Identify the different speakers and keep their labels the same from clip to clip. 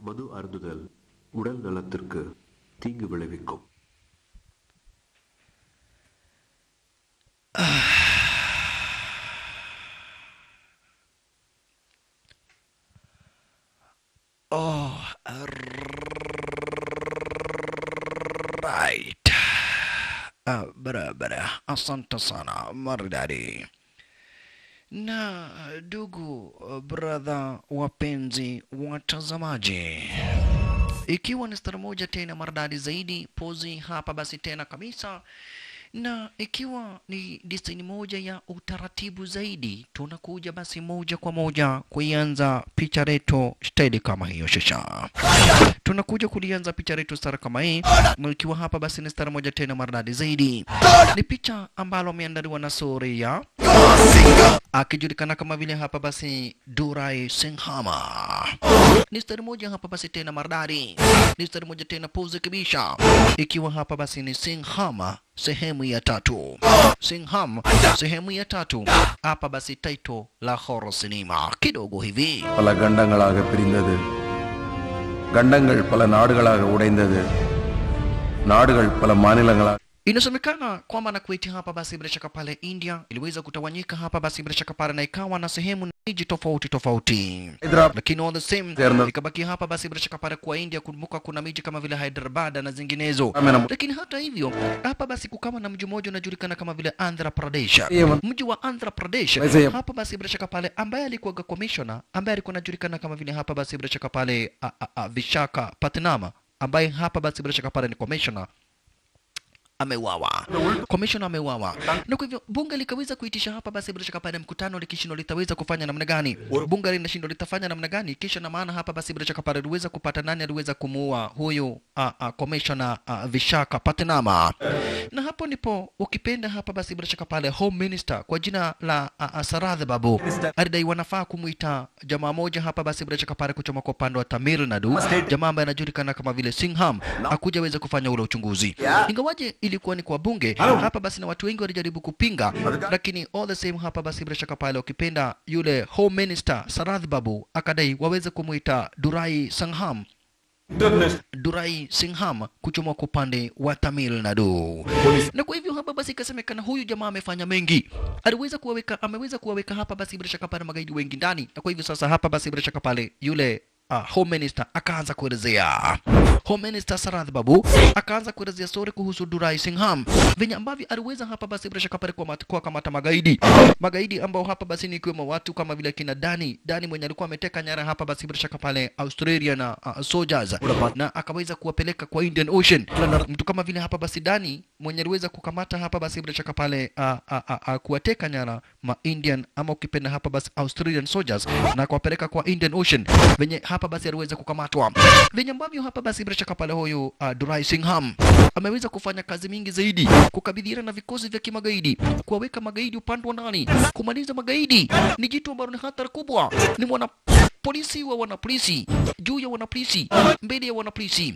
Speaker 1: மது அருந்துதல் உடல் நலத்திற்கு தீங்கு விளைவிக்கும்
Speaker 2: Oh, right. Ah, barabara. Asante sana maridadi. Na ndugu brother, wapenzi watazamaji, ikiwa ni stara moja tena maridadi zaidi, pozi hapa basi tena kabisa na ikiwa ni design moja ya utaratibu zaidi, tunakuja basi moja kwa moja kuianza picha letu stedi kama hiyo shasha. Tunakuja kulianza picha letu stara kama hii, na ikiwa hapa basi ni stara moja tena maridadi zaidi. Ni picha ambalo ameandaliwa na Suria akijulikana kama vile hapa basi Durai Singhama. Ni stari moja hapa basi tena maridadi, ni stari moja tena pose kibisha, ikiwa hapa basi ni Singhama sehemu ya tatu. Singham sehemu ya tatu, hapa basi title la horror cinema kidogo hivi.
Speaker 3: பல கண்டங்களாக பிரிந்தது கண்டங்கள் பல நாடுகளாக உடைந்தது நாடுகள் பல மாநிலங்களாக
Speaker 2: Inasemekana kwamba na Kuwait hapa basi bila shaka pale India iliweza kutawanyika hapa basi bila shaka pale na ikawa na sehemu na miji tofauti tofauti.
Speaker 3: Hyderabad
Speaker 2: lakini all the same
Speaker 3: Terna-
Speaker 2: ikabaki hapa basi bila shaka pale kwa India. Kumbuka kuna miji kama vile Hyderabad na zinginezo,
Speaker 3: Amena-
Speaker 2: lakini hata hivyo hapa basi kukawa na mji mmoja unajulikana kama vile Andhra Pradesh.
Speaker 3: Ewa.
Speaker 2: Mji wa Andhra Pradesh
Speaker 3: Wazee-
Speaker 2: hapa basi bila shaka pale, ambaye alikuwa commissioner ambaye alikuwa anajulikana kama vile hapa basi bila shaka pale a, a, a, Vishaka Patnama ambaye hapa basi bila shaka pale ni commissioner ameuawa, commissioner ameuawa, na kwa hivyo bunge likaweza kuitisha hapa basi bila shaka pale mkutano likishindwa litaweza kufanya namna gani, bunge linashindwa litafanya namna gani, kisha na maana hapa basi bila shaka pale liweza kupata nani aliweza kumuua huyu uh, uh, commissioner uh, Vishaka Patnama, na hapo ndipo ukipenda hapa basi bila shaka pale home minister kwa jina la uh, uh, Saradh Babu alidai wanafaa kumuita jamaa moja hapa basi bila shaka pale kuchoma kwa upande wa Tamil Nadu, jamaa ambaye anajulikana kama vile Singham akuja weza kufanya ule uchunguzi, ingawaje ilikuwa ni kwa bunge hapa basi, na watu wengi walijaribu kupinga, lakini all the same hapa basi bila shaka pale ukipenda yule home minister Saradh Babu akadai waweze kumuita Durai Sangham Durai Singham kuchomwa kwa upande wa Tamil Nadu. Na kwa hivyo hapa basi ikasemekana huyu jamaa amefanya mengi, aliweza kuwaweka, ameweza kuwaweka hapa basi bila shaka pale magaidi wengi ndani, na kwa hivyo sasa hapa basi bila shaka pale yule uh, home minister akaanza kuelezea home minister Sarath Babu akaanza kuelezea story kuhusu Durai Singham venye ambavyo aliweza hapa basi bila shaka pale kwa kwa kamata magaidi magaidi ambao hapa basi ni ikiwemo watu kama vile kina Dani Dani mwenye alikuwa ameteka nyara hapa basi bila shaka pale Australia na uh, soldiers na akaweza kuwapeleka kwa Indian Ocean. Mtu kama vile hapa basi Dani mwenye aliweza kukamata hapa basi bila shaka pale uh, uh, uh, uh, kuwateka nyara ma Indian ama ukipenda hapa basi Australian soldiers na kuwapeleka kwa Indian Ocean venye hapa basi aliweza kukamatwa venye ambavyo hapa basi bila shaka pale huyu uh, Durai Singham ameweza kufanya kazi mingi zaidi kukabiliana na vikosi vya kimagaidi, kuwaweka magaidi upande wa ndani, kumaliza magaidi. Ni jitu ambalo ni hatari kubwa, ni mwana polisi wa wanapolisi, juu ya wanapolisi, mbele ya wanapolisi.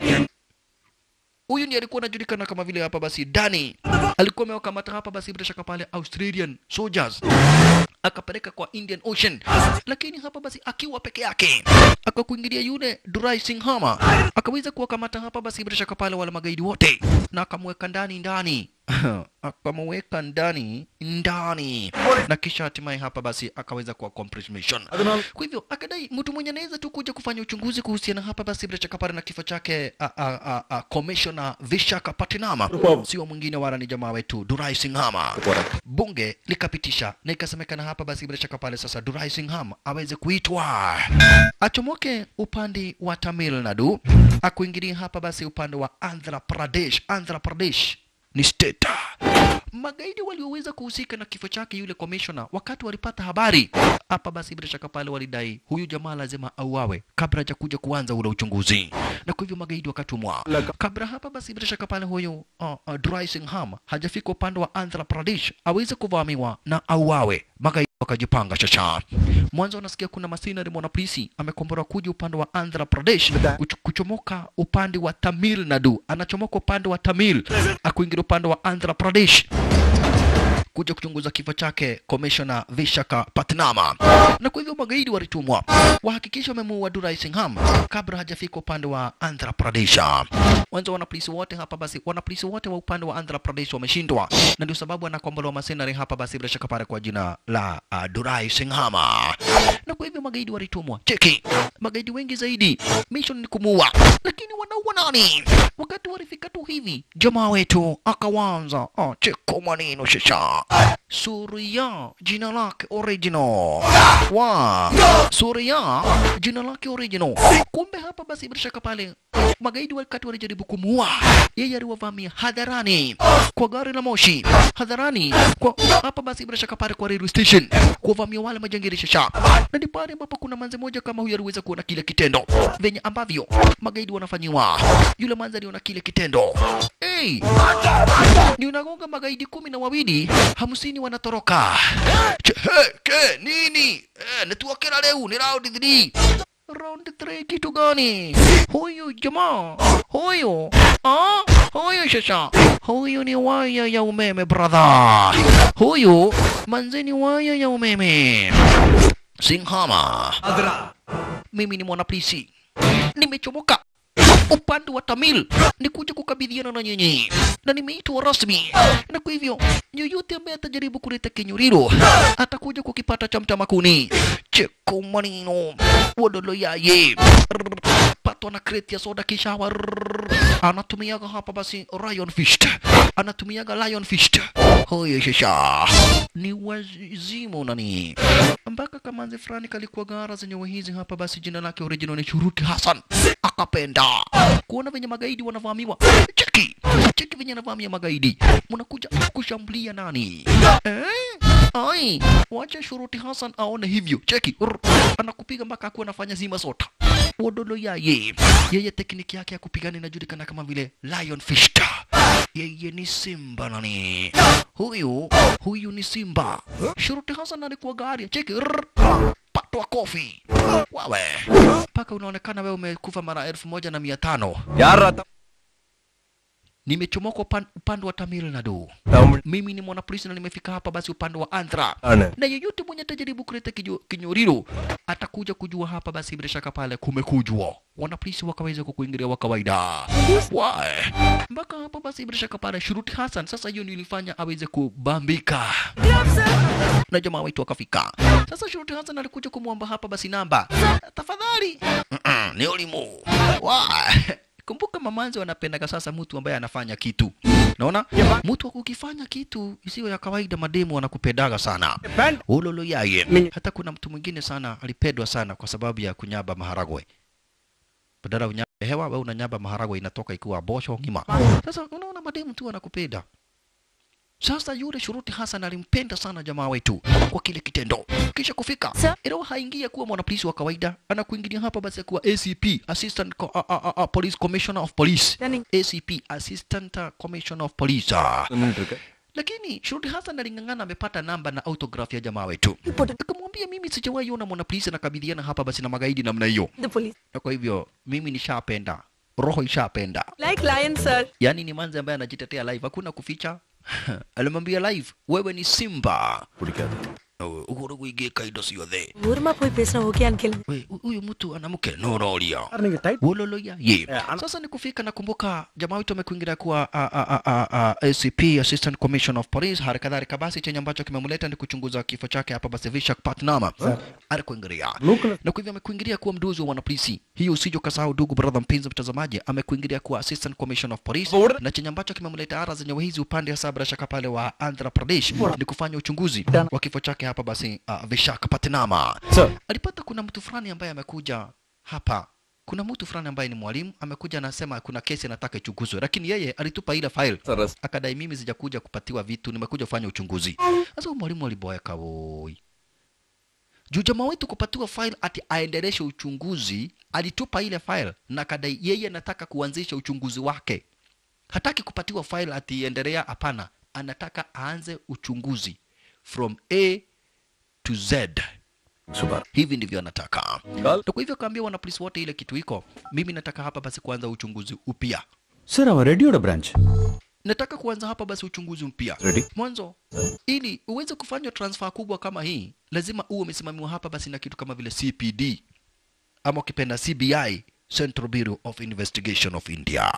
Speaker 2: Huyu ni alikuwa anajulikana kama vile hapa basi Dani, alikuwa amewakamata hapa basi bila shaka pale Australian soldiers akapeleka kwa Indian Ocean, lakini hapa basi akiwa peke yake akakuingilia yule Durai Singhama akaweza kuwakamata hapa basi bila shaka pale wale magaidi wote na akamweka ndani ndani akamweka ndani ndani na kisha hatimaye hapa basi akaweza kuwa compromission. Kwa hivyo akadai mtu mwenye anaweza tu kuja kufanya uchunguzi kuhusiana hapa basi bila shaka pale na kifo chake a, a, a, a, Commissioner Vishaka Patnama sio mwingine wala ni jamaa wetu Durai Singhama. Bunge likapitisha na ikasemekana hapa basi bila shaka pale sasa Durai Singham aweze kuitwa achomoke upande wa Tamil Nadu akuingilia hapa basi upande wa Andhra Pradesh. Andhra Pradesh ni state. Magaidi walioweza kuhusika na kifo chake yule commissioner, wakati walipata habari hapa, basi bila shaka pale walidai huyu jamaa lazima auawe kabla haja kuja kuanza ule uchunguzi, na kwa hivyo magaidi wakatumwa kabla hapa, basi bila shaka pale huyu uh, uh, Durai Singham hajafika upande wa Andhra Pradesh aweze kuvamiwa na auawe, magaidi wakajipanga chacha. Mwanzo unasikia kuna masinari mwanapolisi amekomborwa kuja upande wa Andhra Pradesh kuch kuchomoka upande wa Tamil Nadu, anachomoka upande wa Tamil akuingia upande wa Andhra Pradesh kuja kuchunguza kifo chake Commissioner Vishaka Patnama, na kwa hivyo magaidi walitumwa wahakikisha wamemuua Durai Singham kabla hajafika upande wa Andhra Pradesh. Wanza wanapolisi wote hapa basi, wanapolisi wote wa upande wa Andhra Pradesh wameshindwa, na ndio sababu anakombolewa masenari hapa basi, bila shaka pale kwa jina la uh, Durai Singhama, na kwa hivyo magaidi walitumwa. Cheki, magaidi wengi zaidi, mission ni kumuua, lakini wanaua nani? Wakati walifika tu hivi, jamaa wetu akawanza oh, cheko maneno shasha Suria jina lake original wa Suria jina lake original. Kumbe hapa basi bila shaka pale magaidi wakati walijaribu kumuua yeye, aliwavamia hadharani kwa gari la moshi hadharani kwa hapa basi bila shaka pale kwa railway station kuwavamia wale majangili shasha, na ni pale ambapo kuna manze moja kama huyu aliweza kuona kile kitendo venye ambavyo magaidi wanafanyiwa. Yule manze aliona kile kitendo hey, ni unagonga magaidi kumi na wawili hamsini wanatoroka. Che, he, ke, nini eh, netuokera leo ni round 3 round 3 kitu gani? Huyu jamaa huyu ah, huyu shasha huyu ni waya ya umeme brother, huyu manzeni waya ya umeme Singhama. Mimi ni mwanapolisi, nimechomoka upande wa Tamil ni kuja kukabidhiana na nyinyi na nimeitwa rasmi, na kwa hivyo yoyote ambaye atajaribu kuleta kinyuriro atakuja kukipata cha mtamakuni. Cheko manino wodolo yaye patwa na kreti ya soda kisha wa anatumiaga hapa basi Lion Fist, anatumiaga Lion Fist. Hoyo shisha ni wazimu nani mpaka kamanzi fulani kalikuwa gara zenye hizi hapa basi, jina lake original ni Shuruti Hassan, akapenda kuona venye magaidi wanavamiwa. Cheki cheki venye anavamia magaidi, mnakuja kushambulia nani eh? Ai, wacha Shuruti Hassan aone hivyo. Cheki Rr, anakupiga mpaka akuwa anafanya zima sota wodolo yaye. Yeye tekniki yake ya kupigana inajulikana kama vile Lion Fist. Yeye ni simba nani huyu? Huyu ni simba. Shuruti Hassan alikuwa gari. Cheki rrr, patwa kofi wawe mpaka unaonekana wewe umekufa mara elfu moja na mia tano. Nimechomoka upan, upande wa Tamil Nadu. Mimi ni mwanapolisi na nimefika hapa basi upande wa Andhra, na yeyote mwenye atajaribu kuleta kinyo- kinyoriro atakuja kujua hapa basi, bila shaka pale kumekujwa. Wanapolisi wakaweza kukuingilia wa kawaida Why? mpaka hapa basi, bila shaka pale Shuruti Hassan sasa hiyo ndio ilifanya aweze kubambika na jamaa wetu akafika. Sasa Shuruti Hassan alikuja kumwomba hapa basi namba, tafadhali. Mm-mm, ni ulimu Why? Kumbuka mamanzi wanapendaga sasa mtu ambaye anafanya kitu. Naona mtu ukifanya kitu isiwe ya kawaida, mademu wanakupendaga sana. Ulolo yaye. Hata kuna mtu mwingine sana alipendwa sana kwa sababu ya kunyaba maharagwe. Badala unyabe hewa, wewe unanyaba maharagwe inatoka ikiwa bosho ngima. Sasa unaona mademu tu wanakupenda. Sasa yule Shuruti Hassan alimpenda sana jamaa wetu kwa kile kitendo. Kisha kufika ilo haingia kuwa mwanapolisi wa kawaida, anakuingilia hapa basi kuwa ACP, Assistant Co a, a, a, a, Police Commissioner of Police. ACP, Assistant uh, Commissioner of Police. Ah. Lakini Shuruti Hassan aling'ang'ana, amepata namba na autograph ya jamaa wetu, akamwambia mimi sijawahi ona mwanapolisi anakabiliana hapa basi na magaidi namna hiyo,
Speaker 4: The police.
Speaker 2: na kwa hivyo mimi nishapenda, roho ishapenda
Speaker 4: Like lion, sir.
Speaker 2: yaani ni manzi ambaye anajitetea live, hakuna kuficha. Alimwambia live, wewe ni simba uhuru kuigika indo ciothe
Speaker 4: ஊருமா போய் பேசினா okay uncle
Speaker 2: we hu- huyu mtu ana mke nororia wololoya ye sasa ni kufika nakumbuka jamaa wetu amekuingilia kuwa a, a, a, a, a, acp assistant commission of police hali kadhalika basi chenye ambacho kimemleta ni kuchunguza kifo chake hapa basi vishak patnama alikuingilia na kwa hivyo amekuingilia kuwa mduzi wa wanapolisi hiyo usije ukasahau ndugu brother mpenzi mtazamaji amekuingilia kuwa assistant commission of police na chenye ambacho kimemleta ara zenye hizi upande hasa bila shaka pale wa andhra pradesh ni kufanya uchunguzi wa kifo chake hapa basi uh, vishak patnama alipata kuna mtu fulani ambaye amekuja hapa kuna mtu fulani ambaye ni mwalimu amekuja anasema kuna kesi anataka ichunguzwe lakini yeye alitupa ile file akadai mimi sijakuja kupatiwa vitu nimekuja kufanya uchunguzi sasa huyu mwalimu aliboeka woi juu jamaa wetu kupatiwa file ati aendeleshe uchunguzi alitupa ile file na akadai yeye anataka kuanzisha uchunguzi wake hataki kupatiwa file ati endelea hapana anataka aanze uchunguzi from a to z hivi ndivyo anataka na kwa hivyo kaambia wanapolisi wote ile kitu iko mimi nataka hapa basi kuanza uchunguzi upya
Speaker 5: sir ಅವ ರೆಡ್ಡಿಯೋಡ branch
Speaker 2: nataka kuanza hapa basi uchunguzi mpya
Speaker 1: Ready?
Speaker 2: mwanzo ili uweze kufanya transfer kubwa kama hii lazima uwe umesimamiwa hapa basi na kitu kama vile cpd ama ukipenda cbi central bureau of investigation of india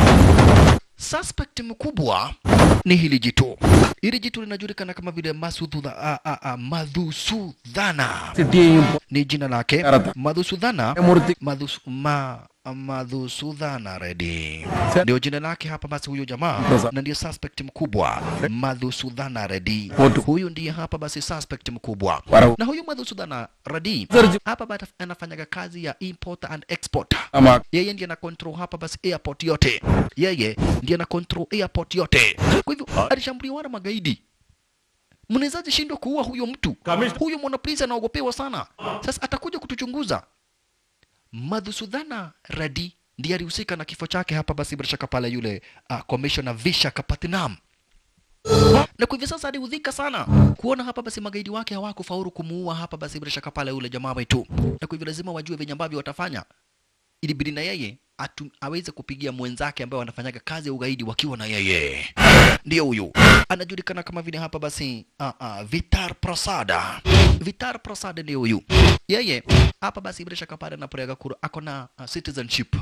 Speaker 2: suspect mkubwa ni hili jitu hili jitu linajulikana kama vile Masududha, a, a, a, madhusudhana ni jina lake
Speaker 3: Karata.
Speaker 2: madhusudhana
Speaker 3: Murti.
Speaker 2: Madhus, ma, madhusudhana redi ndio jina lake hapa basi huyo jamaa
Speaker 3: Sasa.
Speaker 2: na ndio suspect mkubwa madhusudhana redi
Speaker 3: Watu.
Speaker 2: huyu ndiye hapa basi suspect mkubwa
Speaker 3: Warau.
Speaker 2: na huyu madhusudhana redi
Speaker 3: Sergi.
Speaker 2: hapa basi anafanyaga kazi ya import and export
Speaker 3: Ama
Speaker 2: yeye ndiye ana control hapa basi airport yote yeye ndiye ana control airport yote kwa hivyo alishambuliwa na magaidi mnawezaje shindwa kuua huyo mtu huyo mwanapolisi anaogopewa sana sasa atakuja kutuchunguza madhusudhana radi ndiye alihusika na kifo chake hapa basi bila shaka pale yule uh, commissioner visha kapatnam na kwa hivyo sasa aliudhika sana kuona hapa basi magaidi wake hawakufaulu kumuua hapa basi bila shaka pale yule jamaa wetu na kwa hivyo lazima wajue venye ambavyo watafanya ilibidi na yeye atu, aweze kupigia mwenzake ambaye wanafanyaga kazi ya ugaidi wakiwa na yeye ndio huyu anajulikana kama vile hapa basi uh, uh, Vitar Prasada Vitar Prasada ndio huyu yeye hapa basi bila shaka pale anapolega kura ako na uh, citizenship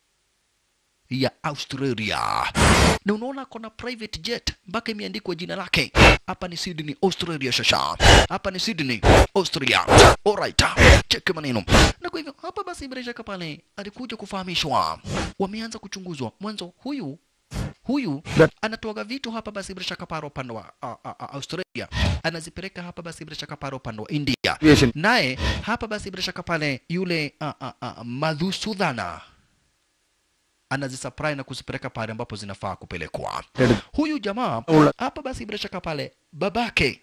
Speaker 2: ya Australia na unaona ako na private jet mpaka imeandikwa jina lake hapa ni Sydney Australia shasha hapa ni Sydney Austria alright cheki maneno na kwa hivyo hapa basi bila shaka pale alikuja kufahamishwa wameanza kuchunguzwa mwanzo huyu huyu anatoaga vitu hapa basi bila shaka pale upande wa uh, uh, uh, Australia anazipeleka hapa basi bila shaka pale upande wa India
Speaker 3: Aviation.
Speaker 2: naye hapa basi bila shaka pale yule uh, uh, uh, Madhusudhana anazisupply na kuzipeleka pale ambapo zinafaa kupelekwa. Huyu jamaa hapa basi bila shaka pale babake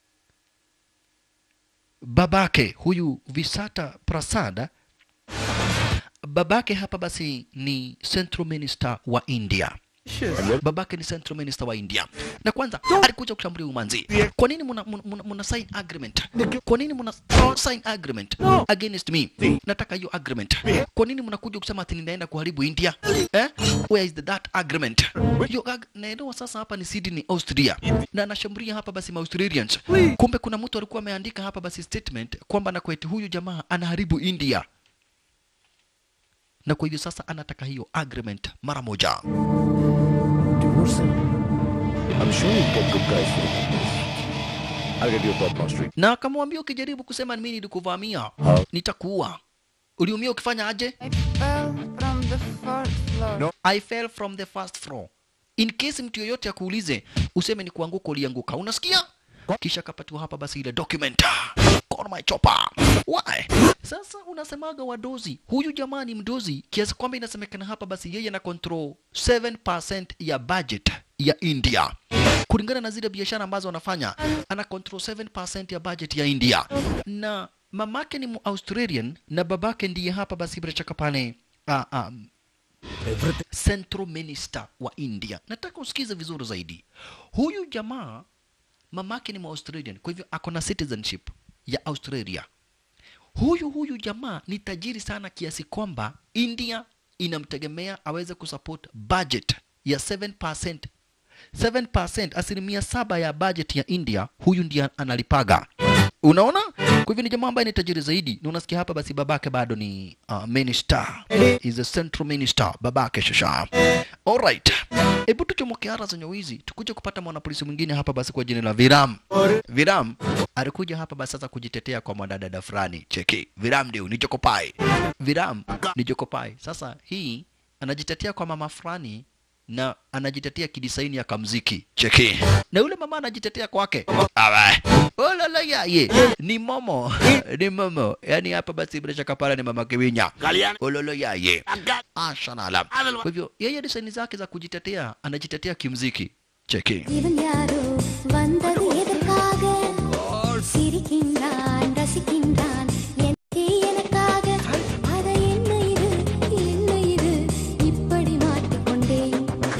Speaker 2: babake huyu Visata Prasada babake hapa basi ni Central Minister wa India. Babake ni Central Minister wa India. Na kwanza alikuja kushambulia umanzi. Kwa nini muna, muna, muna, muna sign agreement? Kwa nini muna sign agreement against me? Nataka hiyo agreement. Kwa nini mnakuja kusema ati ninaenda kuharibu India? Eh? Where is the, that agreement? Hiyo ag naelewa sasa hapa ni Sydney, Austria. Na anashambulia hapa basi ma Australians. Kumbe kuna mtu alikuwa ameandika hapa basi statement kwamba na kwetu huyu jamaa anaharibu India. Na kwa hivyo sasa anataka hiyo agreement mara moja.
Speaker 5: I'm sure you've got good guys for this. I'll get you a top boss street.
Speaker 2: na akamwambia ukijaribu kusema mimi nilikuvamia nitakuua uliumia ukifanya aje
Speaker 6: I fell from the fourth floor.
Speaker 2: i fell from the first floor in case mtu yoyote akuulize useme ni kuanguka ulianguka unasikia kisha kapatiwa hapa basi ile document Call my chopper why sasa unasemaga wadozi huyu jamaa ni mdozi kiasi kwamba inasemekana hapa basi yeye na control 7% ya budget ya india kulingana na zile biashara ambazo anafanya ana control 7% ya budget ya india na mamake ni mu-australian na babake ndiye hapa basi bila shaka pale ah, ah, central minister wa india nataka usikize vizuri zaidi huyu jamaa mamake ni mu-australian kwa hivyo ako na citizenship ya australia huyu huyu jamaa ni tajiri sana kiasi kwamba india inamtegemea aweze kusupport budget ya 7% 7% asilimia saba ya budget ya india huyu ndiye analipaga unaona kwa hivyo ni jamaa ambaye ni tajiri zaidi na unasikia hapa basi babake bado ni uh, minister is a central minister babake shasha alright hebu tuchomoke ara zenye wizi tukuje kupata mwanapolisi mwingine hapa basi kwa jina la viram viram alikuja hapa basi sasa kujitetea kwa mwanadada fulani cheki viram ndio ni jokopai viram ni jokopai sasa hii anajitetea kwa mama fulani na anajitetea kidisaini ya kamziki cheki na yule mama anajitetea kwake awe olala yaye ni momo ni momo yani hapa basi bila shaka pale ni mama kiwinya ololo yaye ashalala kwa hivyo yeye disaini zake za kujitetea anajitetea kimziki cheki
Speaker 7: இவன் யாரோ வந்தது எதற்காக சிரிக்கின்றான் ரசிக்கின்றான் எனக்கே எனக்காக அத என்ன இது என்ன இது இப்படி மாட்டிக்கொண்டேன்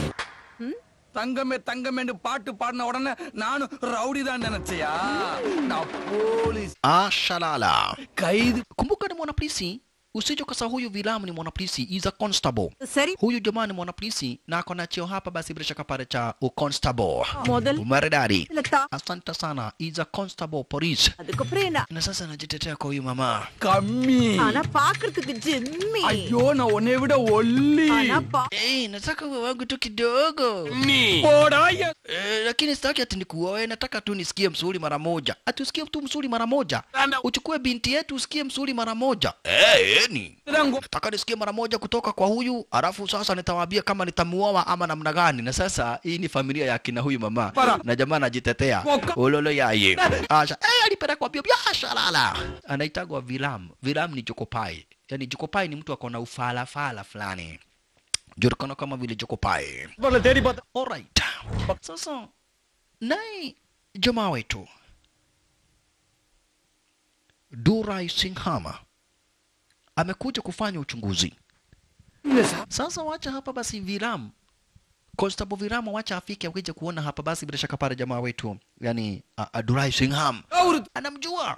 Speaker 8: தங்கமே தங்கமேன்னு பாட்டு பாடின உடனே நானும் ரவுடி தான் நினைச்சியா நான் போலீஸ்
Speaker 2: ashalala
Speaker 8: கைது
Speaker 2: kumbuka ni mwanapolisi usije kasa huyu vilamu ni mwanapolisi is a constable
Speaker 4: சரி
Speaker 2: huyu jamaa ni mwanapolisi na ako na cheo hapa basi bila shaka pale cha uconstable
Speaker 4: முதல்
Speaker 2: maridadi
Speaker 4: இல்ல தா
Speaker 2: asante sana is a constable police
Speaker 4: அதுக்கப்புறம் என்ன
Speaker 2: na sasa najitetea kwa huyu mama
Speaker 8: கம்மி
Speaker 4: ஆனா பாக்குறதுக்கு ஜிம்மி
Speaker 8: ஐயோ நான் உன்னை விட ஒல்லி
Speaker 4: ஆனா பா-
Speaker 2: hey, nataka uwe wangu tu kidogo
Speaker 8: போடா எ-
Speaker 2: Eh, lakini sitaki ati nikuoe, nataka tu nisikie msuri mara moja. Ati usikie tu msuri mara moja, uchukue binti yetu usikie msuri mara moja. Eh, eni
Speaker 8: Rango.
Speaker 2: nataka nisikie mara moja kutoka kwa huyu, alafu sasa nitawaambia kama nitamuoa ama namna gani. Na sasa hii ni familia ya kina huyu mama
Speaker 8: Para.
Speaker 2: na jamaa anajitetea
Speaker 8: Moka.
Speaker 2: ulolo yaye asha eh, alipelekwa bio biashara la anaitagwa Vilam. Vilam ni Jokopai, yani Jokopai ni mtu akona ufalafala fulani julikana kama vile Jokopai.
Speaker 8: பரல தேடி பார்த்தா
Speaker 2: Alright. Sasa naye jamaa wetu Durai Singhama amekuja kufanya uchunguzi. Sasa wacha hapa basi Viram Constable Viram wacha afike akija kuona hapa basi bila shaka pale jamaa wetu yani uh, uh, Durai Singham
Speaker 8: அவரு
Speaker 2: anamjua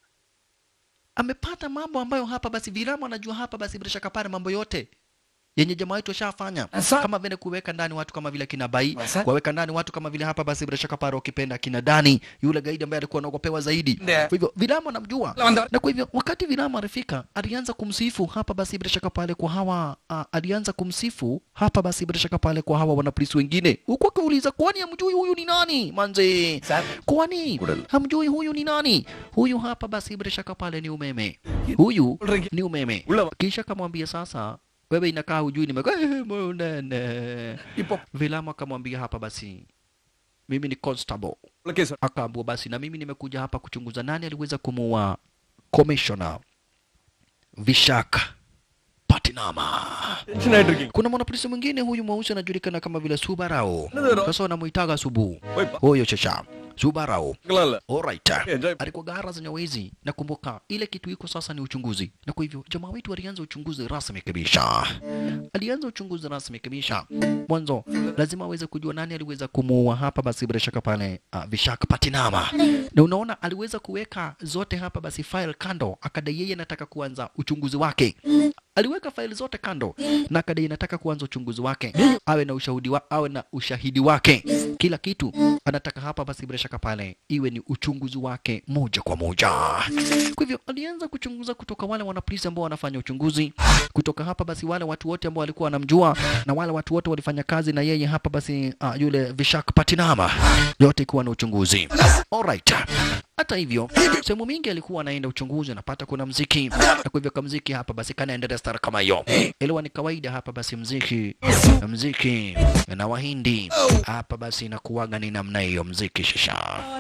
Speaker 2: amepata mambo ambayo hapa basi Viram anajua hapa basi bila shaka pale mambo yote yenye jamaa wetu ashafanya
Speaker 8: Asa-
Speaker 2: kama vile kuweka ndani watu kama vile kina Bai,
Speaker 8: Asa-
Speaker 2: kuweka ndani watu kama vile hapa basi bila shaka pale ukipenda kina Dani, yule gaidi ambaye alikuwa anaogopewa zaidi.
Speaker 8: Ndio.
Speaker 2: Kwa hivyo Vilamu anamjua
Speaker 8: Lawanda-
Speaker 2: na kwa hivyo wakati Vilamu alifika alianza kumsifu hapa basi bila shaka pale kwa hawa uh, alianza kumsifu hapa basi bila shaka pale kwa hawa wanapolisi wengine, huku akiuliza kwani hamjui huyu ni nani manze? Kwani hamjui huyu ni nani? Huyu hapa basi bila shaka pale ni umeme, huyu ni umeme. Kisha kamwambia sasa wewe inakaa hujui nimekuwa munene.
Speaker 8: இப்போ
Speaker 2: Vilamu akamwambia hapa basi mimi ni constable.
Speaker 8: Case
Speaker 2: Akaambiwa basi na mimi nimekuja hapa kuchunguza nani aliweza kumuua commissioner Vishaka Patinama.
Speaker 8: Tension ஆயிட்டு இருக்கீங்க
Speaker 2: Kuna mwanapolisi mwingine huyu mweusi anajulikana kama vile Subarao. Sasa wanamuitaga Subu.
Speaker 8: Wepa.
Speaker 2: Huyo shasha. Subarao.
Speaker 8: இருக்கலாம் இல்ல
Speaker 2: Alright.
Speaker 8: Enjoy.
Speaker 2: Alikuwa gara zenye wezi. Nakumbuka ile kitu iko sasa ni uchunguzi, na kwa hivyo jamaa wetu alianza uchunguzi rasmi kabisa. Alianza uchunguzi rasmi kabisa. Mwanzo lazima aweze kujua nani aliweza kumuua hapa, basi bila shaka pale uh, Vishaka Patinama. Na unaona aliweza kuweka zote hapa basi file kando, akadai yeye anataka kuanza uchunguzi wake. Aliweka faili zote kando na akadai anataka kuanza uchunguzi wake, awe na ushahidi wa, awe na ushahidi wake, kila kitu anataka hapa basi bila shaka pale iwe ni uchunguzi wake moja kwa moja. Kwa hivyo alianza kuchunguza kutoka wale wanapolisi ambao wanafanya uchunguzi, kutoka hapa basi wale watu wote ambao walikuwa wanamjua na wale watu wote walifanya kazi na yeye hapa basi uh, yule Vishak Patinama, yote ikiwa na uchunguzi. Alright. Hata hivyo sehemu mingi alikuwa anaenda uchunguzi, anapata kuna mziki, na kwa hivyo kamziki hapa basi kanaendelea stara kama hiyo. Ilikuwa ni kawaida hapa basi mziki mziki na Wahindi hapa basi inakuwaga ni namna hiyo mziki shisha.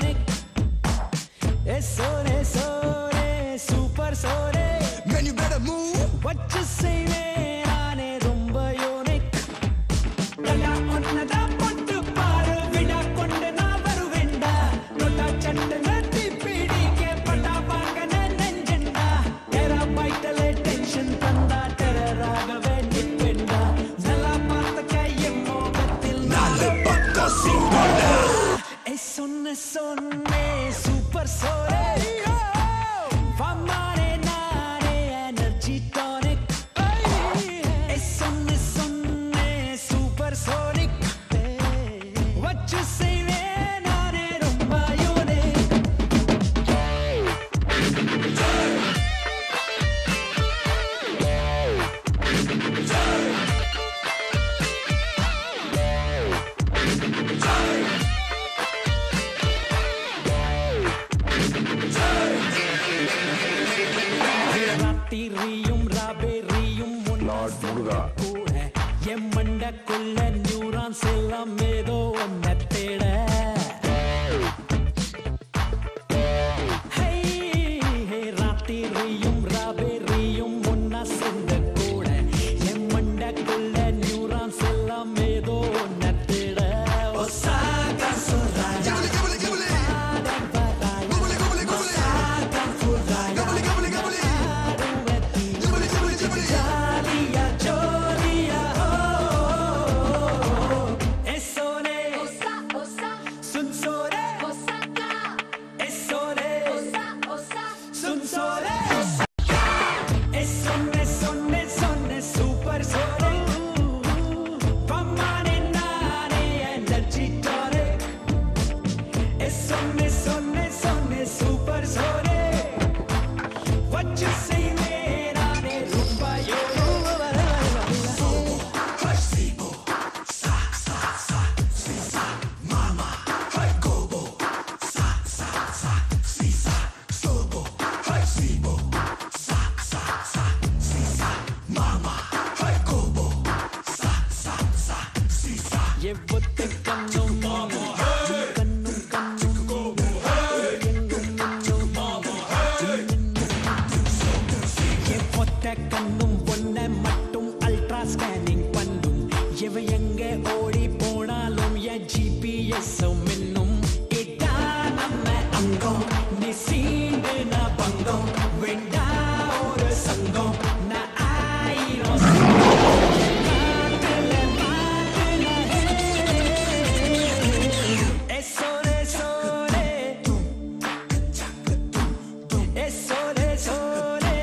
Speaker 8: Man, you better move. What you say, man? நானே ரொம்ப unique. தலா ஒன்னதா போட்டு பாரு, விடா கொண்டு நான் வருவேன்டா. தொட்டா சட்டுன்னு தீப்பிடிக்க, பட்டா வாங்கின நெஞ்சண்டா. Terabyte-ல tension தந்தா, terror ஆகவே நிற்பேன்டா. நல்லா பார்த்துக்க என் மோகத்தில் நாலு பக்கம் சிங்கம்டா. ஏய், சொன்ன சொன்னே சூப்பர் சோரே Famare nare energy tonic Hey sonne sonne supersonic What you say man nare rumba unique ராத்திரியும் ராபெரியும்
Speaker 3: லார்ட் முருகா
Speaker 8: கூட என் மண்டக்குள்ள நியூரான்ஸ் எல்லாம் ஏதோ ஒன்ன தேட ஹை, ஹே, ராத்திரியும் ராபெரியும் ஒன்னா சேர்ந்த கூட என் மண்டக்குள்ள நியூரான்ஸ் எல்லாம் ஏதோ ஒன்ன தேட ஒசாகா சொல்றாயா ஜாலியா ஜோலியா கண்ணும் பொண்ண மட்டும் அல்ட்ரா ஸ்கேனிங் பண்ணும் எவ எங்க ஓடி போனாலும் என் ஜிபிஎஸ் மின்னும் கேட்டா நம்ம அங்கம் நீ சீண்டு நான் பங்கம் வேண்டா ஒரு சங்கம் நான் ஆயிரம் காத்துல மாட்டுல ஏ சோலே சோலே ஏ சோலே சோலே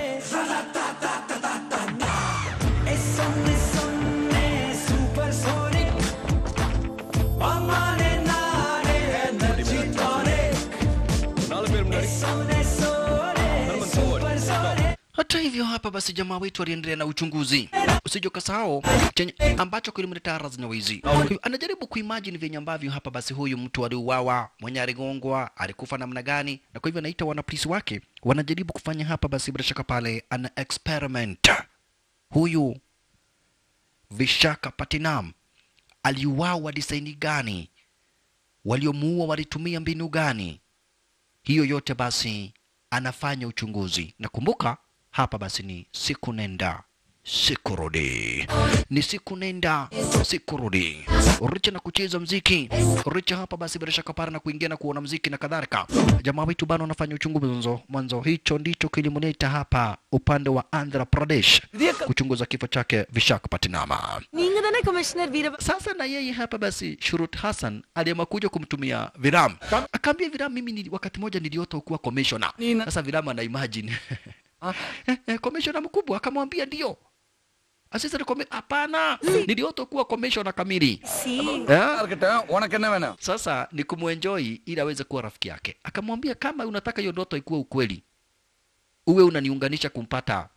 Speaker 8: ஏ சொன்னே சொன்னே சூப்பர் சோனிக் அம்மானே நானே எனர்ஜி டானிக் ஏ சொன்னே சொன்னே super sonic
Speaker 2: Hata hivyo hapa basi jamaa wetu aliendelea na uchunguzi, usije ukasahau chenye ambacho kilimletea razna wizi. Kwa hivyo Anajaribu kuimagine vyenye ambavyo hapa basi huyu mtu aliuawa, mwenye aligongwa, alikufa namna gani, na kwa hivyo anaita wanapolisi wake wanajaribu kufanya hapa basi bila shaka pale ana experiment. Huyu Vishaka Patinam aliuawa disaini gani? Waliomuua walitumia mbinu gani? hiyo yote basi anafanya uchunguzi na kumbuka hapa basi ni siku nenda siku rudi ni siku nenda siku rudi richa na kucheza mziki richa hapa basi bila shaka para na kuingia na kuona mziki na kadhalika jamaa wetu bado anafanya uchunguzi mwanzo mwanzo hicho ndicho kilimleta hapa upande wa andhra pradesh kuchunguza kifo chake vishak patinama
Speaker 4: நீங்க தானே கமிஷனர் வீர
Speaker 2: sasa na yeye hapa basi Shurut Hassan aliamua kuja kumtumia Viram. Akaambia Viram, mimi ni, wakati moja niliota kuwa commissioner. Sasa Viram ana imagine Eh, eh, commissioner mkubwa akamwambia ndio. Asisa ni kome, hapana, niliota kuwa commissioner kamili.
Speaker 4: சி
Speaker 2: Eh?
Speaker 3: இருக்கட்டும் உனக்கு என்ன வேணும்
Speaker 2: Sasa ni kumuenjoy ili aweze kuwa rafiki yake. Akamwambia kama unataka hiyo ndoto ikuwe ukweli, uwe unaniunganisha kumpata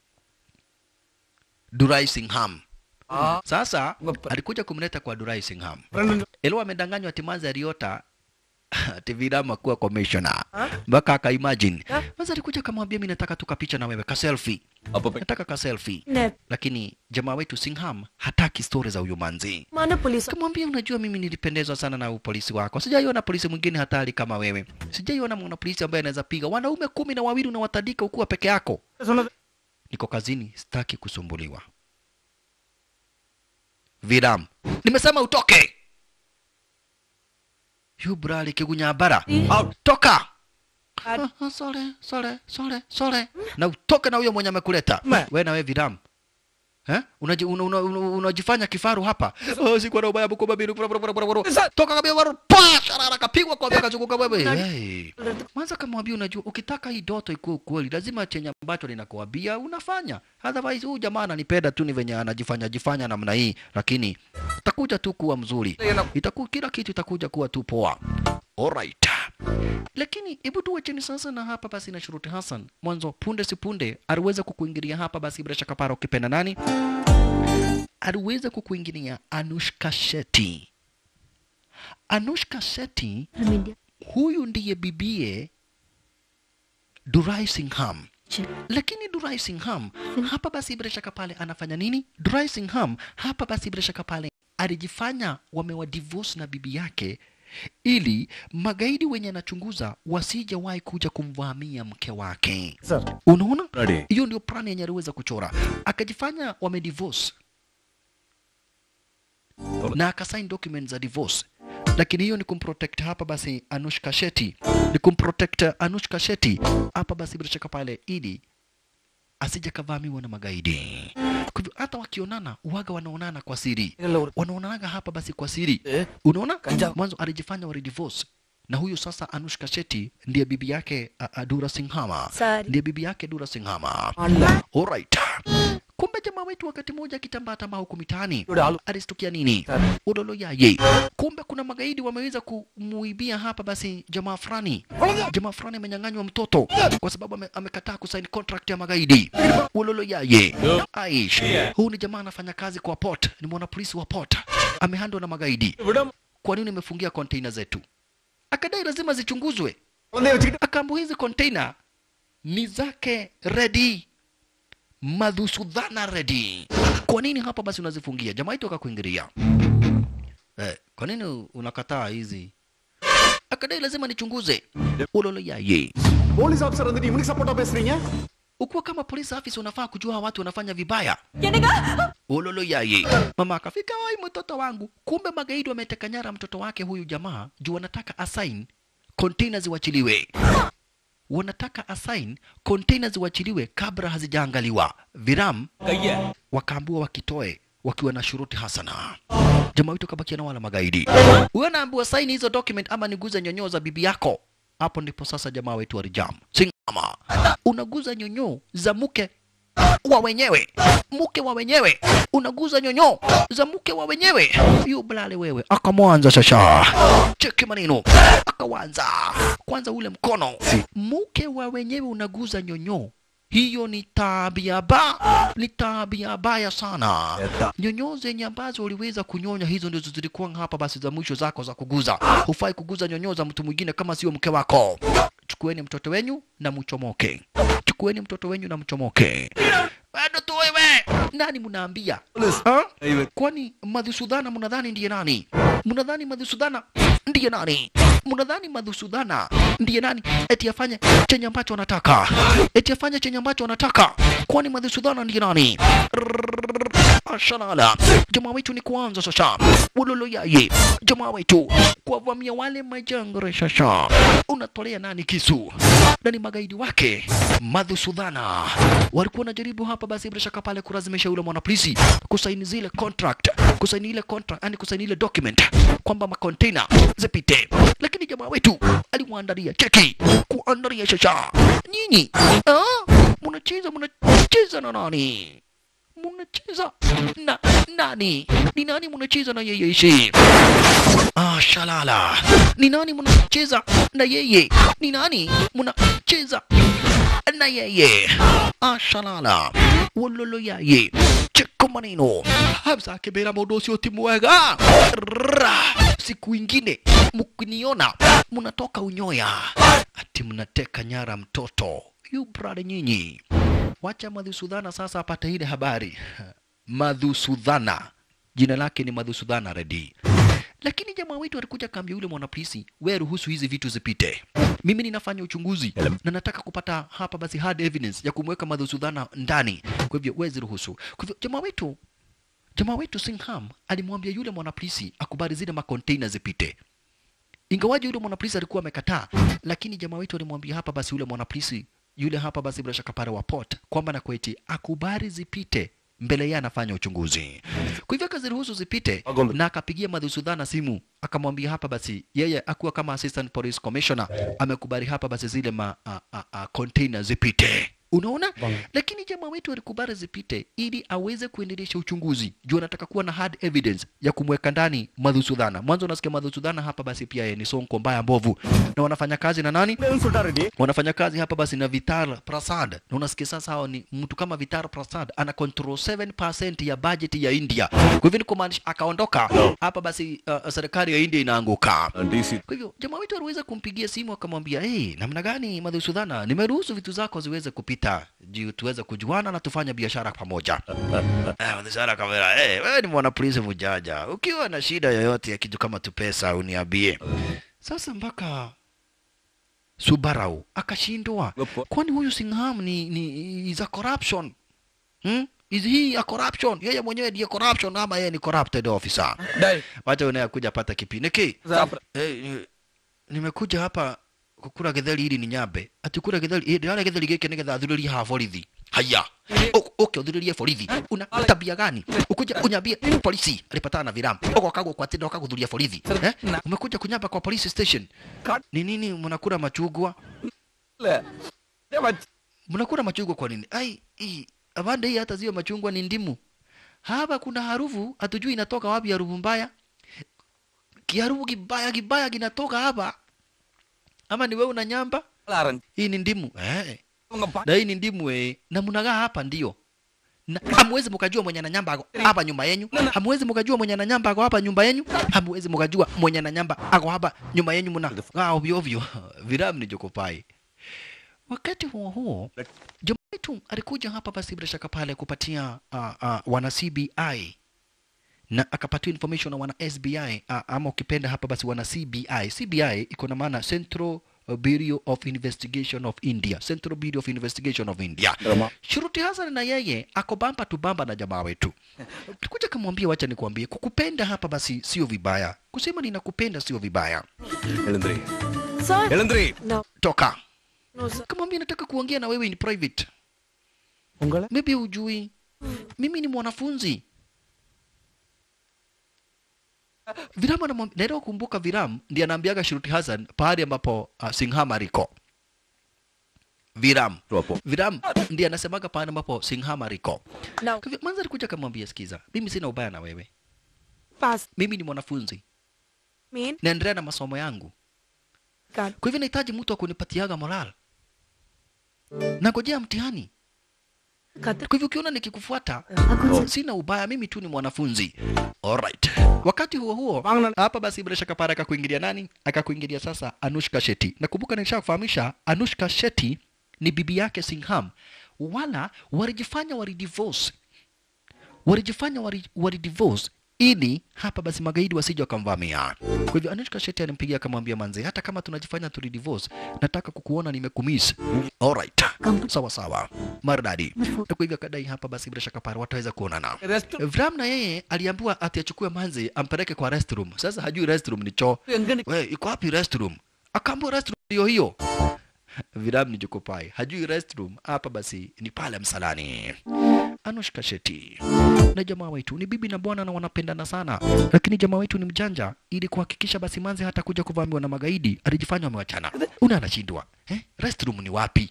Speaker 2: Durai Singham. Sasa alikuja kumleta kwa Durai Singham. Elo amedanganywa ati manzi aliota ati Virama kuwa commissioner. Mpaka akaimagine. Sasa alikuja akamwambia mimi nataka tu kapicha na wewe ka selfie. Nataka ka selfie.
Speaker 4: Ne.
Speaker 2: Lakini jamaa wetu Singham hataki story za huyo manzi.
Speaker 4: மான police
Speaker 2: Kamwambia, unajua mimi nilipendezwa sana na upolisi wako. Sijaiona polisi mwingine hatari kama wewe. Sijaiona mwana polisi ambaye anaweza piga wanaume kumi na wawili unawatandika ukiwa peke yako. Niko kazini, sitaki kusumbuliwa. Viram, nimesema utoke. Yubrali kigunyabara, toka. Ah, ah, Sole, sole, sole, sole. Na utoke na huyo mwenye amekuleta. Wewe na wewe Viram. Eh? Unaji, una, una, una, unajifanya kifaru hapa. Oh, sikuwa na ubaya buko babiru. bura, bura, bura, bura, bura. Toka kabisa waru. Pa! Sharara kapigwa kwa beka zunguka wewe. Hey. Mwanza kamwambia unajua ukitaka hii ndoto ikuwe ukweli lazima chenye ambacho ninakuambia unafanya. Otherwise huyu jamaa ananipenda tu ni venye anajifanya jifanya namna hii lakini itakuja tu kuwa mzuri. Itakuwa kila kitu itakuja kuwa tu poa. Alright. Lakini hebu tuwe chini sasa na hapa basi na Shuruti Hassan. Mwanzo punde si punde aliweza kukuingilia hapa basi bila shaka para ukipenda nani? Aliweza kukuingilia Anushka Shetty. Anushka Shetty huyu ndiye bibie Durai Singham. Lakini Durai Singham hapa basi bila shaka pale anafanya nini? Durai Singham hapa basi bila shaka pale alijifanya wamewa divorce na bibi yake ili magaidi wenye anachunguza wasijawahi kuja kumvamia mke wake. Unaona? Hiyo ndio plani yenye aliweza kuchora. Akajifanya wamedivorce na akasign document za divorce lakini hiyo ni kumprotect hapa basi Anushka Shetty, ni kumprotect Anushka Shetty hapa basi bila shaka pale, ili asije kavamiwa na magaidi. Kwa hivyo hata wakionana uwaga wanaonana kwa siri, wanaonanaga hapa basi kwa siri. Unaona, mwanzo alijifanya wali divorce na huyu sasa Anushka Shetty ndiye bibi yake uh, uh, Dura Singhama,
Speaker 4: Sorry.
Speaker 2: ndiye bibi yake Dura Singhama. Alright. Kumbe jamaa wetu wakati mmoja akitambaa tambaa huku mitaani alistukia nini? Udolo yaye. Kumbe kuna magaidi wameweza kumuibia hapa basi jamaa fulani. Jamaa fulani amenyang'anywa mtoto kwa sababu ame, amekataa kusaini contract ya magaidi. Ulolo yaye. Aish. Huu ni jamaa anafanya kazi kwa port, ni mwana polisi wa port. Amehandwa na magaidi. Kwa nini umefungia container zetu? Akadai lazima zichunguzwe. Akaambiwa hizi container ni zake ready madhusudhana ready. Kwa nini hapa basi unazifungia? Jamaa yetu akakuingilia. Eh, kwa nini unakataa hizi? Akadai lazima nichunguze. Ulolo yaye.
Speaker 5: Police officer வந்துட்டு இவனுக்கு சப்போர்ட்டா பேசுறீங்க
Speaker 2: ukiwa kama police officer unafaa kujua hawa watu wanafanya vibaya ulolo yaye mama akafika wai mtoto wangu kumbe magaidi wameteka nyara mtoto wake huyu jamaa juu wanataka assign container ziwachiliwe wanataka assign container ziwachiliwe kabla hazijaangaliwa viram wakaambiwa wakitoe wakiwa na shuruti hasana jamaa wetu kabakia na wala magaidi huyo anaambiwa saini hizo document ama niguze nyonyoo za bibi yako hapo ndipo sasa jamaa wetu walijam singama unaguza nyonyoo za mke wa wenyewe mke wa wenyewe unaguza nyonyoo za mke wa wenyewe yu blale wewe akamwanza sasa cheki maneno akawanza kwanza ule mkono mke wa wenyewe unaguza nyonyoo hiyo ni tabia ba ni tabia baya sana nyonyoo zenye ambazo uliweza kunyonya hizo ndizo zilikuwa hapa basi za mwisho zako za kuguza hufai kuguza nyonyoo za mtu mwingine kama sio mke wako chukueni mtoto wenyu na mchomoke chukueni mtoto wenyu na mchomoke bado tu wewe nani mnaambia Ha? kwani madhusudhana mnadhani ndiye nani mnadhani madhusudhana ndiye nani mnadhani madhusudhana ndiye nani eti afanye chenye ambacho anataka eti afanye chenye ambacho anataka kwani madhusudhana ndiye nani ashalala jamaa wetu ni kuanza sasa ulolo yaye jamaa wetu kuwavamia wale majangre sasa unatolea nani kisu na ni magaidi wake madhusudhana walikuwa wanajaribu hapa basi bila shaka pale kulazimisha yule mwanapolisi kusaini zile contract kusaini ile contract yani kusaini ile document kwamba makontena zipite lakini jamaa wetu alimwandalia cheki kuandalia sasa nyinyi ah, mnacheza mnacheza na nani mnacheza na nani ni nani mnacheza na yeye ishi ah shalala ni nani mnacheza na yeye ni nani mnacheza na yeye ah shalala wololo yaye cheko maneno hamza akebera mundu ucio ti mwega Rrrra. siku ingine mkiniona mnatoka unyoya ati mnateka nyara mtoto yu brada nyinyi wacha madhusudhana sasa apate ile habari madhusudhana jina lake ni madhusudhana redi lakini jamaa wetu alikuja kaambia yule mwanapolisi we ruhusu hizi vitu zipite mimi ninafanya uchunguzi na nataka kupata hapa basi hard evidence ya kumweka madhusudhana ndani kwa hivyo wezi ruhusu kwa hivyo jamaa wetu jamaa wetu singham alimwambia yule mwanapolisi akubali zile makonteina zipite ingawaji yule mwanapolisi alikuwa amekataa lakini jamaa wetu alimwambia hapa basi yule mwanapolisi yule hapa basi bila shaka pale wa port kwamba na kweti akubali zipite mbele yeye anafanya uchunguzi kwa hivyo akaziruhusu zipite na akapigia madhusudhana simu akamwambia hapa basi yeye akuwa kama assistant police commissioner amekubali hapa basi zile ma a, a, a, container zipite unaona lakini jamaa wetu alikubali zipite ili aweze kuendelesha uchunguzi juu anataka kuwa na hard evidence ya kumweka ndani madhusudhana mwanzo unasikia madhusudhana hapa basi pia yeye ni sonko mbaya mbovu na wanafanya kazi na nani wanafanya kazi hapa basi na Vitar Prasad na unasikia sasa hao ni mtu kama Vitar Prasad ana control 7% ya budget ya India. Kwa hivyo ni kumaanisha akaondoka hapa basi uh, serikali ya India inaanguka. Kwa hivyo jamaa wetu aliweza kumpigia simu akamwambia, hey, namna gani Madhusudhana, nimeruhusu vitu zako ziweze kupita juu tuweze kujuana na tufanye biashara pamoja. Ah, Madhusudhana kamera, hey, wewe ni mwanapolisi mjanja, ukiwa na shida yoyote ya kitu kama tu pesa uniambie. Sasa mpaka Subarau akashindwa, kwani huyu Singham ni, ni is a corruption hmm? Is he a corruption? Yeye mwenyewe ndiye corruption ama yeye ni corrupted officer? Wacha unayakuja pata kipindi ki hey, ni- nimekuja hapa kukura githeri ili ni nyambe ati kura githeri eh ndara githeri gike nigetha athuririe ha borithi haya uke uthuririe borithi una tabia gani ukuja unyambie polisi alipatana na viramu ukakagwa kwa tendo ukagudhuria borithi eh umekuja kunyamba kwa police station ni nini mnakula machungwa mnakula machungwa kwa nini ai hii abande hii hata zio machungwa ni ndimu hapa kuna harufu hatujui inatoka wapi harufu mbaya kiharufu kibaya kibaya kinatoka hapa ama ni wewe una nyamba hii ni ndimu eh. na hii ni ndimu eh. na mnagaa hapa ndio na hamwezi mkajua mwenye na nyamba ako hapa nyumba yenyu hamwezi mkajua mwenye na nyamba ako hapa nyumba yenyu hamwezi mkajua mwenye na nyamba ako hapa nyumba yenyu mna ah ovyo ovyo viramu ni jokopai wakati huo huo jamaa wetu alikuja hapa basi bila shaka pale kupatia uh, uh, wana CBI na akapatiwa information na wana SBI uh, ama ukipenda hapa basi wana CBI. CBI iko na maana Central Bureau of Investigation of India, Central Bureau of Investigation of India. Shuruti Hassan na yeye ako bamba tu bamba na jamaa wetu. Tukuja kamwambia, wacha nikwambie, kukupenda hapa basi sio vibaya, kusema ninakupenda sio vibaya.
Speaker 5: எழுந்திரி
Speaker 4: Sir?
Speaker 5: எழுந்திரி
Speaker 4: No.
Speaker 2: Toka
Speaker 4: No, sir.
Speaker 2: kamwambia, nataka kuongea na wewe in private.
Speaker 5: உங்களை
Speaker 2: Maybe hujui mimi ni mwanafunzi. Viram anamwambia, naenda kukumbuka Viram ndiye anaambiaga Shruti Hassan pahali ambapo uh, Singham aliko. Viram
Speaker 5: Wapo.
Speaker 2: Viram ndiye anasemaga pahali ambapo Singham aliko.
Speaker 4: No.
Speaker 2: Kwa hivyo Mwanza alikuja akamwambia, sikiza, mimi sina ubaya na wewe,
Speaker 4: Pass.
Speaker 2: mimi ni mwanafunzi,
Speaker 4: Mean?
Speaker 2: naendelea na masomo yangu,
Speaker 4: God.
Speaker 2: kwa hivyo nahitaji mtu wa kunipatiaga moral, nangojea mtihani.
Speaker 4: Cut.
Speaker 2: Kwa hivyo ukiona nikikufuata sina ubaya, mimi tu ni mwanafunzi. Alright. Wakati huo huo hapa basi bila shaka para akakuingilia nani? Akakuingilia sasa Anushka Shetty. Nakumbuka nilishakufahamisha Anushka Shetty ni bibi yake Singham, wala walijifanya walidivorce, walijifanya wali- walidivorce ili hapa basi magaidi wasije wakamvamia. Kwa hivyo Anushka Shetty alimpigia akamwambia, manze, hata kama tunajifanya tulidivorce, nataka kukuona nimekumiss. Alright. Sawa sawa. Maridadi. Na kwa hivyo akadai hapa basi bila shaka para wataweza kuonana. Vram na yeye aliambiwa ati achukue manzi ampeleke kwa restroom. Sasa hajui restroom ni choo. We, iko wapi restroom? Akaambiwa restroom hiyo hiyo. Viram ni jokopai. Hajui restroom hapa basi ni pale msalani. Anushka Shetty na jamaa wetu ni bibi na bwana na wanapendana sana, lakini jamaa wetu ni mjanja. Ili kuhakikisha basi manzi hata kuja kuvamiwa na magaidi, alijifanya wamewachana. Una anashindwa eh? Restroom ni wapi?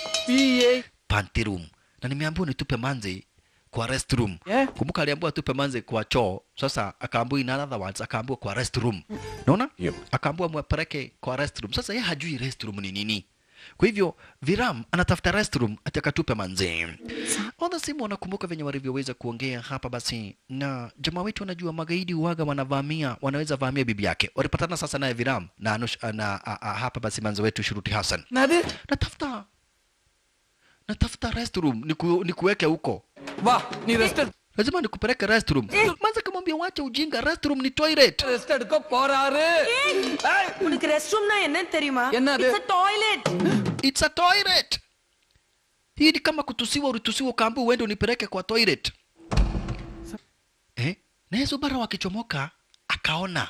Speaker 2: Panty room. Na nimeambiwa nitupe manzi kwa restroom.
Speaker 8: Yeah.
Speaker 2: Kumbuka aliambiwa atupe manzi kwa choo. Sasa akaambiwa in other words akaambiwa kwa restroom. Unaona?
Speaker 5: Yep.
Speaker 2: Akaambiwa mwapeleke kwa restroom. Sasa yeye hajui restroom ni nini. Kwa hivyo Viram anatafuta restroom ati akatupe manzi. All simu wanakumbuka venye walivyoweza kuongea hapa basi, na jamaa wetu wanajua magaidi uwaga wanavamia, wanaweza vamia bibi yake. Walipatana sasa naye Viram na, Anush, na a, a, hapa basi manzi wetu Shuruti Hassan
Speaker 8: என்னது
Speaker 2: natafuta natafuta restroom niku, nikuweke huko
Speaker 8: வா நீ rest
Speaker 2: lazima nikupeleke restroom manza kamwambia wacha ujinga restroom ni toilet
Speaker 8: rest எடுக்க போறாரு ஏய்,
Speaker 4: உனக்கு ரெஸ்ட் ரூம்னா என்னன்னு தெரியுமா
Speaker 8: என்னது?
Speaker 4: It's a toilet.
Speaker 2: it's a toilet hii ni kama kutusiwa ulitusiwa ukaambiwa uende unipeleke kwa toilet eh? naye Zubara wakichomoka akaona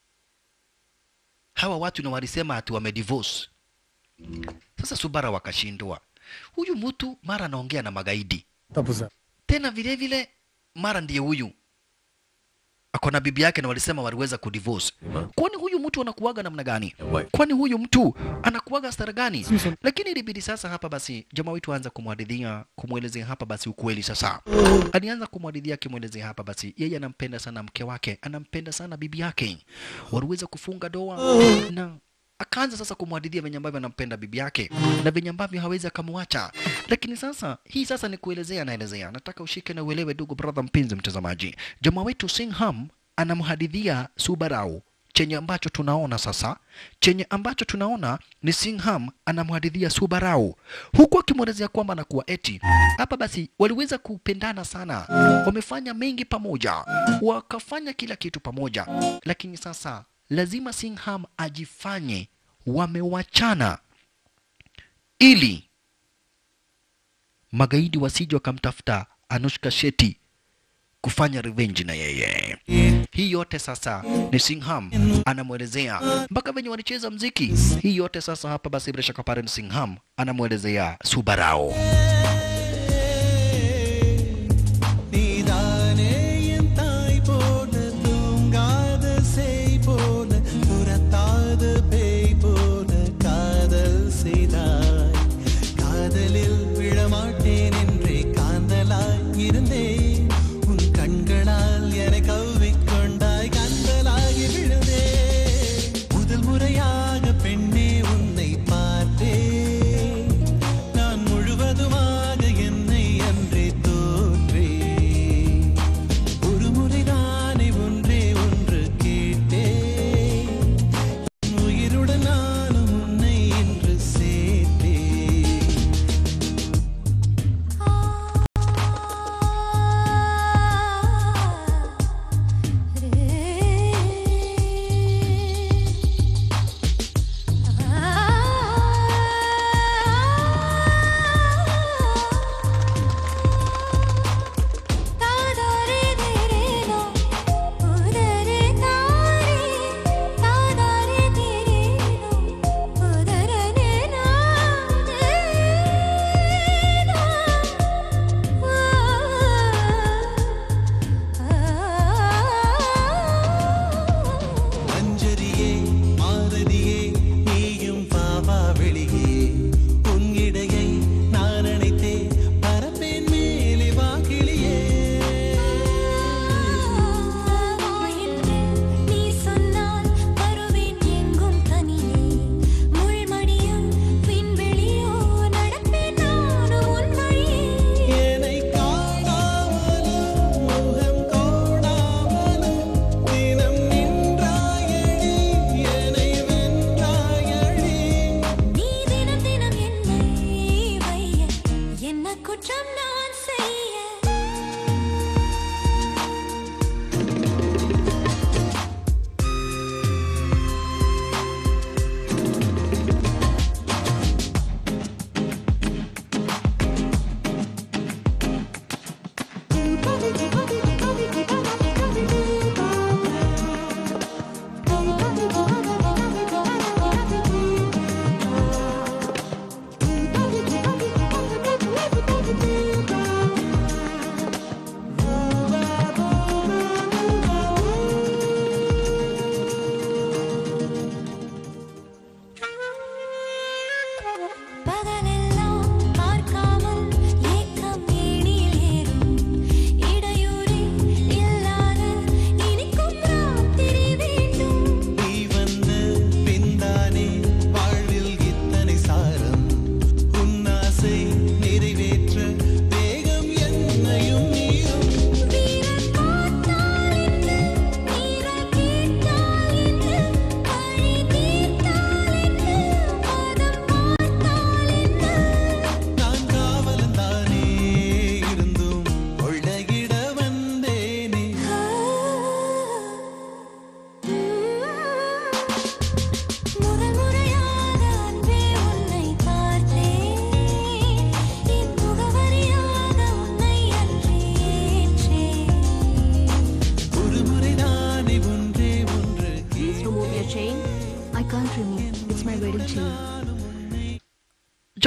Speaker 2: hawa watu na walisema ati wamedivorce sasa Subara wakashindwa huyu mtu mara anaongea na magaidi tena vile vile mara ndiye huyu ako na bibi yake na walisema waliweza kudivorce. Kwani huyu mtu anakuwaga namna gani? Kwani huyu mtu anakuwaga stara gani? Lakini ilibidi sasa hapa basi jamaa wetu aanza kumhadithia, kumwelezea hapa basi ukweli. Sasa alianza kumhadithia akimwelezea hapa basi yeye anampenda sana mke wake, anampenda sana bibi yake, waliweza kufunga doa na akaanza sasa kumhadithia venye ambavyo anampenda bibi yake na venye ambavyo hawezi akamwacha. Lakini sasa hii sasa ni kuelezea, naelezea, nataka ushike na uelewe, ndugu brother, mpenzi mtazamaji. Jamaa wetu Singham anamhadithia Subarau chenye ambacho tunaona sasa, chenye ambacho tunaona ni Singham anamhadithia Subarau huku akimwelezea kwamba anakuwa eti hapa basi waliweza kupendana sana, wamefanya mengi pamoja, wakafanya kila kitu pamoja, lakini sasa lazima Singham ajifanye wamewachana ili magaidi wasije wakamtafuta Anushka Shetty kufanya revenge na yeye. Hii yote sasa ni Singham anamwelezea mpaka venye walicheza mziki. Hii yote sasa hapa basi bila shaka pale ni Singham anamwelezea Subarao.
Speaker 8: நீதானே என் தாய் போல தூங்காத செய் போல துரத்தாத பேய் போல காதல் செய்தாய் காதலில் விழமாட்டேன் என்றே காந்தலாய் இருந்தேன் உன் கண்களால் என்னை கவ்விக்கொண்டாய் கந்தலாகி விழுந்தேன் முதல் முறையாக பெண்ணே உன்னை பார்த்தேன் நான் முழுவதுமா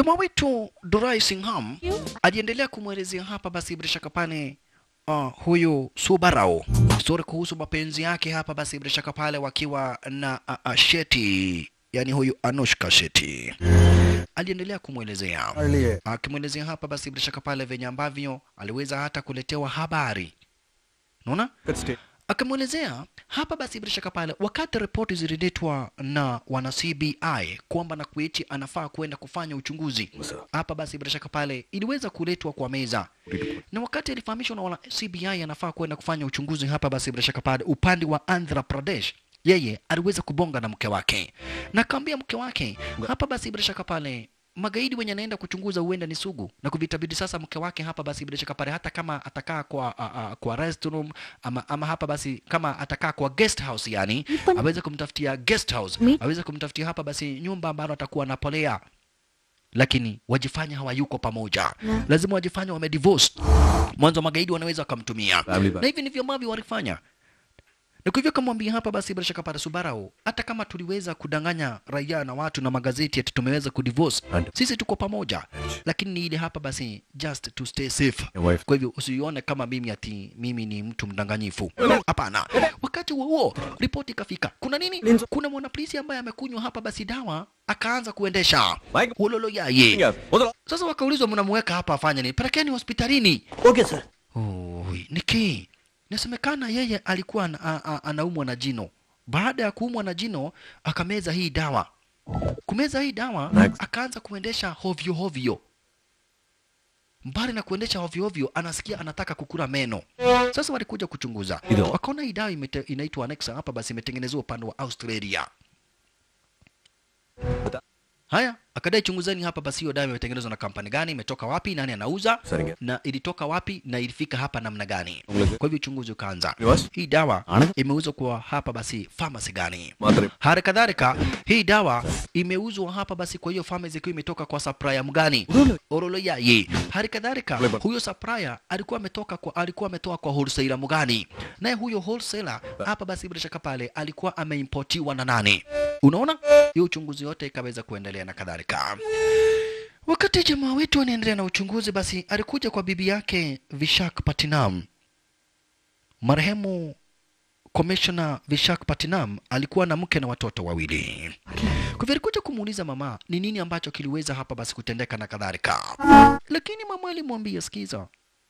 Speaker 2: jamaa wetu Durai Singham aliendelea kumwelezea hapa basi bila shaka pale uh, huyu Subarao story kuhusu mapenzi yake hapa basi bila shaka pale wakiwa na uh, uh, Sheti yani huyu Anushka Sheti aliendelea kumwelezea akimwelezea hapa basi bila shaka pale venye ambavyo aliweza hata kuletewa habari unaona akamwelezea hapa basi bila shaka pale wakati ripoti zililetwa na wana CBI kwamba Nakweti anafaa kwenda kufanya uchunguzi hapa basi bila shaka pale iliweza kuletwa kwa meza na wakati alifahamishwa na wana CBI anafaa kwenda kufanya uchunguzi hapa basi bila shaka pale upande wa Andhra Pradesh yeye aliweza kubonga na mke wake na akaambia mke wake hapa basi bila shaka pale magaidi wenye anaenda kuchunguza huenda ni sugu na kuvitabidi sasa mke wake hapa basi bila shaka pale hata kama atakaa kwa a, a, kwa restroom ama, ama hapa basi kama atakaa kwa guest house yani aweze kumtafutia guest house aweze kumtafutia hapa basi nyumba ambalo atakuwa anapolea lakini wajifanya hawayuko pamoja lazima wajifanya wamedivorce mwanzo magaidi wanaweza wakamtumia na hivi ndivyo ambavyo walifanya na kwa hivyo kamwambia hapa basi bila shaka pale Subarao, hata kama tuliweza kudanganya raia na watu na magazeti ati tumeweza kudivorce, sisi tuko pamoja, lakini ni ile hapa basi just to stay safe. Kwa hivyo usione kama mimi ati mimi ni mtu mdanganyifu, hapana. Wakati huo huo ripoti ikafika, kuna nini? Kuna mwanapolisi ambaye amekunywa hapa basi dawa akaanza kuendesha ulolo yaye. Sasa wakaulizwa, mnamweka hapa afanye nini? Pelekeni hospitalini.
Speaker 5: Okay, sir.
Speaker 2: Oi, Niki, inasemekana yeye alikuwa ana- a- a- anaumwa na jino. Baada ya kuumwa na jino akameza hii dawa. Kumeza hii dawa akaanza kuendesha hovyo hovyo. Mbali na kuendesha hovyo hovyo, anasikia anataka kukula meno. Sasa walikuja kuchunguza, wakaona hii dawa imete- inaitwa Anexa hapa, basi imetengenezwa upande wa Australia. Haya, akadai chunguzeni hapa basi hiyo dawa imetengenezwa na kampani gani, imetoka wapi, nani anauza
Speaker 3: சரிங்க
Speaker 2: na ilitoka wapi na ilifika hapa namna gani.
Speaker 3: உங்களுக்கு
Speaker 2: Kwa hivyo uchunguzi ukaanza.
Speaker 3: Yes.
Speaker 2: Hii dawa
Speaker 3: Ana-
Speaker 2: imeuzwa kwa hapa basi pharmacy gani?
Speaker 3: மாத்திரை
Speaker 2: Hali kadhalika hii dawa imeuzwa hapa basi kwa hiyo pharmacy ikiwa imetoka kwa supplier mgani? Orolo yaye. Hali kadhalika
Speaker 3: Leba.
Speaker 2: huyo supplier alikuwa ametoka kwa alikuwa ametoa kwa wholesaler mgani? Naye huyo wholesaler hapa basi bila shaka pale alikuwa ameimportiwa na nani? Unaona? Hiyo uchunguzi yote ikaweza kuendelea na kadhalika. Wakati jamaa wetu anaendelea na uchunguzi, basi alikuja kwa bibi yake Vishak Patinam. Marehemu Commissioner Vishak Patinam alikuwa na mke na watoto wawili. Kwa hivyo alikuja kumuuliza mama ni nini ambacho kiliweza hapa basi kutendeka na kadhalika, lakini mama alimwambia sikiza,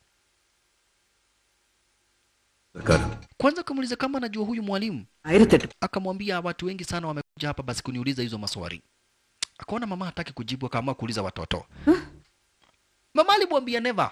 Speaker 3: இருக்காரு
Speaker 2: kwanza akamuuliza kama anajua huyu mwalimu, akamwambia watu wengi sana wamekuja hapa basi kuniuliza hizo maswali. Akaona mama hataki kujibu, akaamua kuuliza watoto. Mama alimwambia never,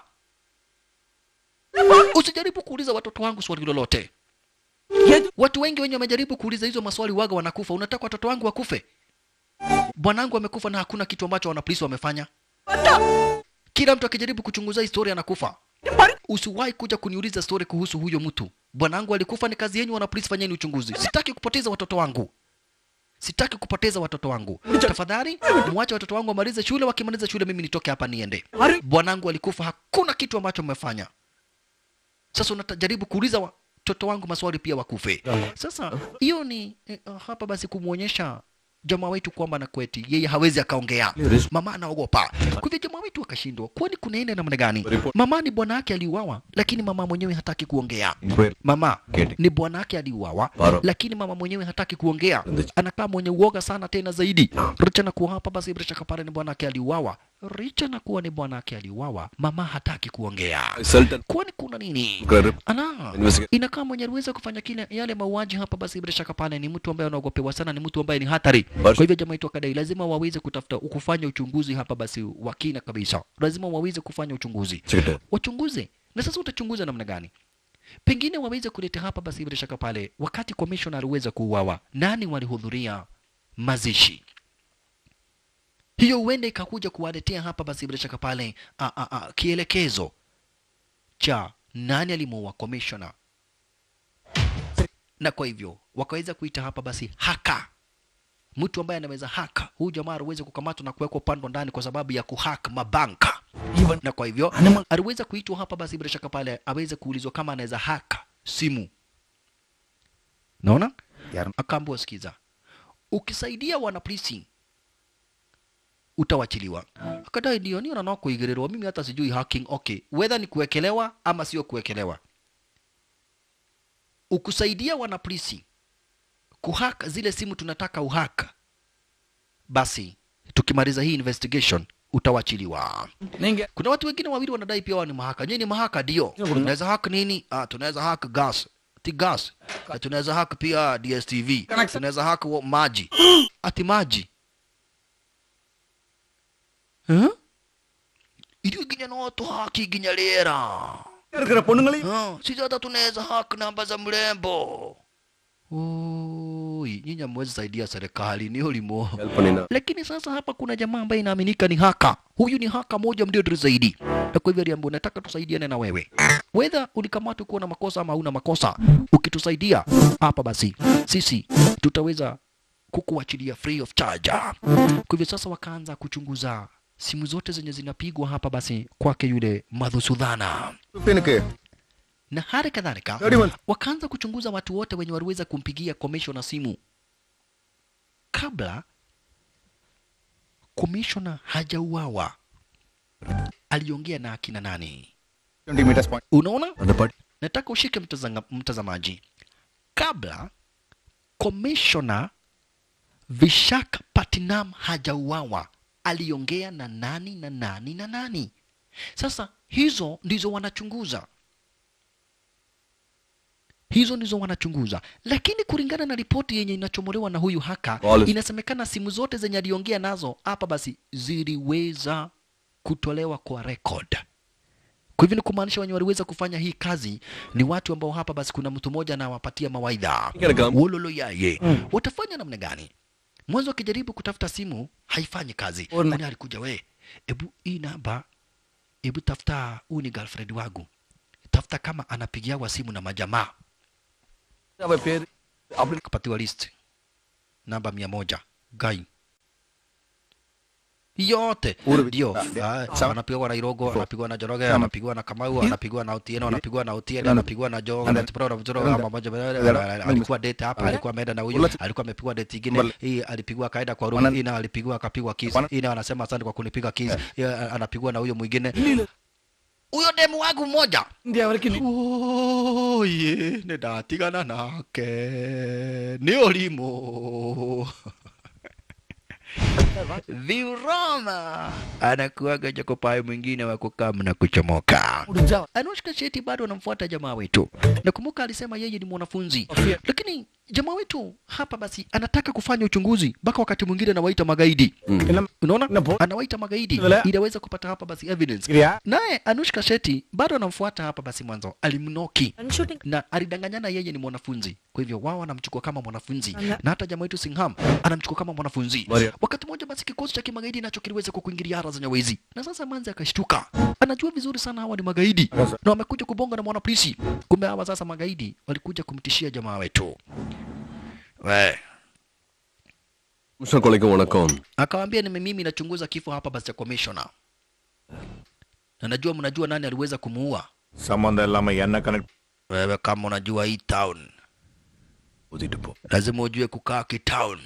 Speaker 2: usijaribu kuuliza watoto wangu swali lolote. Watu wengi wenye wamejaribu kuuliza hizo maswali waga wanakufa. Unataka watoto wangu wakufe? Bwanangu amekufa na hakuna kitu ambacho wanapolisi wamefanya. Kila mtu akijaribu kuchunguza historia anakufa. Usiwahi kuja kuniuliza story kuhusu huyo mtu. Bwanangu alikufa, ni kazi yenu wanapolisi, fanyeni uchunguzi. Sitaki kupoteza watoto wangu. Sitaki kupoteza watoto wangu. Tafadhali muache watoto wangu wamalize shule, wakimaliza shule mimi nitoke hapa niende. Bwanangu alikufa, hakuna kitu ambacho mmefanya. Sasa unajaribu kuuliza watoto wangu maswali pia wakufe. Sasa hiyo ni eh, hapa basi kumwonyesha jamaa wetu kwamba na kweti yeye hawezi akaongea. Mama anaogopa. Kwa hivyo jamaa wetu akashindwa. Kwani kunaenda namna gani? Mama ni bwana yake aliuawa, lakini mama mwenyewe hataki kuongea. Mama ni bwana yake aliuawa,
Speaker 3: Baro.
Speaker 2: lakini mama mwenyewe hataki kuongea. Anakaa mwenye uoga sana tena zaidi. Richa na kuwa hapa basi Richa kapare ni bwana yake aliuawa. Richa na kuwa ni bwana yake aliuawa, mama hataki kuongea.
Speaker 3: sultan
Speaker 2: Kwani kuna nini?
Speaker 3: இருக்காரு
Speaker 2: Ana
Speaker 3: Investigate.
Speaker 2: inakaa mwenye aliweza kufanya kile yale mauaji hapa, basi bila shaka pale ni mtu ambaye anaogopewa sana, ni mtu ambaye ni hatari. Kwa hivyo jamaa yetu akadai lazima waweze kutafuta kufanya uchunguzi hapa, basi wa kina kabisa, lazima waweze kufanya uchunguzi,
Speaker 3: வச்சுக்கிட்டு
Speaker 2: wachunguze. Na sasa utachunguza namna gani? Pengine waweze kuleta hapa, basi bila shaka pale, wakati commissioner aliweza kuuawa, nani walihudhuria mazishi hiyo huenda ikakuja kuwaletea hapa basi bila shaka pale a, a, a, kielekezo cha nani alimuua commissioner, na kwa hivyo wakaweza kuita hapa basi haka, mtu ambaye anaweza haka huyu jamaa aliweza kukamatwa na kuwekwa upande ndani kwa sababu ya kuhack mabanka, na kwa hivyo aliweza kuitwa hapa basi bila shaka pale aweze kuulizwa kama anaweza haka simu. Naona akaambiwa, sikiza, ukisaidia wanapolisi utawachiliwa akadai ndio nio nanao kuigĩrĩrwo mimi hata sijui hacking okay whether ni kuwekelewa ama sio kuwekelewa ukusaidia wanapolisi kuhack zile simu tunataka uhaka basi tukimaliza hii investigation utawachiliwa
Speaker 5: நீங்க
Speaker 2: kuna watu wengine wawili wanadai pia wao ni mahaka nyinyi ni mahaka ndio tunaweza hack nini ah, tunaweza hack gas ti gas Na tunaweza hack pia dstv tunaweza hack wa- maji ati maji huh? irio ginya no tuhaki ginya rĩera
Speaker 5: இருக்கிற பொண்ணுங்களையும்
Speaker 2: Ah, sisi hata tunaweza hack namba za mrembo Oi, nyinyi hamwezi saidia serikali ni ulimo
Speaker 3: help பண்ணினா
Speaker 2: lakini sasa hapa kuna jamaa ambaye inaaminika ni haka huyu ni haka moja mdiodri zaidi na kwa hivyo aliambiwa nataka tusaidiane na wewe wedha ulikamatwa kuwa na makosa ama hauna makosa ukitusaidia hapa basi sisi tutaweza kukuachilia free of charge kwa hivyo sasa wakaanza kuchunguza simu zote zenye zinapigwa hapa basi kwake yule madhusudhana
Speaker 5: ஃபிஃப்டீனுக்கு
Speaker 2: na hali kadhalika
Speaker 5: Thirty one.
Speaker 2: wakaanza kuchunguza watu wote wenye waliweza kumpigia komishona simu kabla komishona hajauawa aliongea na akina nani
Speaker 5: twenty metres point
Speaker 2: unaona
Speaker 3: அந்த பாட்டி
Speaker 2: nataka ushike mtazanga, mtazamaji kabla komishona vishak patinam hajauawa aliongea na nani na nani na nani sasa hizo ndizo wanachunguza hizo ndizo wanachunguza lakini kulingana na ripoti yenye inachomolewa na huyu haka
Speaker 3: Wallace.
Speaker 2: inasemekana simu zote zenye aliongea nazo hapa basi ziliweza kutolewa kwa record kwa hivyo ni kumaanisha wenye waliweza kufanya hii kazi ni watu ambao hapa basi kuna mtu mmoja anawapatia mawaidha
Speaker 3: Kinga-
Speaker 2: wololo yaye watafanya namna gani mwanzo akijaribu kutafuta simu haifanyi kazi
Speaker 5: Ona.
Speaker 2: nani alikuja we ebu hii namba ebu tafuta huu ni girlfriend wangu tafuta kama anapigiawa simu na majamaa
Speaker 5: அவ பேரு அப்படி
Speaker 2: akapatiwa list namba mia moja gai yote ndio Ah, anapigwa na Irogo, anapigwa na Joroge, anapigwa na Kamau, anapigwa na Otieno, anapigwa na Otieno, anapigwa na Joe, anapigwa na Vujoro, ama moja alikuwa date hapa, alikuwa ameenda na huyu, alikuwa amepigwa date ingine, hii alipigwa akaenda kwa room, hii na alipigwa akapigwa kiss, hii na anasema asante kwa kunipiga kiss, hii anapigwa na huyo mwingine. Huyo demu wangu mmoja
Speaker 5: India வரைக்கும் நீ-
Speaker 2: oye nä ndatigana nake nä å rimå Viroma anakuaga Jacopai mwingine wa kukam na kuchomoka.
Speaker 5: முடிஞ்சா
Speaker 2: Anushka Shetty bado anamfuata jamaa wetu. Nakumbuka alisema yeye ni mwanafunzi, lakini jamaa wetu hapa basi anataka kufanya uchunguzi, mpaka wakati mwingine anawaita magaidi.
Speaker 5: என்ன
Speaker 2: Unaona,
Speaker 5: Napo-
Speaker 2: anawaita magaidi
Speaker 5: Vile-
Speaker 2: ili aweze kupata hapa basi evidence.
Speaker 5: இல்லையா
Speaker 2: Naye Anushka Shetty bado anamfuata hapa basi, mwanzo alimnoki
Speaker 4: shooting
Speaker 2: na alidanganyana yeye ni mwanafunzi, kwa hivyo wao wanamchukua kama mwanafunzi
Speaker 4: Anga-
Speaker 2: na hata jamaa wetu Singham anamchukua kama mwanafunzi.
Speaker 3: Maria.
Speaker 2: Wakati mmoja basi kikosi cha kimagaidi nacho kiliweza kukuingilia hara za nyawezi, na sasa Manzi akashtuka, anajua vizuri sana hawa ni magaidi na wamekuja kubonga na mwanapolisi. Kumbe hawa sasa magaidi walikuja kumtishia jamaa wetu. We,
Speaker 3: நிமிஷம் கொலைக்கும் வணக்கம்
Speaker 2: akawaambia ni mimi nachunguza kifo hapa basi cha commissioner, na najua mnajua nani aliweza kumuua.
Speaker 5: சம்பந்தம் இல்லாம என்ன connect
Speaker 2: Wewe kama unajua hii town,
Speaker 3: ஊதிட்டு போ
Speaker 2: lazima ujue kukaa kitown.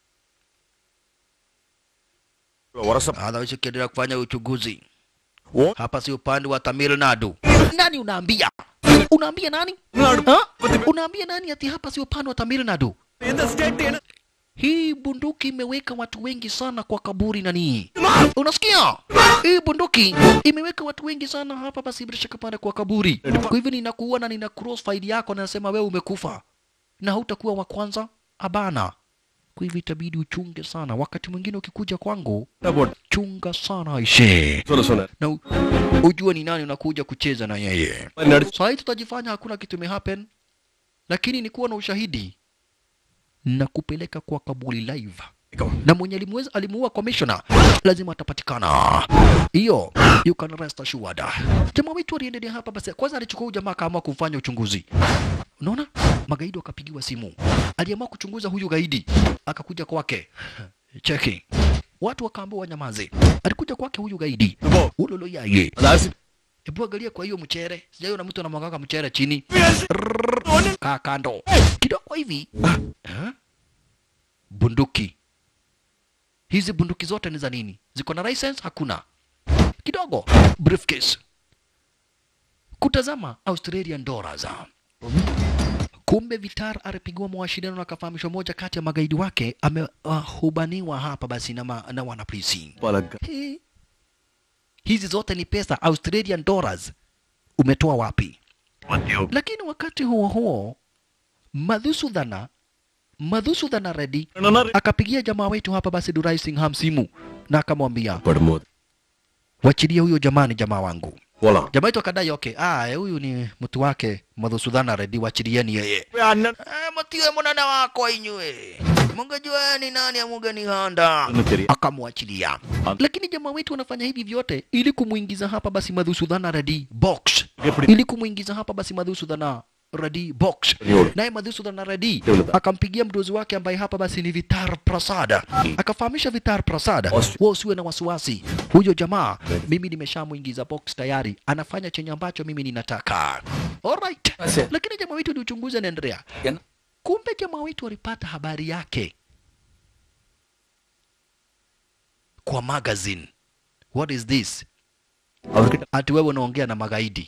Speaker 5: உரச
Speaker 2: Otherwise ukiendelea kufanya uchunguzi
Speaker 5: O-
Speaker 2: hapa, si upande wa Tamil Nadu. Nani unaambia? Unaambia nani? Ha? Unaambia nani ati hapa si upande wa Tamil Nadu?
Speaker 5: எந்த state என்ன
Speaker 2: Hii bunduki imeweka watu wengi sana kwa kaburi nani? Unasikia? Hii bunduki imeweka watu wengi sana hapa basi bila shaka pale kwa kaburi. Kwa hivyo ninakuua na nina cross file yako na nasema wewe umekufa. Na hautakuwa wa kwanza abana. Kwa hivyo itabidi uchunge sana. Wakati mwingine ukikuja kwangu,
Speaker 5: போட்டு
Speaker 2: chunga sana ishe.
Speaker 3: சொல்ல சொன்னேன்
Speaker 2: Na u- ujue ni nani unakuja kucheza na yeye.
Speaker 3: மாதிரி நடிச்சு
Speaker 2: Saa hii tutajifanya hakuna kitu imehappen, lakini ni kuwa na ushahidi na kupeleka kwa kaburi live na mwenye alimweza alimuua commissioner lazima atapatikana. Hiyo you can rest assured. Jamaa wetu aliendelea hapa basi, kwanza alichukua huyu jamaa akaamua kufanya uchunguzi. Unaona, magaidi wakapigiwa simu, aliamua kuchunguza huyu gaidi, akakuja kwake cheki, watu wakaambiwa wanyamaze. Alikuja kwake huyu gaidi ulolo yaye
Speaker 3: அது acid
Speaker 2: Hebu angalia kwa hiyo mchere. Sijaiona mtu anamwagaga mchere chini. Kaa kando. Kidogo hivi. Ha? Bunduki. hizi bunduki zote ni za nini? Ziko na license? Hakuna. Kidogo briefcase. Kutazama Australian dollars. Kumbe Vitar alipigiwa mawasiliano na akafahamishwa moja kati ya magaidi wake amehubaniwa hapa basi na, ma, na wanapolisi.
Speaker 3: Palaga.
Speaker 2: He. Hizi zote ni pesa Australian dollars. Umetoa wapi? Lakini wakati huo huo Madhusudhana Madhusudhana Reddy akapigia jamaa wetu hapa basi Durai Singham simu na akamwambia
Speaker 3: Padmod.
Speaker 2: wachilie huyo jamaa, ni jamaa wangu.
Speaker 3: Wala.
Speaker 2: Jamaa wetu akadai okay, ah, huyu ni mtu wake Madhusudhana Reddy, wachilieni yeye. Ah, matiwe mwanana wako inywe mungejua ni nani amuge ni handa akamwachilia lakini jamaa wetu wanafanya hivi vyote ili kumwingiza hapa basi madhusudhana radi box ili kumwingiza hapa basi madhusudhana radi box naye madhusudhana radi akampigia mdozi wake ambaye hapa basi ni vitar prasada akafahamisha vitar prasada wa usiwe na wasiwasi huyo jamaa mimi nimeshamwingiza box tayari anafanya chenye ambacho mimi ninataka alright lakini jamaa wetu ni uchunguzi anaendelea kumbe jamaa wetu walipata habari yake kwa magazine what is this ati wewe unaongea na magaidi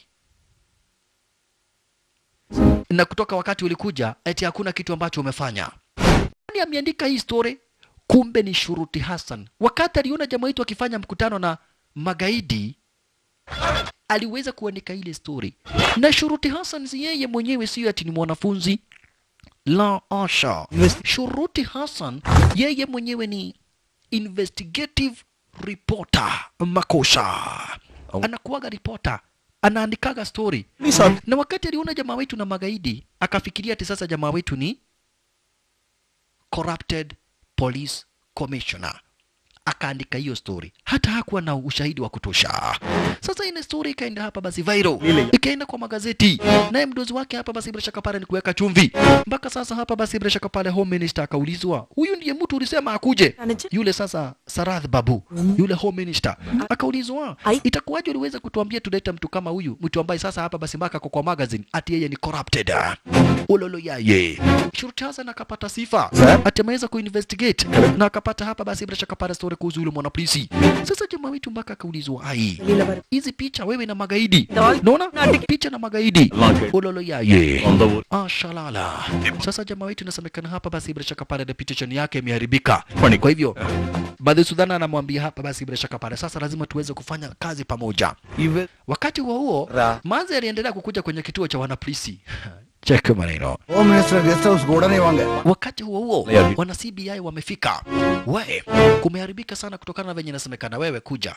Speaker 2: na kutoka wakati ulikuja eti hakuna kitu ambacho umefanya nani ameandika hii story kumbe ni shuruti hassan wakati aliona jamaa wetu akifanya mkutano na magaidi aliweza kuandika ile story na shuruti hassan si yeye mwenyewe sio ati ni mwanafunzi la asha shuruti hassan yeye mwenyewe ni investigative reporter makosha anakuwaga reporter anaandikaga story na wakati aliona jamaa wetu na magaidi akafikiria ati sasa jamaa wetu ni corrupted police commissioner akaandika hiyo story hata hakuwa na ushahidi wa kutosha sasa ile story ikaenda hapa basi viral ikaenda kwa magazeti naye mdozi wake hapa basi bila shaka pale ni kuweka chumvi mpaka sasa hapa basi bila shaka pale home minister akaulizwa huyu ndiye mtu ulisema akuje yule sasa Sarath Babu yule home minister akaulizwa itakuwaje uliweza kutuambia tulete mtu kama huyu mtu ambaye sasa hapa basi mpaka kwa, kwa magazine ati yeye ni corrupted ulolo yaye Shurti Hassan akapata sifa ati ameweza kuinvestigate na akapata hapa basi bila shaka pale story kuhusu yule mwanapolisi sasa jamaa wetu mpaka akaulizwa ai hizi picha wewe na magaidi naona picha na magaidi ulolo yaye ah shalala sasa jamaa wetu inasemekana hapa basi bila shaka pale reputation yake imeharibika kwa hivyo Badhi Sudhana anamwambia hapa basi bila shaka pale sasa lazima tuweze kufanya kazi pamoja wakati huo huo manzi aliendelea kukuja kwenye kituo cha wanapolisi check maneno
Speaker 5: home minister guest house ಗೋಡನೆ ಇವಂಗೆ
Speaker 2: wakati huo huo wana CBI wamefika we kumeharibika sana kutokana na venye inasemekana wewe kuja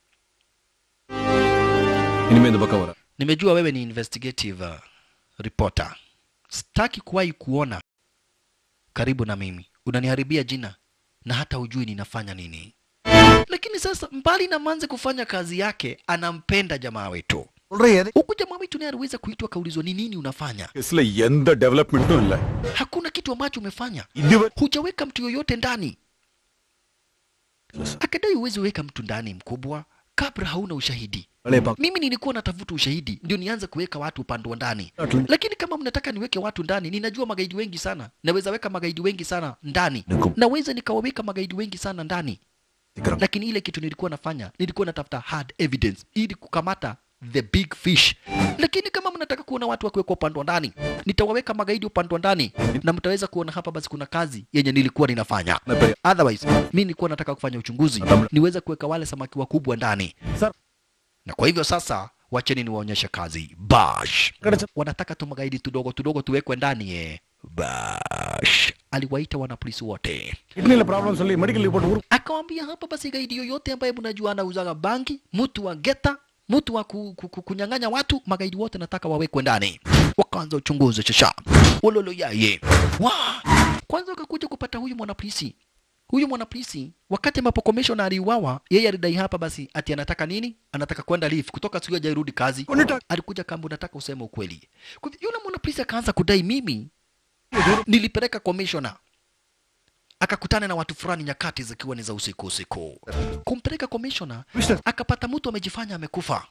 Speaker 3: ಇನಿಮೆ இந்த பக்கம் வர
Speaker 2: nimejua wewe ni investigative uh, reporter sitaki kuwahi kuona karibu na mimi unaniharibia jina na hata hujui ninafanya nini lakini sasa mbali na manze kufanya kazi yake anampenda jamaa wetu
Speaker 5: ನೋಡ್ರಿ ಎದಕ್ಕೆ
Speaker 2: huku jamaa wetu naye aliweza kuitwa kaulizwa ni nini unafanya
Speaker 5: ಹೆಸಲ ಎಂದ ಡೆವಲಪ್ಮೆಂಟು ಇಲ್ಲ
Speaker 2: hakuna kitu ambacho umefanya
Speaker 5: ಇದುವರೆ
Speaker 2: hujaweka mtu yoyote ndani akadai uwezi weka mtu ndani mkubwa kabla hauna ushahidi
Speaker 5: ಹಳೆ ಪಾಕ
Speaker 2: mimi nilikuwa natafuta ushahidi ndio nianze kuweka watu upande wa ndani lakini kama mnataka niweke watu ndani ninajua magaidi wengi sana naweza weka magaidi wengi sana ndani
Speaker 3: Nikum-
Speaker 2: naweza nikawaweka magaidi wengi sana ndani lakini ile kitu nilikuwa nafanya nilikuwa natafuta hard evidence ili kukamata the big fish lakini kama mnataka kuona watu wakiwekwa upande wa ndani nitawaweka magaidi upande wa ndani na mtaweza kuona hapa basi kuna kazi yenye nilikuwa ninafanya otherwise mi nilikuwa nataka kufanya uchunguzi niweze kuweka wale samaki wakubwa ndani
Speaker 5: Sir.
Speaker 2: na kwa hivyo sasa wacheni niwaonyeshe kazi bash wanataka tu magaidi tudogo tudogo tuwekwe ndani eh. bash aliwaita wanapolisi wote
Speaker 5: ಕಿಡ್ನಿಲಿ problem சொல்லி medical report ಊರು
Speaker 2: akawambia hapa basi gaidi yoyote ambaye mnajua anauzaga bangi mtu wa geta mtu wa ku, ku, ku, kunyang'anya watu magaidi wote nataka wawekwe ndani wakaanza uchunguzi shasha wololo yaye wa kwanza wakakuja kupata huyu mwanapolisi huyu mwanapolisi wakati ambapo commissioner aliuawa yeye alidai hapa basi ati anataka nini anataka kwenda leave kutoka siku hajarudi kazi alikuja kamba unataka useme ukweli kwa hivyo yule mwanapolisi akaanza kudai mimi nilipeleka commissioner akakutana na watu fulani nyakati zikiwa ni za usiku usiku kumpeleka commissioner akapata mtu amejifanya amekufa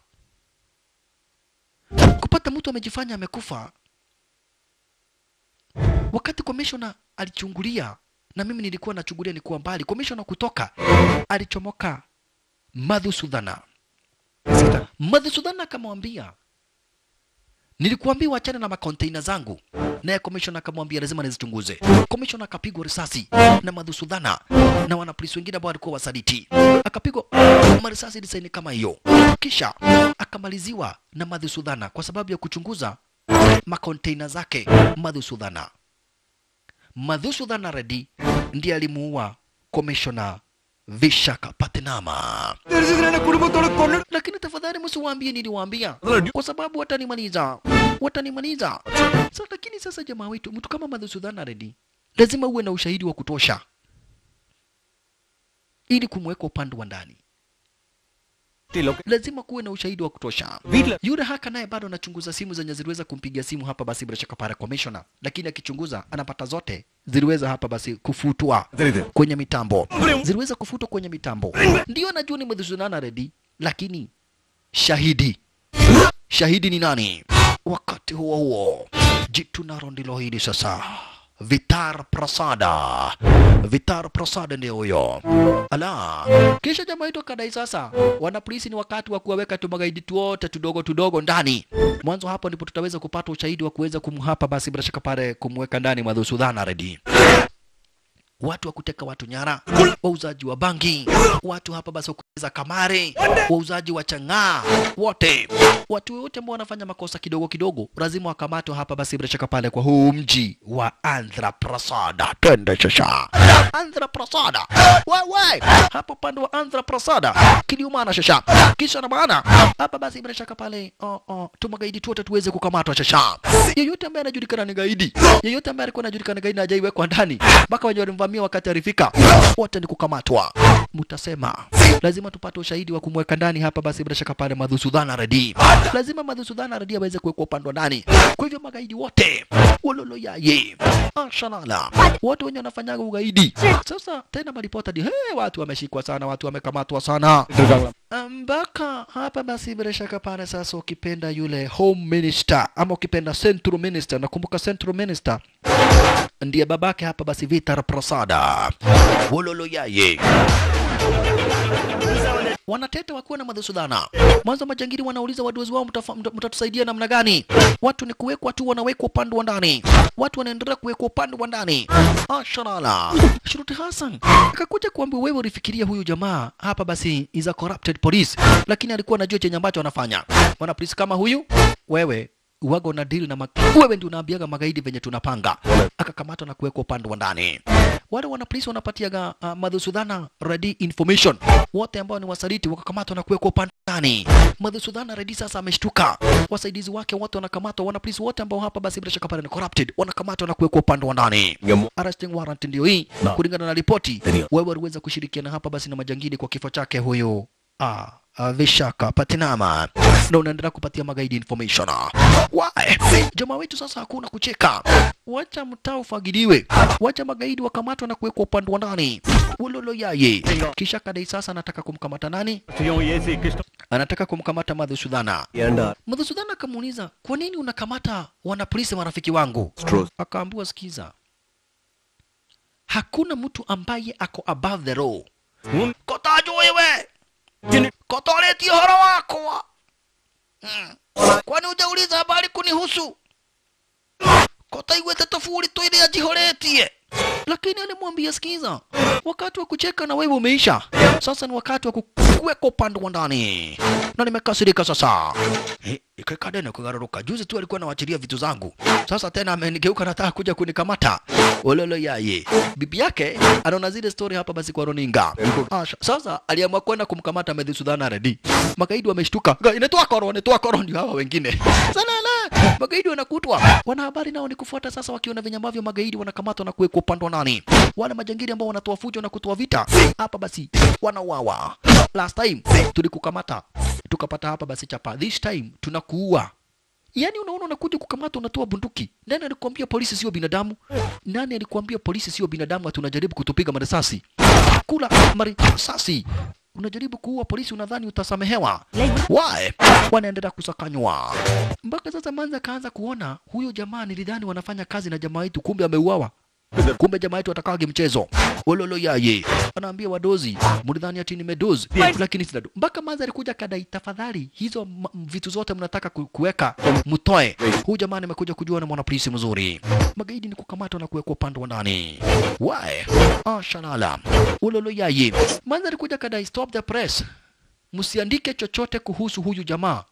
Speaker 2: kupata mtu amejifanya amekufa wakati commissioner alichungulia na mimi nilikuwa nachungulia nikuwa mbali. Komishona kutoka alichomoka Madhusudhana. Madhusudhana akamwambia nilikuambia wachane na makonteina zangu, naye komishona akamwambia lazima nizichunguze. Komishona akapigwa risasi na Madhusudhana na wanapolisi wengine ambao walikuwa wasaliti, akapigwa marisasi disaini kama hiyo, kisha akamaliziwa na Madhusudhana kwa sababu ya kuchunguza makonteina zake Madhusudhana. Madhusudhana Reddy ndiye alimuua komishona Vishaka Patnama. Lakini tafadhali msiwaambie niliwaambia, kwa sababu watanimaliza, watanimaliza. Sasa lakini sasa, jamaa wetu, mtu kama Madhusudhana Reddy lazima uwe na ushahidi wa kutosha ili kumweka upande wa ndani lazima kuwe na ushahidi wa kutosha. Yule haka naye bado anachunguza simu zenye ziliweza kumpigia simu hapa basi bila shaka para commissioner, lakini akichunguza anapata zote ziliweza hapa basi kufutwa kwenye mitambo, ziliweza kufutwa kwenye mitambo. Ndio anajua ni Madhusudhana Reddy, lakini shahidi shahidi ni nani? Wakati huo huo jitu naro ndilo hili sasa. Vitar Prasada, Vitar Prasada ndio huyo. Ala, kisha jamaa yetu akadai sasa, wana polisi ni wakati wa kuwaweka tu magaidi tu wote tudogo tudogo ndani. Mwanzo hapo ndipo tutaweza kupata ushahidi wa kuweza kumhapa basi bila shaka pale kumweka ndani Madhusudhana Reddy watu wa kuteka watu nyara, wauzaji wa bangi, watu hapa basi wa kucheza kamare, wauzaji wa chang'aa, wote watu wote ambao wanafanya makosa kidogo kidogo lazima wakamatwe hapa basi bila shaka pale kwa huu mji wa Andhra Prasada. Twende shasha, Andhra Prasada, wewe hapo pande wa Andhra Prasada, kiliumana shasha, kisha na maana hapa basi bila shaka pale oh, oh, tumagaidi tu wote tuweze kukamatwa shasha. Yeyote ambaye anajulikana ni gaidi, yeyote ambaye alikuwa anajulikana gaidi na hajaiwekwa ndani mpaka wenye walimvamia wakati alifika, wote ni kukamatwa. Mtasema lazima tupate ushahidi wa kumweka ndani hapa basi bila shaka pale Madhusudhana Reddy, lazima Madhusudhana Reddy aweze kuwekwa upande wa ndani. Kwa hivyo magaidi wote wololoyaye ashalala wote wenye wanafanyaga ugaidi sasa tena maripota di hey, watu wameshikwa sana, watu wamekamatwa sana mpaka hapa basi bila shaka pale sasa, ukipenda yule home minister ama ukipenda central minister, nakumbuka central minister ndiye babake hapa basi Vitar Prasada wololoyaye wanatete wakiwa na Madhusudhana. Mwanzo majangili wanauliza wadozi wao, mtafa- mta- mtatusaidia namna gani? Watu ni kuwekwa tu, wanawekwa upande wa ndani, watu wanaendelea kuwekwa upande wa ndani. Ashalala Shuruti Hassan akakuja kuambia, wewe ulifikiria huyu jamaa hapa basi is a corrupted police, lakini alikuwa anajua chenye ambacho anafanya. Mwana polisi kama huyu wewe uwaga na deal na mag... wewe ndio unaambiaga magaidi venye tunapanga. Akakamatwa na kuwekwa upande wa ndani. Wale wana polisi wanapatiaga uh, Madhusudhana Reddy information, wote ambao ni wasaliti wakakamatwa na kuwekwa upande wa ndani. Madhusudhana Reddy sasa ameshtuka, wasaidizi wake wote wanakamatwa, wana polisi wote ambao hapa basi bila shaka pale ni corrupted wanakamatwa na kuwekwa upande wa ndani. Arresting warrant ndio hii, kulingana na ripoti. Wewe waliweza kushirikiana hapa basi na majangili kwa kifo chake huyo ah, ah, Vishaka Patinama na unaendelea kupatia magaidi information. Why? Jamaa wetu sasa hakuna kucheka, wacha mtaa ufagiliwe, wacha magaidi wakamatwa na kuwekwa upande wa ndani. Ulolo yaye kisha kadai sasa anataka kumkamata nani? Anataka kumkamata Madhusudhana. Madhusudhana akamuuliza, kwa nini unakamata wanapolisi marafiki wangu? Akaambiwa, sikiza, hakuna mtu ambaye ako above the law. Kotajo wewe kotoletie horo wakwa Mm. kwani hujauliza habari kunihusu kotaigwete tofuri tu ile ajihoretie lakini alimwambia sikiza wakati wa kucheka na wewe umeisha sasa ni wakati wa kuweka upande wa ndani na nimekasirika sasa Eh, ikakadene kugaruruka juzi tu alikuwa anawachilia vitu zangu sasa tena amenigeuka nataka kuja kunikamata ololo yaye bibi yake anaona zile story hapa basi kwa roninga Asha. sasa aliamua kwenda kumkamata Medhisudhana Reddy magaidi wameshtuka Ga- inatoa koro inatoa koro ndio hawa wengine salala magaidi wanakutwa wanahabari nao ni kufuata sasa wakiona venye ambavyo magaidi wanakamatwa na kuwekwa upande wa nani wale majangili ambao wanatoa fujo na kutoa vita hapa basi wanauawa last time tulikukamata tukapata hapa basi chapa this time tunakuua Yaani unaona unakuja kukamata unatoa bunduki. Nani alikwambia polisi sio binadamu? Nani alikwambia polisi sio binadamu ati unajaribu kutupiga marisasi? Kula marisasi. Unajaribu kuua polisi unadhani utasamehewa. Why? Wanaendelea kusakanywa. Mpaka sasa Manza kaanza kuona huyo jamaa nilidhani wanafanya kazi na jamaa yetu kumbe ameuawa. kumbe jamaa yetu atakagi mchezo ololo yaye anaambia wadozi mlidhani ati nimedozi lakini sina do- mpaka manza alikuja kadai tafadhali hizo m- m- vitu zote mnataka ku- kuweka mtoe huyu jamaa nimekuja kujua na mwanapolisi mzuri magaidi ni kukamatwa na kuwekwa upande wa ndani wae ah shalala ololo yaye manza alikuja kadai stop the press msiandike chochote kuhusu huyu jamaa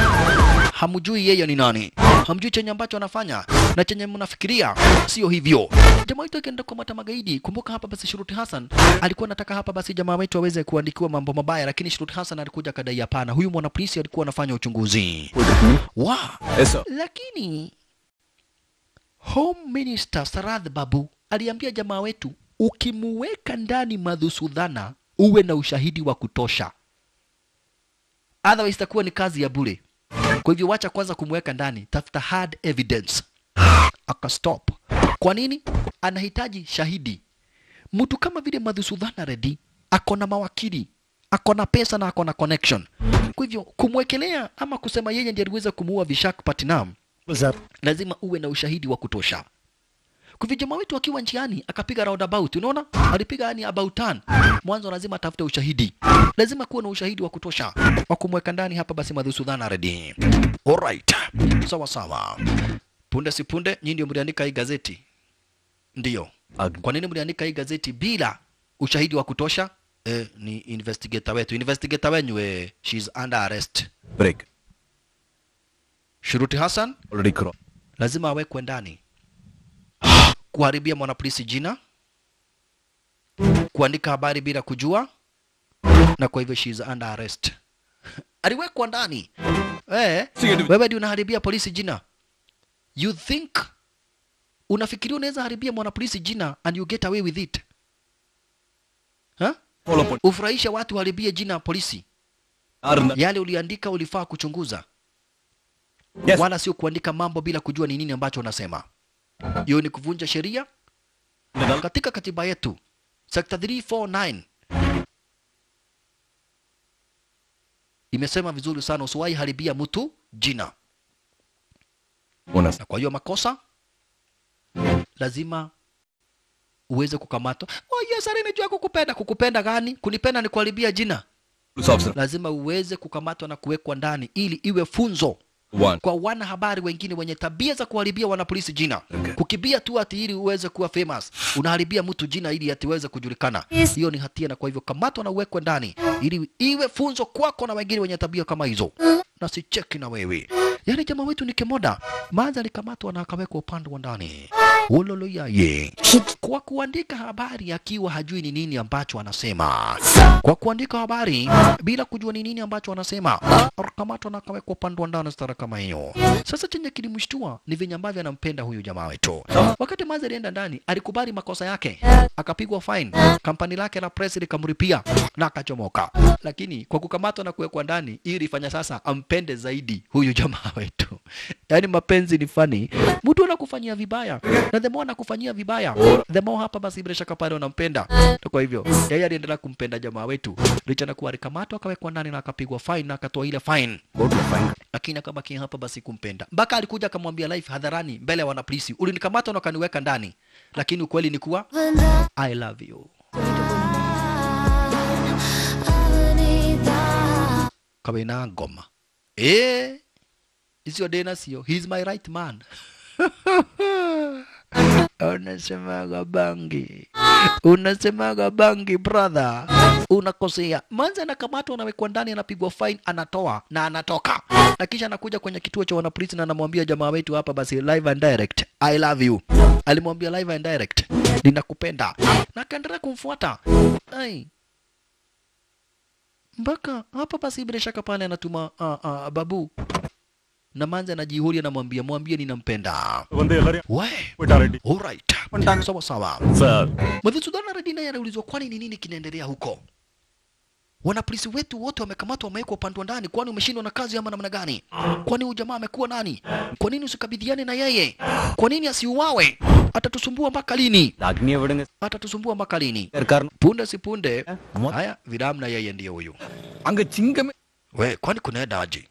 Speaker 2: hamjui yeye ni nani, hamjui chenye ambacho anafanya na chenye mnafikiria sio hivyo. Jamaa wetu akienda kukamata magaidi, kumbuka hapa basi Shuruti Hassan alikuwa anataka hapa basi jamaa wetu aweze kuandikiwa mambo mabaya, lakini Shuruti Hassan alikuja kadai hapana, huyu mwanapolisi alikuwa anafanya uchunguzi wa
Speaker 3: Yes, sir.
Speaker 2: lakini Home Minister Sarath Babu aliambia jamaa wetu, ukimuweka ndani Madhusudhana uwe na ushahidi wa kutosha, otherwise itakuwa ni kazi ya bure. Kwa hivyo wacha kwanza kumweka ndani, tafuta hard evidence. Akastop. Kwa nini? Anahitaji shahidi. Mtu kama vile Madhusudhana Reddy ako na mawakili, ako na pesa na ako na connection. Kwa hivyo kumwekelea ama kusema yeye ndiye aliweza kumuua Vishak Patnam, lazima uwe na ushahidi wa kutosha. Kwa hivyo jamaa wetu akiwa njiani akapiga roundabout, unaona, alipiga yani about turn. Mwanzo lazima atafute ushahidi, lazima kuwa na ushahidi wa kutosha wa kumweka ndani hapa. Basi Madhusudhana Reddy, alright, sawa sawa. Punde si punde, nyinyi ndio mliandika hii gazeti, ndiyo. Kwa nini mliandika hii gazeti bila ushahidi wa kutosha? Eh, ni investigator wetu, investigator wenyu eh, she's under arrest.
Speaker 3: Break.
Speaker 2: Shuruti Hassan
Speaker 3: Already cross.
Speaker 2: lazima awekwe ndani, kuharibia mwanapolisi jina, kuandika habari bila kujua, na kwa hivyo she is under arrest. Aliwekwa ndani. Eh, wewe ndio unaharibia polisi jina. You think unafikiria unaweza haribia mwanapolisi jina and you get away with it? Huh?
Speaker 3: Follow up on-
Speaker 2: Ufurahisha watu uharibie jina ya polisi.
Speaker 3: Arna-
Speaker 2: Yale uliandika ulifaa kuchunguza
Speaker 3: Yes.
Speaker 2: wala sio kuandika mambo bila kujua ni nini ambacho unasema. Hiyo ni kuvunja sheria katika katiba yetu sekta 349 imesema vizuri sana, usiwahi haribia mtu jina,
Speaker 3: Una-
Speaker 2: na kwa hiyo makosa lazima uweze kukamatwa. Oh, yes, sasa nimejua kukupenda. Kukupenda gani? Kunipenda ni kuharibia jina.
Speaker 3: Police officer.
Speaker 2: Lazima uweze kukamatwa na kuwekwa ndani ili iwe funzo
Speaker 3: One.
Speaker 2: kwa wanahabari wengine wenye tabia za kuharibia wanapolisi jina
Speaker 3: Okay.
Speaker 2: kukibia tu ati ili uweze kuwa famous unaharibia mtu jina ili ati uweze kujulikana hiyo ni hatia na kwa hivyo kamatwa na uwekwe ndani ili iwe funzo kwako na wengine wenye tabia kama hizo na sicheki na wewe yaani jamaa wetu ni kemoda maanza alikamatwa na akawekwa upande wa ndani ulolo yaye kwa kuandika habari akiwa hajui ni nini ambacho anasema kwa kuandika habari bila kujua ni nini ambacho anasema akakamatwa na akawekwa upande wa ndani stara kama hiyo sasa chenye kilimshtua ni venye ambavyo anampenda huyu jamaa wetu wakati mazi alienda ndani alikubali makosa yake akapigwa fine kampani lake la press likamripia na akachomoka lakini kwa kukamatwa na kuwekwa ndani hii ilifanya sasa ampende zaidi huyu jamaa wetu yaani mapenzi ni fani mtu anakufanyia vibaya na the more anakufanyia vibaya the more hapa basi bila shaka pale unampenda Na kwa hivyo yeye aliendelea kumpenda jamaa wetu licha na kuwa alikamatwa akawekwa ndani na akapigwa fine na akatoa ile fine lakini akabaki hapa basi kumpenda mpaka alikuja akamwambia life hadharani mbele ya wanapolisi ulinikamata na ukaniweka ndani lakini ukweli ni kuwa i love you kawaina ngoma eh isio dena sio he's my right man unasemaga bangi unasemaga bangi brother unakosea manza anakamatwa anawekwa ndani anapigwa fine anatoa na anatoka na kisha anakuja kwenye kituo cha wanapolisi na anamwambia jamaa wetu hapa basi live and direct i love you alimwambia live and direct ninakupenda na akaendelea kumfuata ai mpaka hapa basi bila shaka pale anatuma uh, uh, babu na manza anajihuri anamwambia mwambie ninampenda we alright sawa sawa
Speaker 3: Sir.
Speaker 2: Madhusudhana Reddy naye anaulizwa kwani ni nini kinaendelea huko? Wanapolisi wetu wote wamekamatwa, wamewekwa upande wa ndani. Kwani umeshindwa na kazi ama namna gani? Kwani huyu jamaa amekuwa nani? Kwa nini usikabidhiane na yeye? Kwa nini asiuawe? Atatusumbua mpaka lini?
Speaker 5: ಅಗ್ನಿ evidence
Speaker 2: Atatusumbua mpaka lini?
Speaker 5: ಸರ್ಕಾರ
Speaker 2: Punde si punde, haya Viram na yeye ndiye huyu.
Speaker 3: அங்க சிங்கமே
Speaker 2: We, kwani kunaenda aje?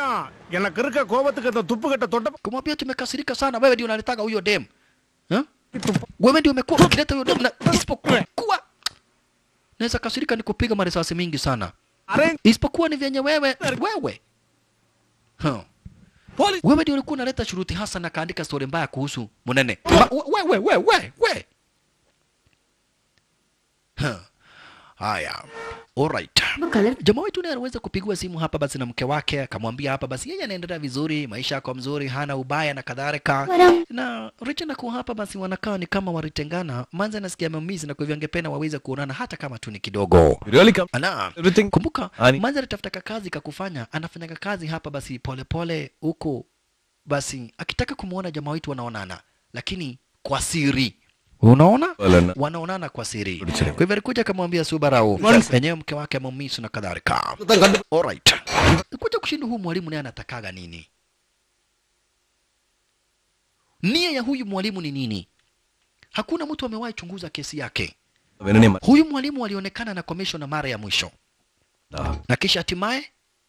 Speaker 9: எனக்கு இருக்க கோபத்துக்கு அந்த துப்பு கட்ட தொட்ட
Speaker 2: Kumwambia tumekasirika sana, wewe ndio unalitaka huyo dem. Huh? wewe ndio umekuwa ukileta hiyo damu na isipokuwa naweza kasirika nikupiga marisasi mingi sana isipokuwa ni vyenye wewe wewe huh. wewe ndio ulikuwa unaleta shuruti hasa na kaandika stori mbaya kuhusu munene Ma- we, we, we, we, we. Huh. haya alright jamaa wetu naye aliweza kupigiwa simu hapa basi na mke wake akamwambia hapa basi yeye anaendelea vizuri maisha yako mzuri hana ubaya na kadhalika na Richard na kuwa hapa basi wanakaa ni kama walitengana manza nasikia maumizi na kwa hivyo angependa waweze kuonana hata kama tu ni kidogo
Speaker 3: You really come?
Speaker 2: ana
Speaker 3: Everything.
Speaker 2: kumbuka
Speaker 3: Ani-
Speaker 2: manza alitafuta kazi kakufanya anafanya kazi hapa basi polepole huko basi akitaka kumwona jamaa wetu wanaonana lakini kwa siri unaona
Speaker 3: Wala na-
Speaker 2: wanaonana kwa siri kwa
Speaker 3: Ulichelewa.
Speaker 2: hivyo alikuja akamwambia Subarau enyewe mke wake amemisu na kadhalika alright kuja kushinda huu mwalimu naye anatakaga nini nia ya huyu mwalimu ni nini hakuna mtu amewahi chunguza kesi yake
Speaker 3: Venene ma-
Speaker 2: huyu mwalimu alionekana na komishona mara ya mwisho
Speaker 3: Ah.
Speaker 2: na kisha hatimaye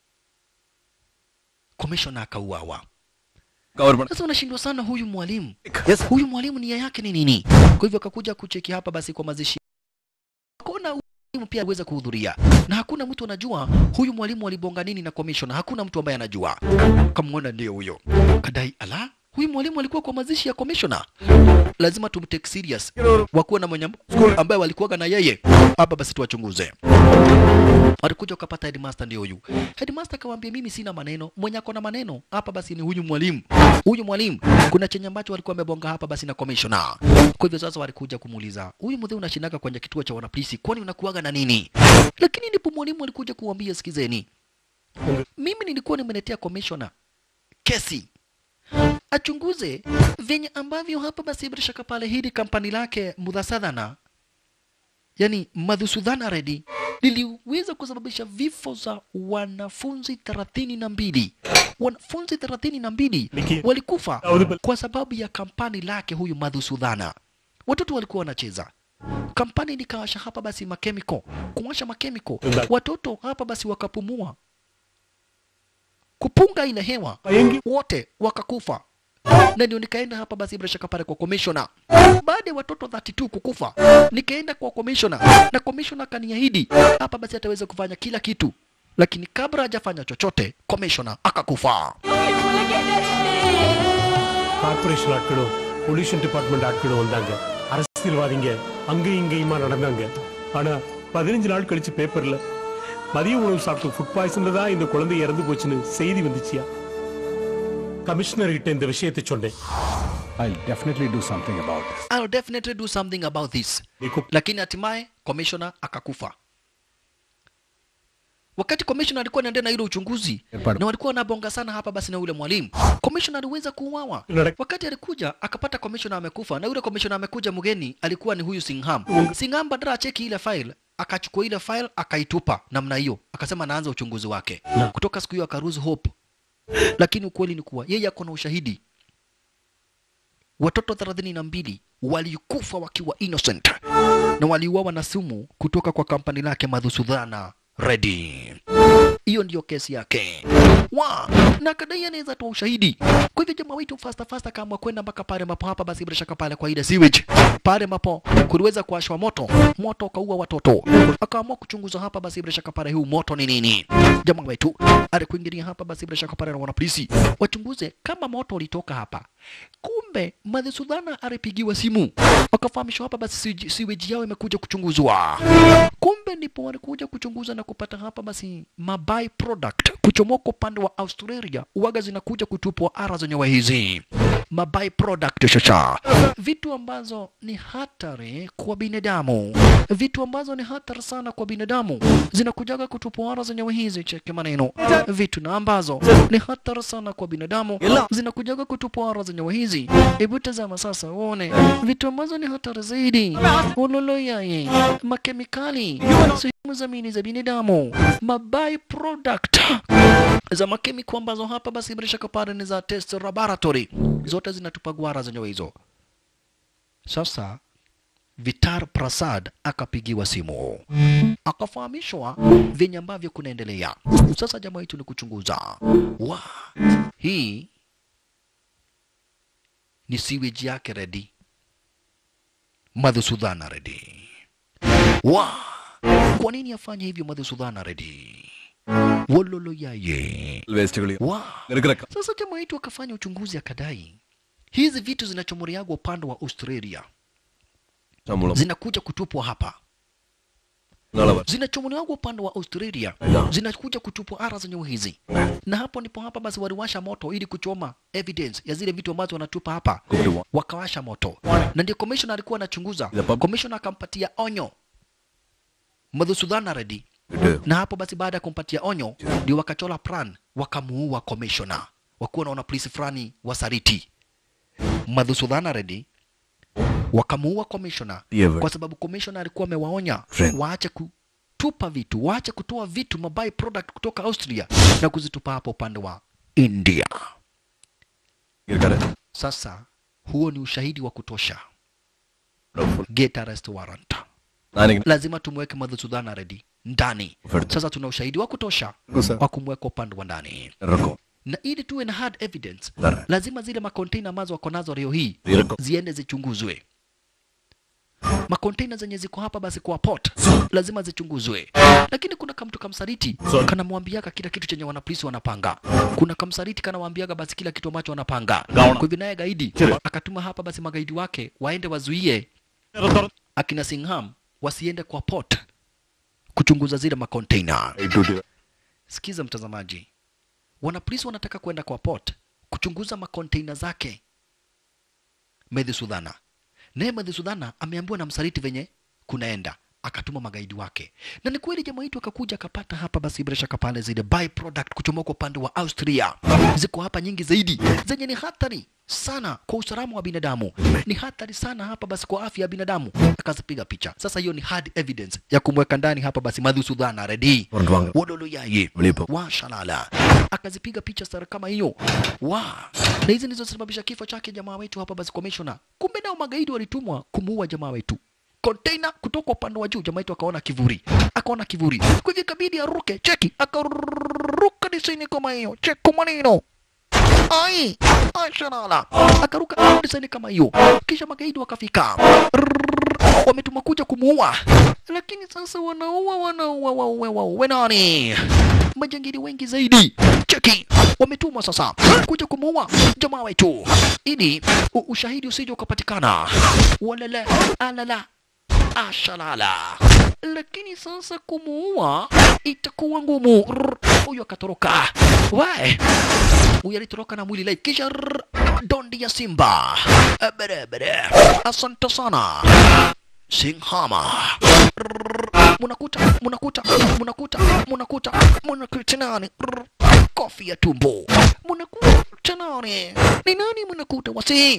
Speaker 2: komishona akauawa
Speaker 3: Cover bana-
Speaker 2: sasa unashindwa sana huyu mwalimu huyu mwalimu nia yake ni nini kwa hivyo akakuja kucheki hapa basi kwa mazishi hakuna mwalimu pia aliweza kuhudhuria na hakuna mtu anajua huyu mwalimu alibonga nini na commissioner hakuna mtu ambaye anajua kamwona ndio huyo kadai ala huyu mwalimu alikuwa kwa mazishi ya commissioner lazima tumtake serious wakuwa na mwenye ambaye walikuwaga na yeye hapa basi tuwachunguze walikuja ukapata headmaster ndio huyu headmaster akamwambia mimi sina maneno mwenye ako na maneno hapa basi ni huyu mwalimu huyu mwalimu kuna chenye ambacho walikuwa wamebonga hapa basi na commissioner kwa hivyo sasa walikuja kumuuliza huyu mzee unashindaga kwenye kituo cha wanapolisi kwani unakuaga na nini lakini ndipo mwalimu alikuja kuambia sikizeni mimi nilikuwa nimeletea commissioner kesi achunguze venye ambavyo hapa basi bila shaka pale hili kampani lake mudhasadhana yani madhusudhana redi liliweza kusababisha vifo za wanafunzi thelathini na mbili wanafunzi thelathini na mbili walikufa kwa sababu ya kampani lake huyu madhusudhana watoto walikuwa wanacheza kampani likawasha hapa basi makemiko kuwasha makemiko watoto hapa basi wakapumua kupunga ile hewa wote wakakufa na ndio nikaenda hapa basi bila shaka pale kwa commissioner baada ya watoto 32 kukufa nikaenda kwa commissioner na commissioner akaniahidi hapa basi ataweza kufanya kila kitu lakini kabla hajafanya chochote commissioner akakufa
Speaker 9: corporation ஆட்களும் pollution department ஆட்களும் வந்தாங்க அரசியல்வாதிங்க அங்கேயும் இங்கேயுமா நடந்தாங்க ஆனா பதினஞ்சு நாள் கழிச்சு பேப்பர்ல மதிய உணவு சாப்பிட்டு ஃபுட் பாய்சன்ல தான் இந்த குழந்தை இறந்து போச்சுன்னு செய்தி வந்துச்சியா கமிஷனர் கிட்ட இந்த விஷயத்தை சொன்னேன்
Speaker 5: I'll definitely do something about this.
Speaker 2: I'll definitely do something about this
Speaker 9: Niko-
Speaker 2: lakini hatimaye commissioner akakufa wakati commissioner alikuwa anaendelea na ile uchunguzi
Speaker 5: Pardon.
Speaker 2: na walikuwa wanabonga sana hapa basi na yule mwalimu commissioner aliweza kuuawa
Speaker 9: Nare-
Speaker 2: wakati alikuja akapata commissioner amekufa na yule commissioner amekuja mgeni alikuwa ni huyu Singham Singham badala acheki ile file akachukua ile file akaitupa namna hiyo akasema anaanza uchunguzi wake kutoka siku hiyo akaruhusu hope lakini ukweli ni kuwa yeye ako na ushahidi watoto thelathini na mbili walikufa wakiwa innocent na waliuawa na sumu kutoka kwa kampani lake Madhusudhana Reddy. Hiyo ndiyo kesi yake wa na kadai anaweza toa ushahidi. Kwa hivyo jamaa wetu fasta fasta kama kwenda mpaka pale ambapo hapa basi bila shaka pale kwa ile sewage pale ambapo kuliweza kuwashwa moto, moto ukaua watoto, akaamua kuchunguza hapa basi bila shaka pale huu moto ni nini. Jamaa wetu alikuingilia hapa basi bila shaka pale na wanapolisi wachunguze kama moto ulitoka hapa. Kumbe Madhusudhana alipigiwa simu wakafahamishwa hapa basi sewage- sewage yao imekuja kuchunguzwa. Kumbe ndipo walikuja kuchunguza na kupata hapa basi maby product kuchomoka upande wa Australia, uwaga zinakuja kutupwa ara zenyewe hizi maby product shasha, vitu ambazo ni hatari kwa binadamu, vitu ambazo ni hatari sana kwa binadamu zinakujaga kutupwa ara zenyewe hizi. Cheke maneno, vitu na ambazo ni hatari sana kwa binadamu zinakujaga kutupwa ara zenyewe hizi. Hebu tazama sasa uone vitu ambazo ni hatari zaidi, uloloyaye, makemikali, sehemu za mini za binadamu, maby product za makemiko ambazo hapa basi bila shaka pale ni za test laboratory, zote zinatupa gwara zenyewe hizo. Sasa Vitar Prasad akapigiwa simu akafahamishwa venye ambavyo kunaendelea. Sasa jamaa yetu ni kuchunguza wa hii ni sewage yake ready Madhusudhana Reddy. Wa, kwa nini afanye hivyo Madhusudhana Reddy? Wololo yaye.
Speaker 3: വേസ്റ്റുകൾ
Speaker 2: Wa,
Speaker 3: നിനക്കിലക്ക
Speaker 2: sasa jamaa wetu akafanya uchunguzi akadai hizi vitu zinachomoreagwa upande wa Australia
Speaker 3: ശമ്പളം
Speaker 2: zinakuja kutupwa hapa
Speaker 3: നാളെ വരാം.
Speaker 2: zinachomolewa upande wa Australia zinakuja kutupwa ara zenye hizi, na hapo ndipo hapa basi waliwasha moto ili kuchoma evidence ya zile vitu ambazo wanatupa hapa,
Speaker 3: Kukiwa.
Speaker 2: wakawasha moto, na ndio commissioner alikuwa anachunguza.
Speaker 3: Yep.
Speaker 2: Commissioner akampatia onyo Madhusudhana Reddy,
Speaker 3: കിട്ടുക.
Speaker 2: na hapo basi baada ya kumpatia onyo ndio wakachola plan, wakamuua commissioner, wakuwa naona polisi fulani wasariti Madhusudhana Reddy wakamuua commissioner
Speaker 3: Ever.
Speaker 2: kwa sababu commissioner alikuwa amewaonya
Speaker 3: Friend.
Speaker 2: waache kutupa vitu, waache kutoa vitu mabai product kutoka Austria na kuzitupa hapa upande wa India.
Speaker 3: ഇരിക്കാതെ.
Speaker 2: Sasa huo ni ushahidi wa kutosha,
Speaker 3: Doubtful.
Speaker 2: get arrest warrant.
Speaker 3: ഞാനിങ്ങനെ
Speaker 2: Lazima tumweke Madhusudhana Reddy ndani.
Speaker 3: Further.
Speaker 2: Sasa tuna ushahidi wa kutosha
Speaker 3: Sir.
Speaker 2: wa kumweka upande wa ndani,
Speaker 3: ഇറക്കും.
Speaker 2: na ili tuwe na hard evidence,
Speaker 3: Dara.
Speaker 2: lazima zile makonteina ambazo wako nazo leo hii
Speaker 3: Ziriko.
Speaker 2: ziende zichunguzwe. Makonteina zenye ziko hapa basi kwa port lazima zichunguzwe, lakini kuna kamtu kamsaliti kanamwambiaga kila kitu chenye wanapolisi wanapanga. Kuna kamsaliti kanamwambiaga basi kila kitu ambacho wanapanga. Kwa hivyo naye gaidi akatuma hapa basi magaidi wake waende wazuie akina Singham wasiende kwa port kuchunguza zile makonteina. Sikiza mtazamaji, wanapolisi wanataka kwenda kwa port kuchunguza makonteina zake Medhi Sudhana. Naye Medhi Sudhana ameambiwa na msaliti venye kunaenda, akatuma magaidi wake, na ni kweli jamaa wetu akakuja akapata hapa basi bila shaka pale zile byproduct kuchomoka upande wa Austria ziko hapa nyingi zaidi zenye ni hatari sana kwa usalama wa binadamu, ni hatari sana hapa basi kwa afya ya binadamu. Akazipiga picha. Sasa hiyo ni hard evidence ya kumweka ndani hapa basi Madhu Sudhana Reddy
Speaker 3: Warrant wangu.
Speaker 2: Wodolo yaye
Speaker 3: Mlipo.
Speaker 2: wa shalala akazipiga picha sara kama hiyo wa na hizi ndizo zisababisha kifo chake jamaa wetu hapa basi commissioner. Kumbe nao magaidi walitumwa kumuua jamaa wetu container kutoka upande wa juu, jamaa wetu akaona kivuri, akaona kivuri, kwa hivyo ikabidi aruke. Cheki, akaruka disaini kama hiyo, cheki maneno ai ashalala, akaruka disaini kama hiyo, kisha magaidi wakafika Rrrr, wametuma kuja kumuua, lakini sasa wanaua wanaua wauwe wauwe nani? Majangili wengi zaidi, cheki, wametumwa sasa kuja kumuua jamaa wetu ili u- ushahidi usije ukapatikana. Walala alala ashalala, lakini sasa kumuua itakuwa ngumu. Rrr, Huyu akatoroka, we huyu alitoroka na mwili live, kisha rrr, dondi ya simba Eh, barabara. Asante sana Singhama. Rrrr, Munakuta, munakuta, munakuta, munakuta, munakuta nani? Rrrr, Kofi ya tumbo. Munakuta nani? Ni nani munakuta wasi?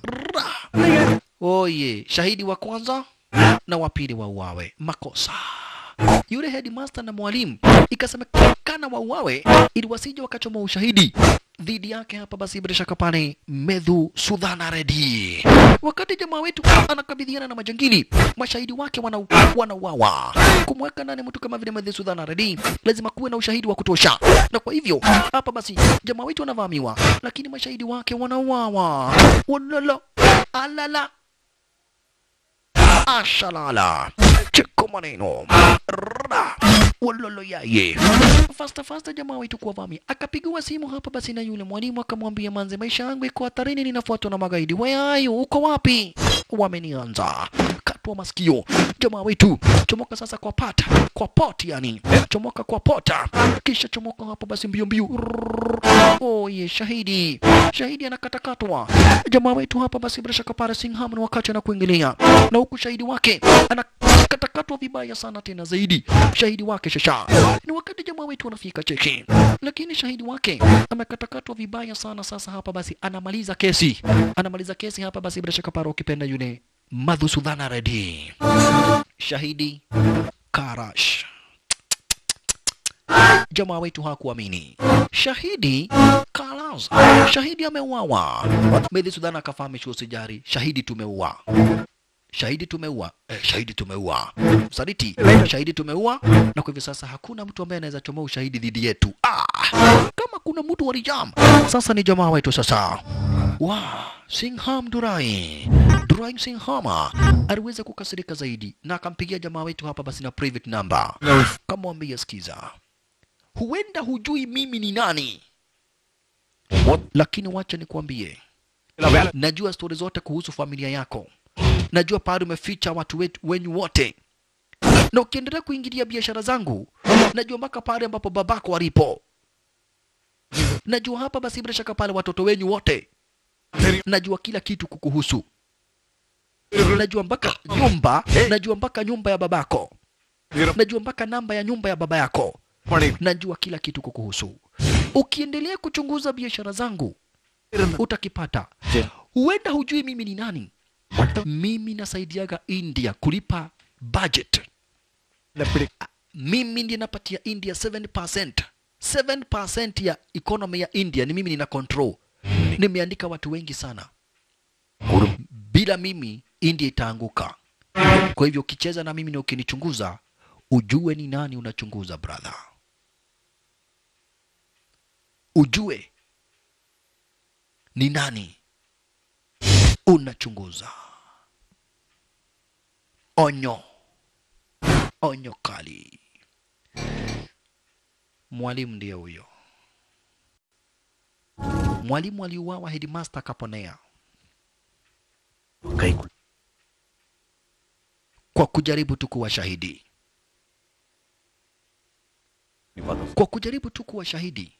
Speaker 2: Rrrr. Oye, shahidi wa kwanza na wa pili wauawe. Makosa. Yule headmaster na mwalimu ikasemekana wauawe ili wasije wakachoma ushahidi dhidi yake hapa basi bila shaka pale Medhu Sudhana Reddy. Wakati jamaa wetu anakabidhiana na majangili, mashahidi wake wana wanauawa. Kumweka ndani mtu kama vile Medhu Sudhana Reddy, lazima kuwe na ushahidi wa kutosha, na kwa hivyo hapa basi jamaa wetu anavamiwa, lakini mashahidi wake wanauawa. Walala alala ashalala cheko maneno Rrra. walolo yaye fasta fasta jamaa wetu kuwavamia akapigiwa simu hapa basi na yule mwalimu akamwambia manze maisha yangu iko hatarini ninafuatwa na magaidi weayo uko wapi wamenianza katwa masikio jamaa wetu chomoka sasa kwa pata kwa pot yani chomoka kwa pota kisha chomoka hapo basi mbio mbio Rrrr. oye shahidi shahidi anakatakatwa jamaa wetu hapa basi bila shaka pale Singham ni wakati anakuingilia na huku shahidi wake anakatakatwa vibaya sana tena zaidi shahidi wake shasha ni wakati jamaa wetu anafika cheki lakini shahidi wake amekatakatwa vibaya sana sasa hapa basi anamaliza kesi anamaliza kesi hapa basi bila shaka pale ukipenda yule Madhusudhana Reddy shahidi Karash jamaa wetu hakuamini. Shahidi Kalaz, shahidi ameuawa. Medhi Sudhana akafahamishwa usijari, shahidi tumeua shahidi tumeua eh, shahidi tumeua msaliti shahidi tumeua na kwa hivyo sasa hakuna mtu ambaye anaweza chomoa ushahidi dhidi yetu ah, kama kuna mtu walijam sasa ni jamaa wetu sasa wa Singham Durai Drawing Singhama aliweza kukasirika zaidi na akampigia jamaa wetu hapa basi na private number, kamwambia sikiza, huenda hujui mimi ni nani, lakini wacha nikwambie, najua stori zote kuhusu familia yako, najua pahali umeficha watu wetu wenyu wote, na ukiendelea kuingilia biashara zangu, najua mpaka pale ambapo babako walipo, najua hapa basi bila shaka pale watoto wenyu wote, najua kila kitu kukuhusu, najua mpaka nyumba, najua mpaka nyumba ya babako, najua mpaka namba ya nyumba ya baba yako, najua kila kitu kukuhusu. Ukiendelea kuchunguza biashara zangu utakipata. Huenda hujui mimi ni nani. Mimi nasaidiaga India kulipa budget. Mimi ndiye napatia India 7%. 7% ya economy ya India ni mimi nina control. Nimeandika watu wengi sana. Bila mimi India itaanguka. Kwa hivyo ukicheza na mimi na ukinichunguza, ujue ni nani unachunguza brother. Ujue ni nani unachunguza. Onyo, onyo kali. Mwalimu ndiye huyo. Mwalimu aliuawa, headmaster akaponea kwa kujaribu tu kuwa shahidi, kwa kujaribu tu kuwa shahidi.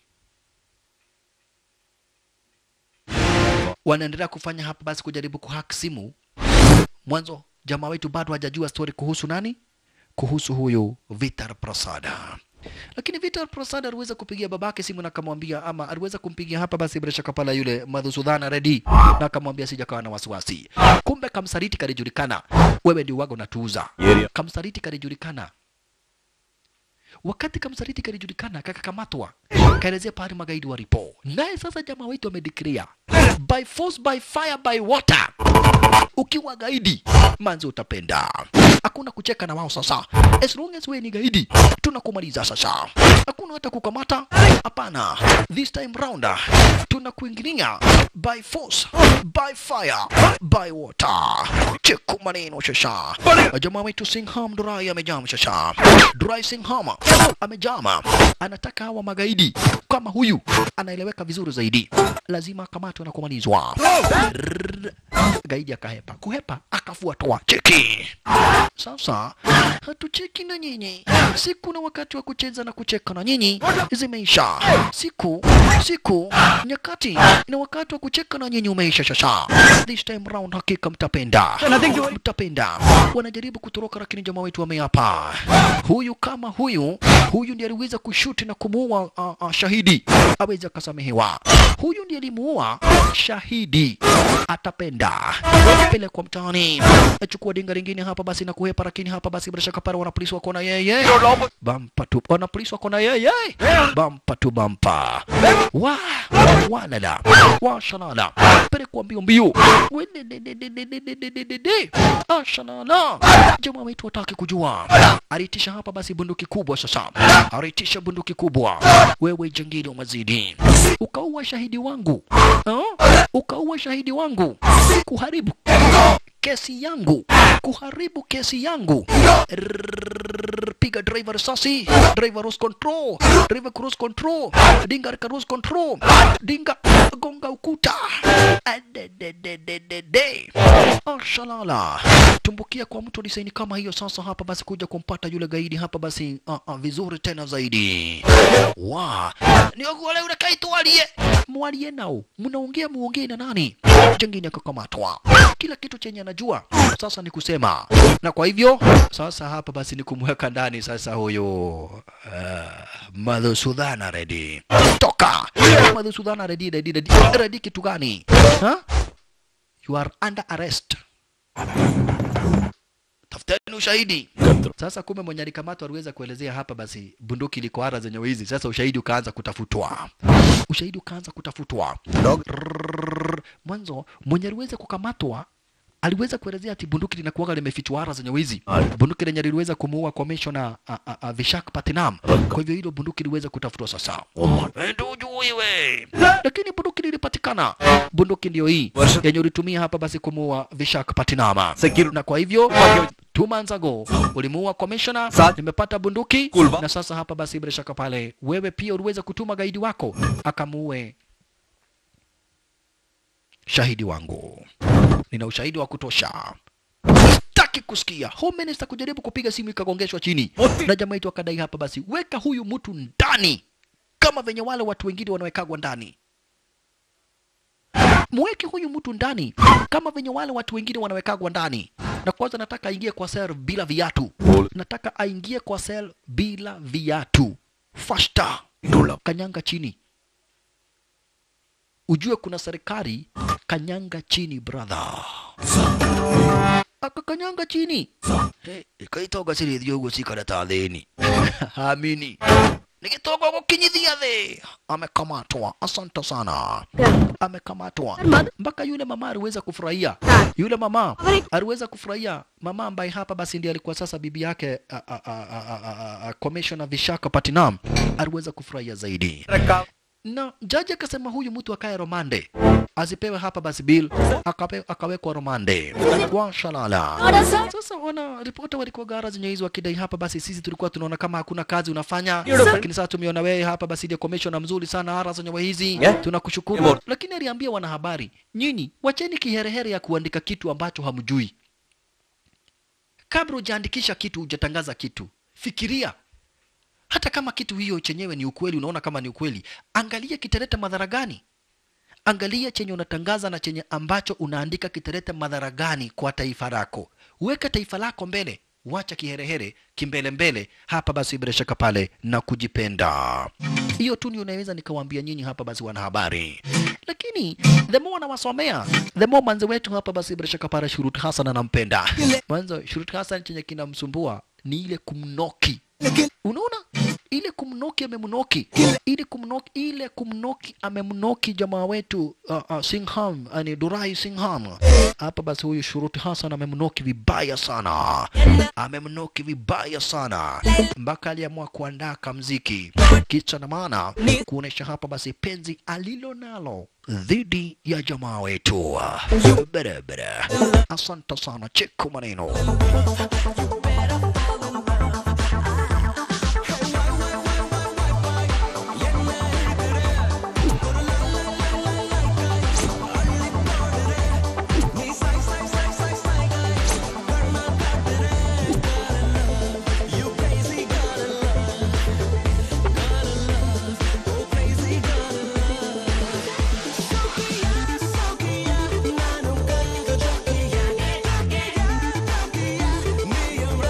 Speaker 2: Wanaendelea kufanya hapa basi, kujaribu kuhack simu. Mwanzo jamaa wetu bado hajajua story kuhusu nani, kuhusu huyu Vitar Prasada lakini Vitar Prasad aliweza kupigia babake simu na akamwambia, ama aliweza kumpigia hapa basi bila shaka pala yule Madhusudhana Reddy na akamwambia sijakawa na wasiwasi. Kumbe kamsaliti kalijulikana, wewe ndio waga unatuuza. Kamsaliti kalijulikana. Wakati kamsaliti kalijulikana, kakakamatwa, kaelezea pahali magaidi walipo. Naye sasa jamaa wetu amedeclare by force by fire by water, ukiwa gaidi manzi utapenda hakuna kucheka na wao sasa. As long as wewe ni gaidi, tunakumaliza sasa. Hakuna hata kukamata, hapana. This time round tunakuingilia by force, by fire, by water. Cheku maneno sasa. Jamaa wetu Singham Durai amejama sasa. Durai Singham amejama, anataka hawa magaidi kama huyu anaeleweka vizuri zaidi, lazima akamatwe na kumalizwa. Rrrr. Gaidi akahepa, kuhepa akafuatwa. Cheki sasa hatucheki na nyinyi. Siku na wakati wa kucheza na kucheka na nyinyi zimeisha. Siku siku nyakati na wakati wa kucheka na nyinyi umeisha. Sasa this time round, hakika mtapenda, mtapenda. Wanajaribu kutoroka, lakini jamaa wetu wameapa. Huyu kama huyu huyu ndiye aliweza kushuti na kumuua uh, uh, shahidi, aweze akasamehewa. Huyu ndiye alimuua shahidi, atapenda pelekwa mtaani, achukua dinga lingine hapa basi na kuhepa, lakini hapa basi bila shaka pale wanapolisi wako na yeye bampa tu, wanapolisi wako na yeye bampa tu bampa, wa walala wa shalala, pelekwa mbio mbio, wededededededededede ashalala. Jamaa wetu wataki kujua, alitisha hapa basi bunduki kubwa. Sasa alitisha bunduki kubwa, wewe jangili umezidi, ukaua shahidi wangu ha? ukaua shahidi wangu, kuharibu kesi yangu, kuharibu kesi yangu. Rrrr, Piga driver risasi, driver lose control, driver cruise control, dinga rika cruise control, dinga gonga ukuta. Adedededede. Ashalala, tumbukia kwa mtu disaini kama hiyo. Sasa hapa basi kuja kumpata yule gaidi hapa basi uh, uh, vizuri tena zaidi. Wa niogole ule kaitwalie mwalie nao, mnaongea muongee na nani? Jengine akakamatwa, kila kitu chenye anajua sasa ni kusema, na kwa hivyo sasa hapa basi ni kumweka ndani sasa huyo uh, Madhusudhana Reddy. Toka Madhusudhana Reddy, Reddy, Reddy, Reddy kitu gani? Huh? You are under arrest. Tafuteni ushahidi. Sasa kumbe mwenye alikamatwa aliweza kuelezea hapa basi bunduki liko ara zenye wizi. Sasa ushahidi ukaanza kutafutwa, ushahidi ukaanza kutafutwa. Rrrr. Mwanzo mwenye aliweza kukamatwa aliweza kuelezea ati bunduki linakuwaga limefichwa ara zenye wizi, bunduki lenye liliweza kumuua commissioner uh, uh, uh, Vishak Patinam. Kwa hivyo hilo bunduki liweza kutafutwa sasa. Ndio ujue wewe lakini bunduki lilipatikana bunduki ndio hii yenye ulitumia hapa basi kumuua vishak patinama na kwa hivyo two months ago ulimuua commissioner nimepata bunduki na sasa hapa basi bila shaka pale wewe pia uliweza kutuma gaidi wako akamuue shahidi wangu nina ushahidi wa kutosha sitaki kusikia home minister kujaribu kupiga simu ikagongeshwa chini na jamaa yetu akadai hapa basi weka huyu mtu ndani kama venye wale watu wengine wanawekagwa ndani mweke huyu mtu ndani kama venye wale watu wengine wanawekagwa ndani na kwanza nataka aingie kwa sel bila viatu nataka aingie kwa sel bila viatu fasta kanyanga chini ujue kuna serikali kanyanga chini brother akakanyanga chini hey, ikaitoga siri thio guo cikara ta thini amini nikitoka gukinyithia thi amekamatwa asante sana amekamatwa mpaka yule mama aliweza kufurahia yule mama aliweza kufurahia mama ambaye hapa basi ndiye alikuwa sasa bibi yake a- a- a- a- a- a- a- commissioner Vishaka Patinam aliweza kufurahia zaidi na jaji akasema huyu mtu akae romande asipewe hapa basi bill akape, akawekwa romande kwa shalala sasa wana ripota walikuwa gara zenye hizo wakidai hapa basi sisi tulikuwa tunaona kama hakuna kazi unafanya lakini sasa tumeona wewe hapa basi ndio commissioner mzuri sana ara zenye hizi tunakushukuru lakini aliambia wanahabari nyinyi wacheni kiherehere ya kuandika kitu ambacho hamjui kabla hujaandikisha kitu hujatangaza kitu fikiria hata kama kitu hiyo chenyewe ni ukweli unaona kama ni ukweli angalia kitaleta madhara gani angalia chenye unatangaza na chenye ambacho unaandika kitaleta madhara gani kwa taifa lako weka taifa lako mbele wacha kiherehere kimbelembele hapa basi bila shaka pale na kujipenda hiyo tu ndio unaweza nikawaambia nyinyi hapa basi wanahabari lakini the more wanawasomea the more manzi wetu hapa basi bila shaka pale shurut hasan anampenda mwanzo shurut hasan chenye kinamsumbua ni ile kumnoki unaona ile kumnoki amemnoki ile kumnoki ile kumnoki amemnoki jamaa wetu uh, uh, Singham ani Durai Singham hapa basi huyu Shuruti Hassan amemnoki vibaya sana amemnoki vibaya sana mpaka aliamua kuandaa kamziki kicha na maana kuonesha hapa basi penzi alilo nalo dhidi ya jamaa wetu barabara asante sana cheko maneno
Speaker 8: Sokia,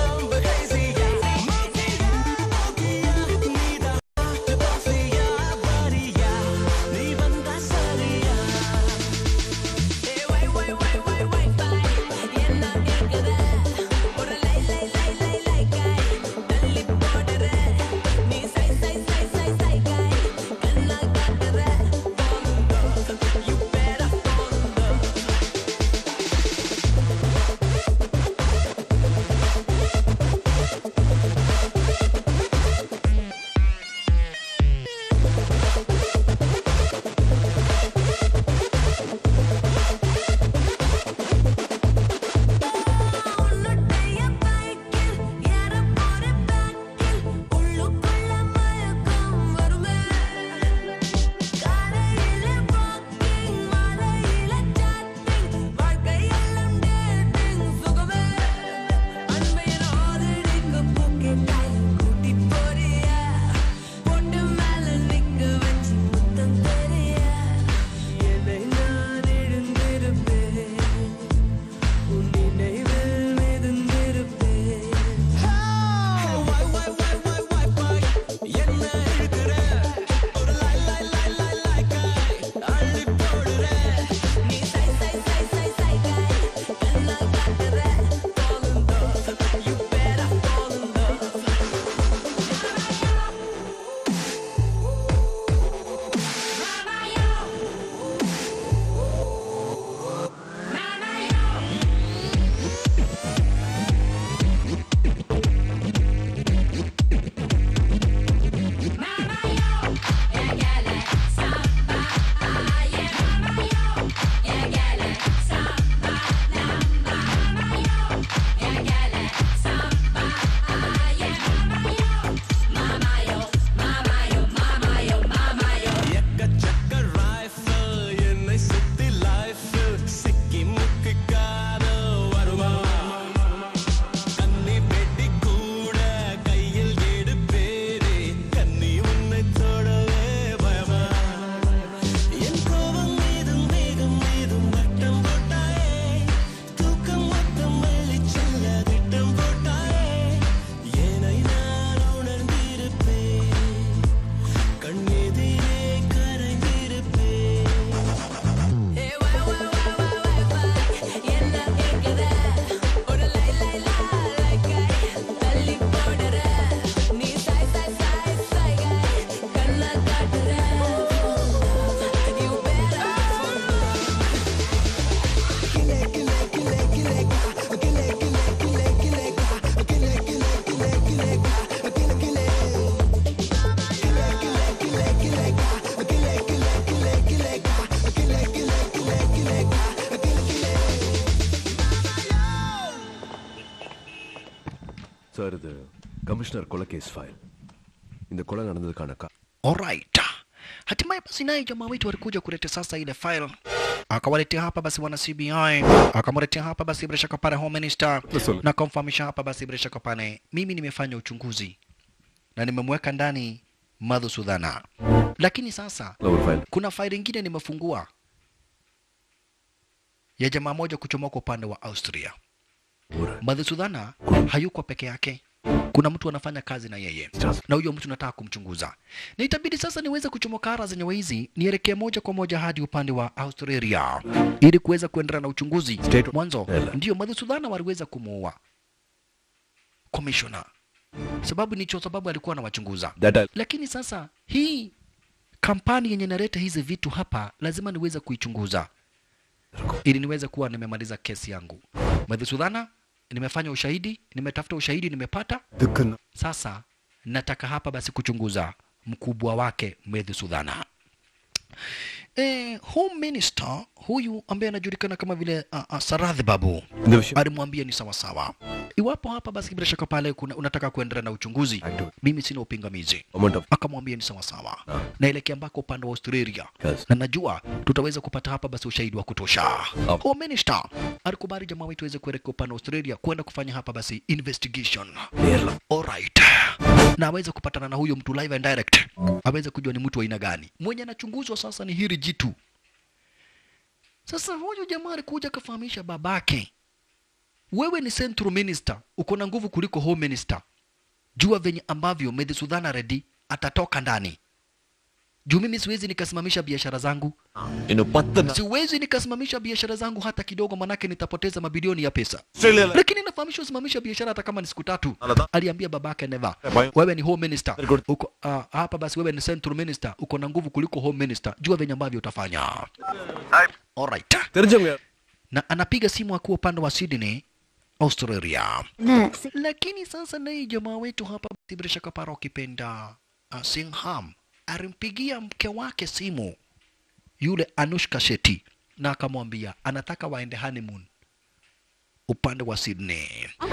Speaker 1: sir இது commissioner கொலை case file இந்த கொலை நடந்ததுக்கான கா
Speaker 2: Alright. Hatimaye basi naye jamaa wetu alikuja kuleta sasa ile file akawaletea hapa basi wana CBI akamletea hapa basi bila shaka pale home minister na kumfahamisha hapa basi bila shaka pale mimi nimefanya uchunguzi na nimemweka ndani Madhusudhana, lakini sasa
Speaker 1: ஒரு file
Speaker 2: kuna faili ingine nimefungua ya jamaa moja kuchomoka upande wa Austria. Madhusudhana hayuko peke yake, kuna mtu anafanya kazi na yeye, na huyo mtu nataka kumchunguza, na itabidi sasa niweze kuchomoka ara zenye wizi, nielekee moja kwa moja hadi upande wa Australia ili kuweza kuendelea na uchunguzi. Mwanzo ndio Madhusudhana waliweza kumuua commissioner, sababu nicho sababu alikuwa anawachunguza
Speaker 3: That I-
Speaker 2: lakini sasa hii kampani yenye inaleta hizi vitu hapa lazima niweze kuichunguza ili niweze kuwa nimemaliza kesi yangu. Madhusudhana, nimefanya ushahidi, nimetafuta ushahidi, nimepata. Sasa nataka hapa basi kuchunguza mkubwa wake Madhusudhana. Eh, home minister huyu ambaye anajulikana kama vile uh, uh, Saradhi Babu
Speaker 3: இந்த விஷயம்
Speaker 2: alimwambia ni sawasawa, iwapo hapa basi bila shaka pale kuna, unataka kuendelea na uchunguzi, mimi sina upingamizi.
Speaker 3: amount of
Speaker 2: Akamwambia ni sawasawa, naelekea ambako upande wa Australia
Speaker 3: Yes.
Speaker 2: na najua tutaweza kupata hapa basi ushahidi wa kutosha. Home minister alikubali jamaa wetu aweze kuelekea upande wa Australia kwenda kufanya hapa basi investigation. Alright. Na aweze kupatana na huyo mtu live and direct, aweze kujua ni mtu wa aina gani. Mwenye anachunguzwa sasa ni hili jitu. Sasa huyu jamaa alikuja akafahamisha babake, wewe ni central minister, uko na nguvu kuliko home minister. Jua venye ambavyo Medhisudhana Reddy atatoka ndani juu mimi siwezi nikasimamisha biashara zangu,
Speaker 3: இன்னும் பத்து நாள்
Speaker 2: siwezi nikasimamisha biashara zangu hata kidogo, manake nitapoteza mabilioni ya pesa.
Speaker 3: ஆஸ்திரேலியால
Speaker 2: Lakini nafahamishwa usimamisha biashara hata kama ni siku tatu.
Speaker 3: Anadha-
Speaker 2: Aliambia babake Neva,
Speaker 3: Bayo-
Speaker 2: wewe ni home minister
Speaker 3: Very good.
Speaker 2: uko uh, hapa basi, wewe ni central minister, uko na nguvu kuliko home minister. Jua venye ambavyo utafanya. Alright.
Speaker 3: தெரிஞ்சவங்க
Speaker 2: Na anapiga simu akiwa upande wa Sydney, Australia. Lakini sasa naye jamaa wetu hapa basi bila shaka para ukipenda uh, Singham alimpigia mke wake simu yule Anushka Shetty na akamwambia anataka waende honeymoon upande wa Sydney.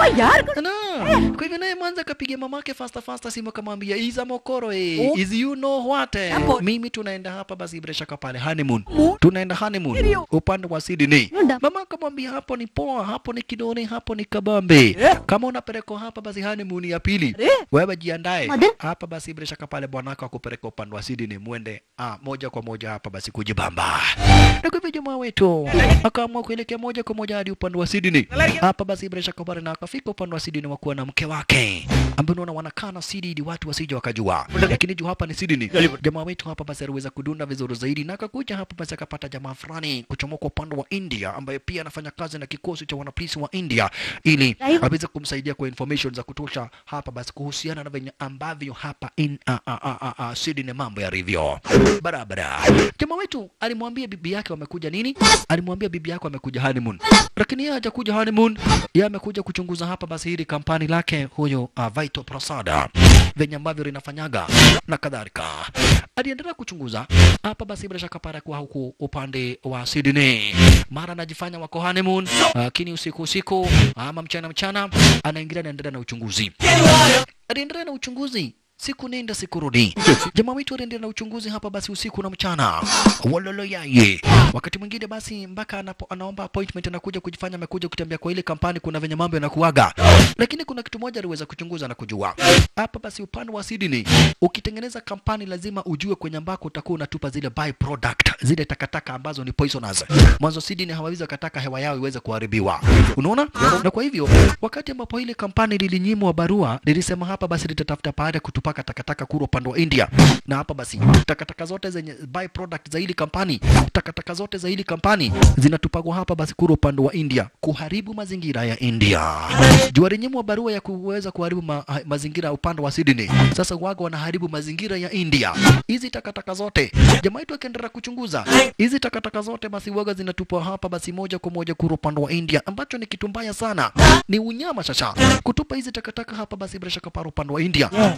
Speaker 2: Na, kwa hivyo naye mwanza akapigia mamake fasta fasta simu akamwambia Iza Mokoro eh, is you know what eh, mimi tunaenda hapa basi bila shaka pale honeymoon. Tunaenda honeymoon upande wa Sydney. Mama akamwambia hapo ni poa, hapo ni kidoni, hapo ni kabambe. Kama unapelekwa hapa basi honeymoon ya pili, wewe jiandae hapa basi bila shaka pale bwanako akupeleka upande wa Sydney, muende ah, moja kwa moja hapa basi kujibamba. Na kwa hivyo jamaa wetu akaamua kuelekea moja kwa moja hadi upande wa Sydney. Hapa basi bila shaka pale na akafika upande wa Sydney wakuwa na mke wake ambaye unaona wanakaa na Sydney ili watu wasije wakajua, lakini juu hapa ni Sydney. Jamaa wetu hapa basi aliweza kudunda vizuri zaidi na akakuja hapa basi akapata jamaa fulani kuchomoka upande wa India ambaye pia anafanya kazi na kikosi cha wanapolisi wa India ili aweze kumsaidia kwa information za kutosha hapa basi kuhusiana na venye ambavyo hapa in a, a, a, a, a, Sydney mambo yalivyo barabara. Jamaa wetu alimwambia bibi yake wamekuja nini, alimwambia bibi yake wamekuja honeymoon, lakini yeye hajakuja honeymoon, yeye amekuja kuchunguza hapa basi hili kampani lake huyo uh, Vital Prasada venye ambavyo linafanyaga na kadhalika. Aliendelea kuchunguza hapa basi bila shaka para kwa huku upande wa Sydney, mara anajifanya wako honeymoon, lakini usiku usiku ama mchana mchana anaingilia, anaendelea na uchunguzi aliendelea na uchunguzi siku nenda siku rudi. Jamaa wetu aliendelea na uchunguzi hapa basi usiku na mchana, walolo yaye. Wakati mwingine basi mpaka anapo, anaomba appointment anakuja kujifanya amekuja kutembea kwa ile kampani, kuna venye mambo yanakuaga, lakini kuna kitu moja aliweza kuchunguza na kujua hapa basi upande wa Sydney, ukitengeneza kampani lazima ujue kwenye ambako utakuwa unatupa zile byproduct, zile takataka ambazo ni poisonous. Mwanzo Sydney hawawezi wakataka hewa yao iweze kuharibiwa, unaona? Na kwa hivyo wakati ambapo ile kampani lilinyimwa barua, lilisema hapa basi litatafuta baada ya kutupaka takataka kura upande wa India, na hapa basi takataka zote zenye byproduct za hili kampani, takataka zote za hili kampani zinatupagwa hapa basi kura upande wa India, kuharibu mazingira ya India. Juu alinyimwa barua ya kuweza kuharibu ma, ha- mazingira upande wa Sydney, sasa waga wanaharibu mazingira ya India. Hizi takataka zote, jamaa wetu akaendelea kuchunguza hizi takataka zote, basi waga zinatupwa hapa basi moja kwa moja kura upande wa India, ambacho ni kitu mbaya sana, ni unyama shasha kutupa hizi takataka hapa basi bila shaka para upande wa India ni unyama.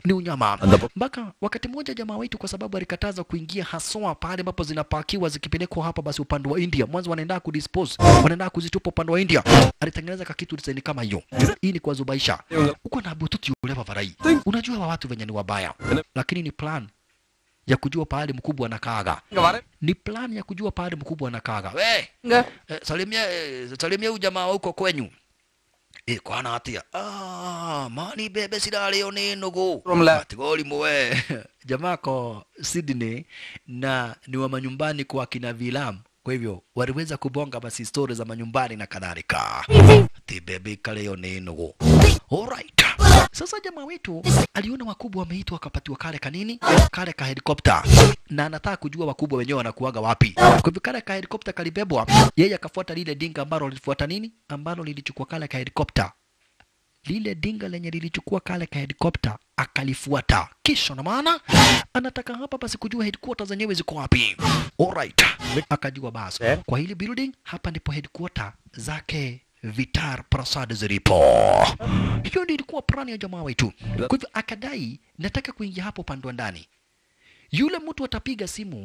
Speaker 2: usalama
Speaker 3: Andapo-
Speaker 2: mpaka wakati mmoja jamaa wetu kwa sababu alikataza kuingia haswa pale ambapo zinapakiwa zikipelekwa hapa basi upande wa India mwanzo wanaenda kudispose wanaenda kuzitupa upande wa India alitengeneza kakitu design kama hiyo hii ni kuwazubaisha uko na bututi ule varai unajua wa watu venye ni wabaya lakini ni plan ya kujua pahali mkubwa anakaaga ni plan ya kujua pahali mkubwa anakaaga we
Speaker 6: Nga.
Speaker 2: eh, salimia eh, salimia huyu jamaa wa huko kwenyu eh, kwana atia ah, mani bebe sidalio ni nugu atigoli muwe jamaa ko Sydney na ni wa manyumbani kwa kina Vilam kwa hivyo waliweza kubonga basi stori za manyumbani na kadhalika ati bebe kaleo ni nugu alright sasa jamaa wetu aliona wakubwa wameitwa akapatiwa kale kanini kale ka helikopta na anataka kujua wakubwa wenyewe wanakuaga wapi kwa hivyo kale ka helikopta kalibebwa yeye akafuata lile dinga ambalo lilifuata nini ambalo lilichukua kale ka helikopta lile dinga lenye lilichukua kale ka helikopta akalifuata kisha na maana anataka hapa basi kujua headquarters zenyewe ziko wapi alright akajua basi kwa hili building hapa ndipo headquarter zake Vitar Prasad zilipo. Hiyo ndio ilikuwa plani ya jamaa wetu. Kwa hivyo akadai, nataka kuingia hapo upande wa ndani. Yule mtu atapiga simu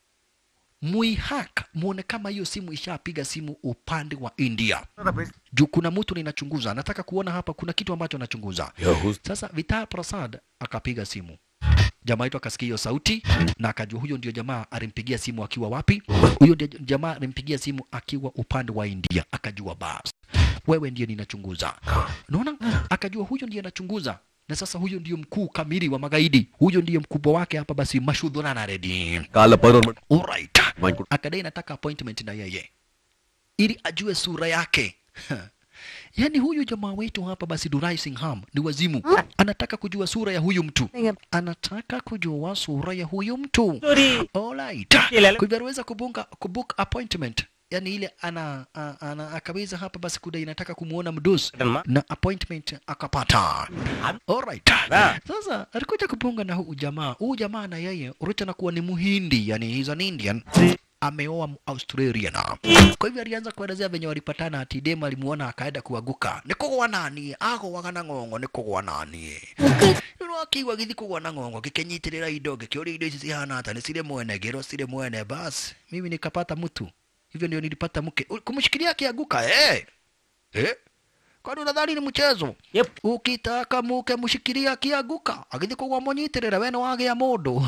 Speaker 2: muihak, muone kama hiyo simu ishapiga simu upande wa India. Juu kuna mtu ninachunguza, nataka kuona hapa kuna kitu ambacho anachunguza. Sasa Vitar Prasad akapiga simu jamaa wetu akasikia hiyo sauti na akajua huyo ndio jamaa alimpigia simu akiwa wapi. Huyo ndio jamaa alimpigia simu akiwa upande wa India. Akajua bas, wewe ndiye ninachunguza. Unaona, akajua huyo ndiye anachunguza na sasa huyo ndio mkuu kamili wa magaidi, huyo ndiye mkubwa wake hapa. Basi Mashudhuna na Redi,
Speaker 3: ಕಾಲ ಪದರ್
Speaker 2: alright, akadai nataka appointment na yeye ili ajue sura yake Yaani huyu jamaa wetu hapa basi Durai Singham ni wazimu. Anataka kujua sura ya huyu mtu. Anataka kujua sura ya huyu mtu. Alright. Kwa hivyo aliweza kubunga kubook appointment. Yaani ile ana, a- ana akaweza hapa basi kudai nataka kumuona mdosi na appointment akapata. Alright. Sasa alikuja kubunga na huyu jamaa. Huyu jamaa na yeye Richa anakuwa ni Muhindi, yani he's an Indian ameoa Australian. Kwa hivyo alianza kuelezea venye walipatana, ati dem alimuona akaenda kuaguka. Nikugwa nani? Ago wagana ng'ong'o nikugwa nani? Rĩu akiigua gĩthi kũgwa na ng'ong'o gĩkĩnyitĩrĩra indo gĩkĩũria indo ici cihana ata nĩ cirĩ mwene ngĩrwo cirĩ mwene basi mimi nikapata mtu hivyo ndio nilipata mke U- kumshikilia akianguka eh eh kwani unadhani ni mchezo
Speaker 10: Yep.
Speaker 2: ukitaka muke mshikilia akianguka agĩthi kũgwa mũnyitĩrĩra we nĩ wagĩa mũndũ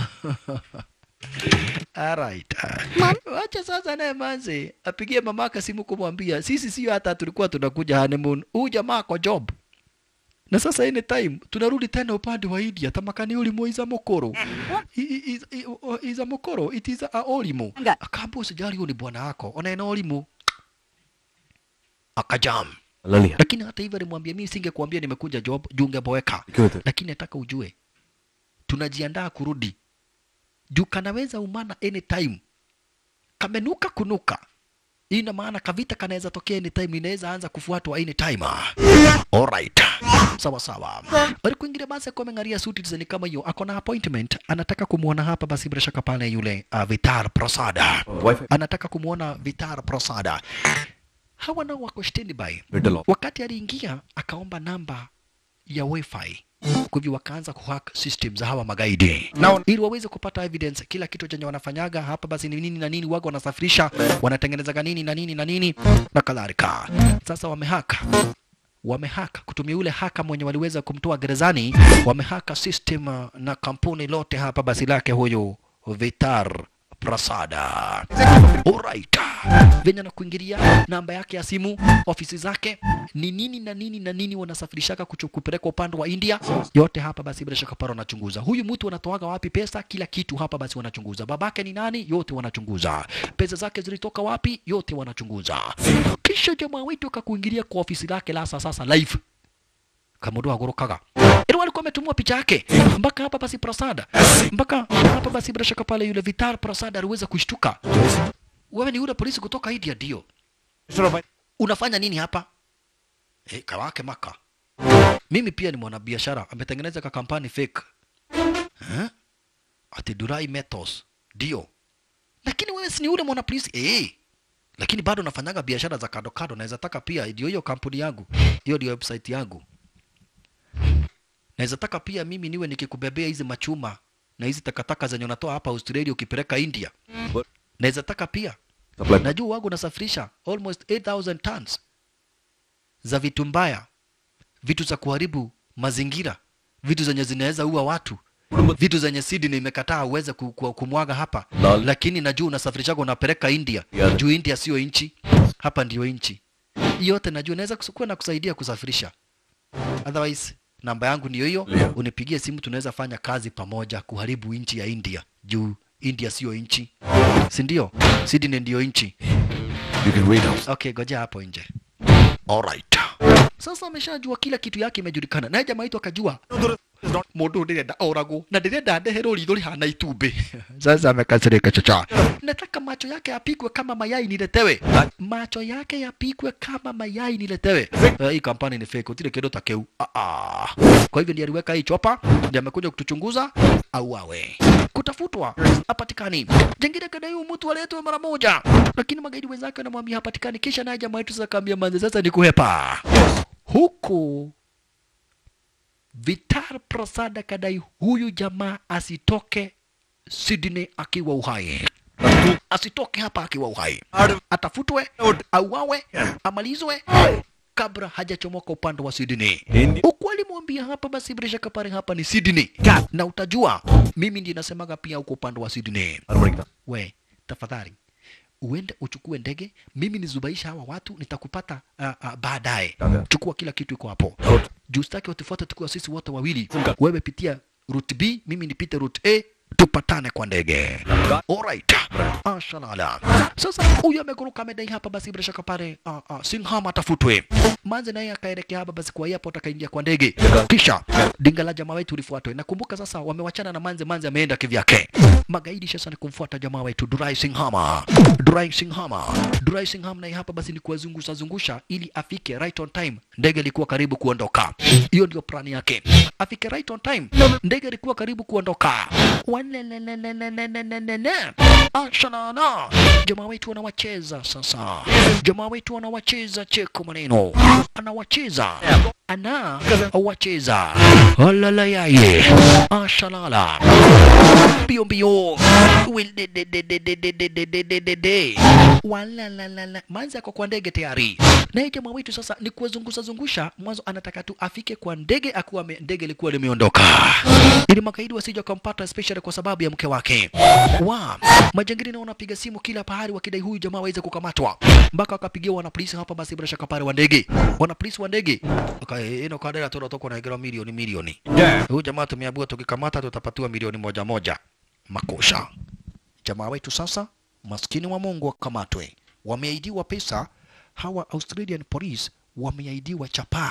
Speaker 2: Alright. Wacha sasa naye manze apigie mamaka simu kumwambia sisi sio hata tulikuwa tunakuja honeymoon. Huyu jamaa kwa job. Na sasa any time tunarudi tena upande wa India tamakani ulimo iza mokoro. I- i- i- i- o- Iza mokoro it is a olimo.
Speaker 6: Nga.
Speaker 2: Akaambia usijali huyu ni bwana wako. Ona ina olimo. Akajam.
Speaker 3: ಅಲ್ಲಲ್ಲಿ
Speaker 2: Lakini hata hivyo alimwambia mimi singekuambia nimekuja job juu ungeboeka.
Speaker 3: Kiwete.
Speaker 2: Lakini nataka ujue tunajiandaa kurudi juu kanaweza umana anytime kamenuka kunuka hii ina maana kavita kanaweza tokea anytime inaweza anza kufuatwa anytime alright sawa sawa walikuingilia basi akiwa ameng'aria suti design kama hiyo ako na appointment anataka kumwona hapa basi bila shaka pale yule uh, Vitar Prasada
Speaker 3: Wifi.
Speaker 2: anataka kumwona Vitar Prasada hawa nao wako standby
Speaker 3: Vitalo.
Speaker 2: wakati aliingia akaomba namba ya wifi kwa hivyo wakaanza kuhack system za hawa magaidi ili waweze kupata evidence kila kitu chenye wanafanyaga hapa basi ni nini na nini waga wanasafirisha wanatengenezaga nini na nini na nini na kadhalika sasa wamehaka wamehaka kutumia yule haka mwenye waliweza kumtoa gerezani wamehaka system uh, na kampuni lote hapa basi lake huyu Vitar Prasada. Alright. Venye na kuingilia namba yake ya simu, ofisi zake, ni nini na nini na nini wanasafirishaka kuchu- kupeleka upande wa India, yote hapa basi bila shaka paro wanachunguza. Huyu mtu anatoaga wapi pesa, kila kitu hapa basi wanachunguza. Babake ni nani, yote wanachunguza. Pesa zake zilitoka wapi, yote wanachunguza. Kisha jamaa wetu akakuingilia kwa ofisi lake la sasa sasa live kamundu agorokaga ilo walikuwa wametumua picha yake mpaka hapa basi Prasada, mpaka hapa basi bila shaka pale yule Vitar Prasada aliweza kushtuka. Wewe ni yule polisi kutoka India? Ndio. Unafanya nini hapa? Eh, kawake maka. Mimi pia ni mwanabiashara, ametengeneza ka kampani fake. Eh? Ati Durai Metals. Ndio. Lakini wewe si ni yule mwana polisi? Eh. Lakini bado nafanyaga biashara za kado kado, naweza taka pia ndio hiyo kampuni yangu. Hiyo ndio website yangu naweza taka pia mimi niwe nikikubebea hizi machuma na hizi takataka zenye unatoa hapa Australia ukipeleka India. Naweza taka pia
Speaker 3: Supply.
Speaker 2: najua wangu nasafirisha almost 8000 tons za vitu mbaya, vitu za kuharibu mazingira, vitu zenye zinaweza ua watu, vitu zenye Sydney imekataa uweze ku- ku- kumwaga hapa,
Speaker 3: Lol.
Speaker 2: lakini najua unasafirishaga unapeleka India
Speaker 3: Yeah.
Speaker 2: juu India sio nchi, hapa ndio nchi. Hii yote najua naweza kus- kuwa na kusaidia kusafirisha. Otherwise namba yangu ndiyo hiyo,
Speaker 3: Yeah.
Speaker 2: unipigie simu, tunaweza fanya kazi pamoja kuharibu nchi ya India juu India sio nchi, si ndio? Sydney ndio nchi.
Speaker 3: You can wait outside.
Speaker 2: Okay, goja hapo nje. Alright. Sasa ameshajua kila kitu yake imejulikana. Naye jamaa wetu akajua mundu ndirenda oragwo na ndirenda ndeherwo ritho rihana itumbĩ sasa amekasirika chocha nataka macho yake yapigwe kama mayai niletewe macho yake yapigwe kama mayai niletewe Eh, hii kampani ni fake utile kitu ta keu ah ah kwa hivyo ndiye aliweka hii chopa ndiye amekuja kutuchunguza au awe kutafutwa hapatikani jengine kadai huyu mtu aletwe mara moja lakini magaidi wenzake wanamwambia hapatikani kisha naye jamaa wetu sasa kaambia manze sasa ni kuhepa huku Vitar Prasad akadai huyu jamaa asitoke Sydney akiwa uhai, asitoke hapa akiwa uhai, atafutwe, auawe, amalizwe kabla hajachomoka upande wa Sydney. Huku alimwambia hapa, basi bila shaka pale hapa ni Sydney, na utajua mimi ndiye nasemaga pia huko upande wa Sydney. We tafadhali uende uchukue ndege, mimi nizubaisha hawa watu, nitakupata uh, uh, baadaye. Chukua kila kitu iko hapo juu sitaki watufuate tukiwa sisi wote wawili. Wewe pitia route B, mimi nipite route A, tupatane kwa ndege. Alright. Ashalala. Sasa huyu amekuruka amedai hapa, basi bila shaka pale uh, uh, Singham atafutwe. Manze naye akaelekea hapa basi kwa airport akaingia kwa ndege. Kisha dinga la jamaa wetu lifuatwe. Nakumbuka sasa wamewachana na Manze, Manze ameenda kivyake. Magaidi sasa ni kumfuata jamaa wetu Durai Singhama. Durai Singhama. Durai Singham naye hapa basi ni kuwazungusha zungusha ili afike right on time. Ndege ilikuwa karibu kuondoka. Hiyo ndio plani yake. Afike right on time. Ndege ilikuwa karibu kuondoka. Walelelelelelelelele. Ashalala. Jamaa wetu anawacheza sasa. Jamaa wetu anawacheza cheko maneno. Anawacheza. Ana wacheza. Alala yaye. Ashalala. Mbio mbio. Wilidididididididididididi. Walalalala. Manzi ako kwa ndege tayari. Naye jamaa wetu sasa ni kuwazungusha zungusha. Mwanzo anataka tu afike kwa ndege akuwa ame- ndege ilikuwa limeondoka, ili makaidi wasije wakampata, especially kwa sababu ya mke wake. Wa majangili nao wanapiga simu kila pahali wakidai huyu jamaa waweze kukamatwa, mpaka wakapigia wanapolisi hapa. Basi bila shaka pale wa ndege, wanapolisi wa ndege okay, ino kadera tunatoka na gira milioni milioni. Huyu jamaa tumeambiwa tukikamata tutapatiwa milioni moja moja. Makosha jamaa wetu sasa, maskini wa Mungu wakamatwe, wameaidiwa pesa. Hawa Australian police wameaidiwa chapaa,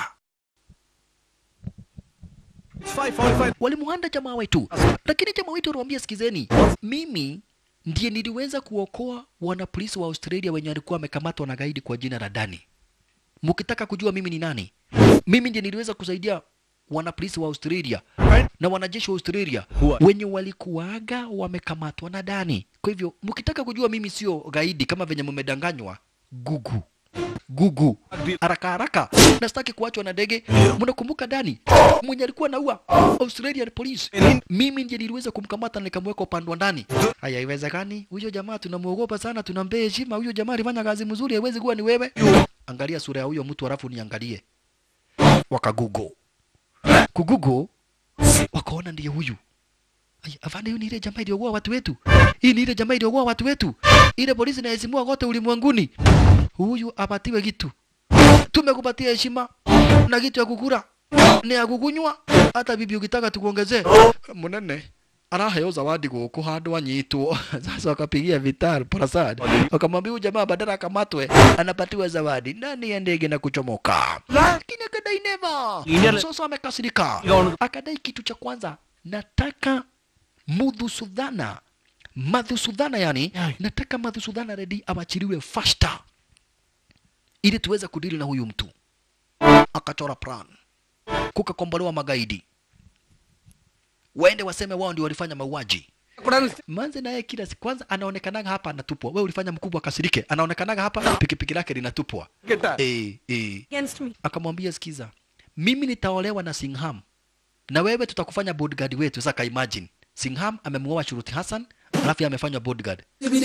Speaker 2: walimuhanda jamaa wetu, lakini jamaa wetu aliwaambia, sikizeni, mimi ndiye niliweza kuokoa wanapolisi wa Australia wenye walikuwa wamekamatwa na gaidi kwa jina la Dani. Mkitaka kujua mimi ni nani, mimi ndiye niliweza kusaidia wanapolisi wa Australia na wanajeshi wa Australia wenye walikuwaga wamekamatwa na Dani. Kwa hivyo mkitaka kujua mimi sio gaidi kama venye mmedanganywa, gugu gugu haraka haraka, na sitaki kuachwa na ndege. Mnakumbuka Dani mwenye alikuwa naua Australian police? Mimi ndiye niliweza kumkamata na nikamweka upande wa ndani. Haya, haiwezekani. Huyo jamaa tunamuogopa sana, tunampea heshima. Huyo jamaa alifanya kazi mzuri, haiwezi kuwa ni wewe. Angalia sura ya huyo mtu halafu niangalie. Wakagugo kugugo, wakaona ndiye huyu. Ay, afande, huyu ni ile jamaa iliyoua watu wetu. Hii ni ile jamaa iliyoua watu wetu. Ile polisi inaheshimiwa kote ulimwenguni. Huyu apatiwe kitu. Tumekupatia heshima na kitu ya kukura ni ya kukunywa. Hata bibi ukitaka tukuongezee munene araheo zawadi guku handu anyitwo sasa wakapigia Vital Prasad wakamwambia huyu jamaa badala akamatwe anapatiwa zawadi ndani ya ndege na kuchomoka, lakini akadai never. Sasa amekasirika, akadai kitu cha kwanza, nataka Mudhusudhana Madhusudhana, yani nataka Madhusudhana redi awachiliwe faster ili tuweze kudili na huyu mtu. Akachora plan, kukakombolewa magaidi waende waseme wao ndio walifanya mauaji. Manze naye kila siku kwanza anaonekanaga hapa anatupwa. Wewe ulifanya mkubwa kasirike, anaonekanaga hapa pikipiki lake linatupwa. Eh, eh.
Speaker 4: against me.
Speaker 2: Akamwambia sikiza, mimi nitaolewa na Singham na wewe tutakufanya bodyguard wetu sasa imagine Singham amemuoa Shuruti Hassan alafu yeye amefanywa bodyguard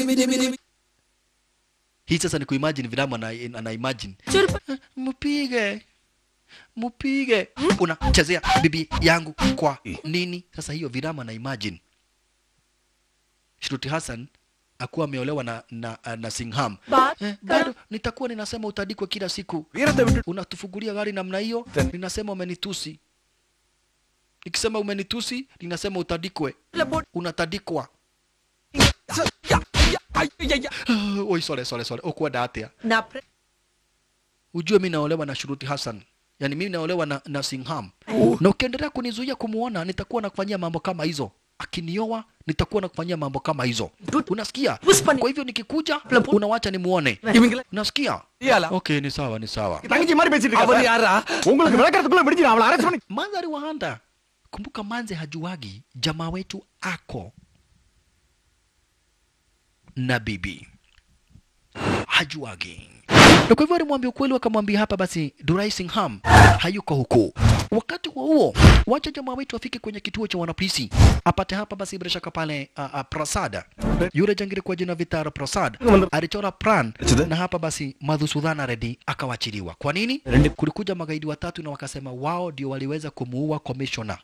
Speaker 2: hii sasa ni kuimagine Vilamu ana, ana imagine "Eh, mpige mpige unachezea bibi yangu kwa nini sasa hiyo Vilamu ana imagine Shruti Hassan akuwa ameolewa na, na, na Singham
Speaker 4: Ba-
Speaker 2: eh, bado nitakuwa ninasema utadikwa kila siku unatufungulia gari namna hiyo ninasema umenitusi nikisema umenitusi ninasema utadikwe unatadikwa oi sole sole sole ukwenda atia
Speaker 4: na pre-
Speaker 2: ujue mi naolewa na Shuruti Hassan yaani mimi naolewa na, na Singham na ukiendelea kunizuia kumuona nitakuwa nakufanyia mambo kama hizo akinioa nitakuwa nakufanyia mambo kama hizo unasikia
Speaker 4: Puspani.
Speaker 2: kwa hivyo nikikuja unawacha nimuone unasikia okay ni sawa ni sawa
Speaker 5: தங்கச்சி மாதிரி பேசிட்டு இருக்க யாரா உங்களுக்கு விளக்கறதுக்குள்ள விடுச்சு அவளை அரெஸ்ட் பண்ணி
Speaker 2: mandhari wahanda kumbuka manze hajuagi jamaa wetu ako na bibi hajuagi na kwa hivyo alimwambia ukweli wakamwambia hapa basi Durai Singham hayuko huku wakati huo huo wacha jamaa wetu afike kwenye kituo cha wanapolisi apate hapa basi bila shaka pale uh, uh, Prasad yule jangiri kwa jina Vitara Prasad alichora plan na hapa basi Madhusudhana Reddy akawachiliwa kwa nini kulikuja magaidi watatu na wakasema wao ndio waliweza kumuua commissioner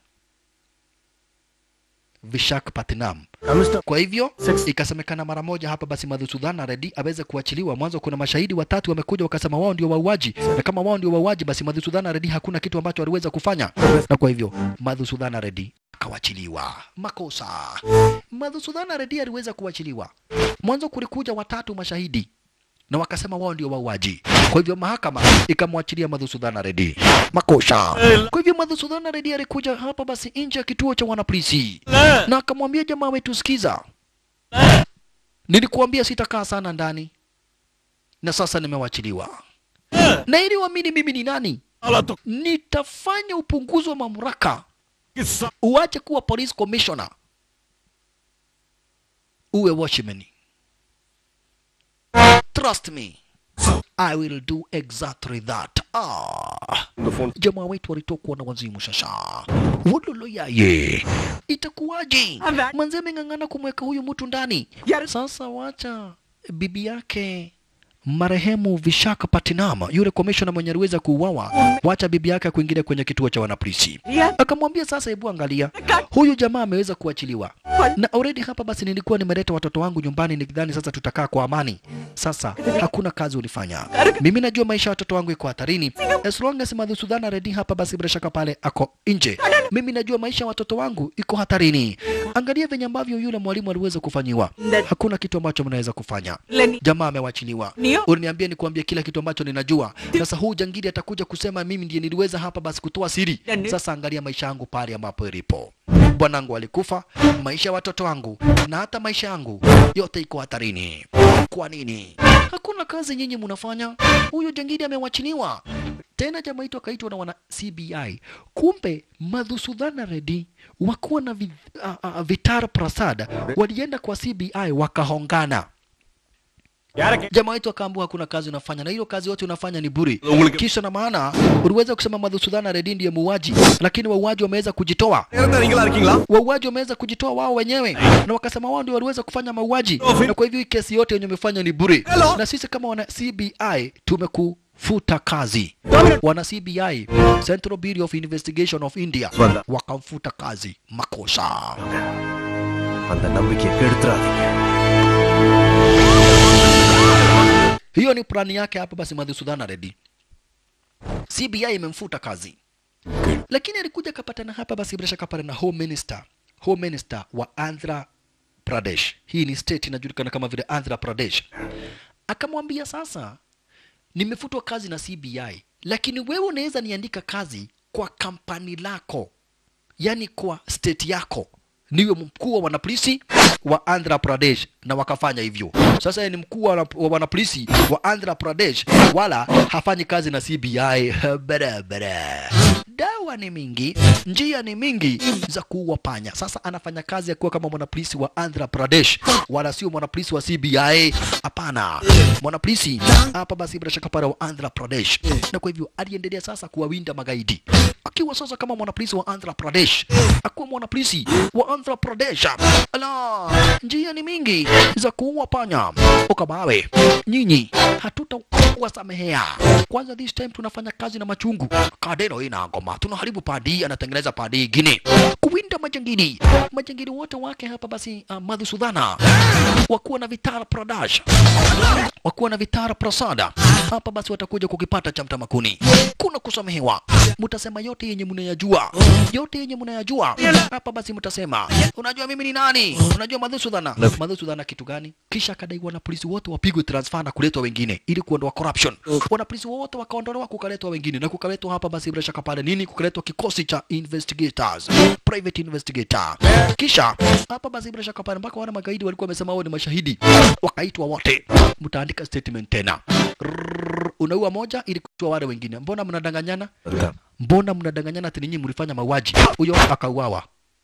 Speaker 2: Vishak Patnam. Kwa hivyo ikasemekana mara moja hapa basi Madhusudhana Reddy aweze kuachiliwa. Mwanzo kuna mashahidi watatu wamekuja wakasema wao ndio wauaji, na kama wao ndio wauaji, basi Madhusudhana Reddy hakuna kitu ambacho aliweza kufanya, na kwa hivyo Madhusudhana Reddy akawachiliwa. Makosa. Madhusudhana Reddy aliweza kuachiliwa. Mwanzo kulikuja watatu mashahidi na wakasema wao ndio wauaji. Kwa hivyo mahakama ikamwachilia Madhusudhana Reddy. Makosha. Kwa hivyo Madhusudhana Reddy alikuja hapa basi nje ya kituo cha wanapolisi na akamwambia jamaa wetu, sikiza, nilikuambia sitakaa sana ndani na sasa nimewachiliwa, na ili uamini mimi ni nani, nitafanya upunguzi wa mamlaka, uache kuwa police commissioner, uwe watchman. Trust me. I will do exactly that. Ah. Jamaa wetu walitokwa na wazimu shasha. Wololo yaye. Itakuwaje? Manze ameng'ang'ana kumweka huyu mtu ndani. Sasa wacha bibi yake marehemu Vishaka Patinama, yule komishona mwenye aliweza kuuawa, wacha bibi yake kuingilia kwenye kituo cha wanapolisi. Akamwambia sasa, hebu angalia, huyu jamaa ameweza kuachiliwa na already hapa basi nilikuwa nimeleta watoto wangu nyumbani nikidhani sasa tutakaa kwa amani. Sasa hakuna kazi ulifanya. Mimi najua maisha ya watoto wangu iko hatarini. As long as Madhusudhana Reddy hapa basi bila shaka pale ako nje. Mimi najua maisha ya watoto wangu iko hatarini. Angalia venye ambavyo yule mwalimu aliweza kufanyiwa. Hakuna kitu ambacho mnaweza kufanya. Jamaa amewachiliwa.
Speaker 4: Ndio.
Speaker 2: Uliniambia nikuambie kila kitu ambacho ninajua. Sasa huu jangili atakuja kusema mimi ndiye niliweza hapa basi kutoa siri.
Speaker 4: Ndio.
Speaker 2: Sasa angalia maisha yangu pale ambapo ilipo. Bwanangu alikufa, maisha ya watoto wangu na hata maisha yangu yote iko hatarini. Kwa nini? Hakuna kazi nyinyi mnafanya. Huyo jangili amewachiliwa. Tena jamaa itu akaitwa na wana CBI. Kumbe Madhusudhana Reddy wakuwa na vi, uh, uh, Vitar Prasad walienda kwa CBI wakahongana. Jamaa wetu akaambiwa hakuna kazi unafanya na hiyo kazi yote unafanya ni bure. Kisha na maana uliweza kusema Madhusudhana Reddy ndiye muuaji, lakini wauaji wameweza kujitoa.
Speaker 5: நீங்களா இருக்கீங்களா
Speaker 2: Wauaji wameweza kujitoa wao wenyewe na wakasema wao ndio waliweza kufanya mauaji, na kwa hivyo hii kesi yote yenye umefanya ni bure, na sisi kama wana CBI tumekufuta kazi. Wana CBI, Central Bureau of Investigation of India, wakamfuta kazi makosa.
Speaker 5: அந்த நம்பிக்கையை கெடுத்துறாதீங்க
Speaker 2: Hiyo ni plani yake hapa basi Madhusudhana Reddy. CBI imemfuta kazi. Lakini alikuja akapatana hapa basi bila shaka pale na Home Minister, Home Minister wa Andhra Pradesh. Hii ni state inajulikana kama vile Andhra Pradesh. Akamwambia sasa, nimefutwa kazi na CBI, lakini wewe unaweza niandika kazi kwa kampani lako, yani kwa state yako niwe mkuu wa wanapolisi wa Andhra Pradesh, na wakafanya hivyo. Sasa yeye ni mkuu wa wana- wa wanapolisi wa Andhra Pradesh, wala hafanyi kazi na CBI barabara. Da dawa ni mingi, njia ni mingi za kuua panya. Sasa anafanya kazi akiwa kama mwanapolisi wa Andhra Pradesh, wala sio mwanapolisi wa CBI. Hapana, mwanapolisi hapa basi bila shaka pale wa Andhra Pradesh, na kwa hivyo aliendelea sasa kuwawinda magaidi akiwa sasa kama mwanapolisi wa Andhra Pradesh, akuwa mwanapolisi wa Andhra Pradesh. Ala, njia ni mingi za kuua panya. Okabawe, nyinyi hatutawasamehea. Kwanza this time tunafanya kazi na machungu. Kadeno ina ngoma, tunaharibu padi, anatengeneza padi ingine, kuwinda majangili. Majangili wote wake hapa basi, uh, Madhusudhana wakuwa na Vitara Pradesh wakuwa na Vitara Prasada hapa basi watakuja kukipata cha mtamakuni. Kuna kusamehewa, mtasema yote yenye mnayajua, yote yenye mnayajua hapa basi mtasema, unajua mimi ni nani? Unajua Madhusudhana, Madhusudhana kitu gani? Kisha akadai wanapolisi wote wapigwe transfer na kuletwa wengine ili kuondoa corruption. Wanapolisi wote wakaondolewa kukaletwa wengine na kukaletwa hapa basi bila shaka pale nini, kukaletwa kikosi cha investigators, private investigator. Kisha hapa basi bila shaka pale mpaka wale magaidi walikuwa wamesema wao ni mashahidi, wakaitwa wote, mtaandika statement tena. Rrrr, Unaua moja ili kutoa wale wengine. Mbona mnadanganyana? Mbona mnadanganyana ati ninyi mlifanya mauaji? Huyo akauawa.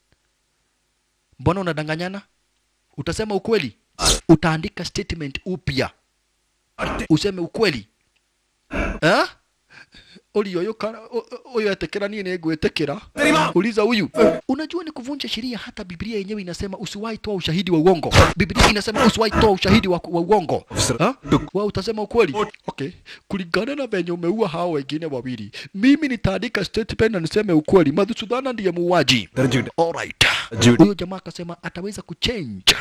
Speaker 2: Mbona unadanganyana? Utasema ukweli, utaandika statement upya, useme ukweli eh? Uli oyo kana oyo etekera niye nĩngwĩtĩkĩra. Uliza huyu. Unajua ni kuvunja sheria. Hata Biblia yenyewe inasema usiwahi toa ushahidi wa uongo. Biblia inasema usiwahi toa ushahidi wa, wa uongo. Ha? Wewe utasema ukweli. Okay. Kulingana na venye umeua hao wengine wawili, mimi nitaandika statement na niseme ukweli. Madhusudhana ndiye muuaji. Alright. Huyo jamaa akasema ataweza kuchange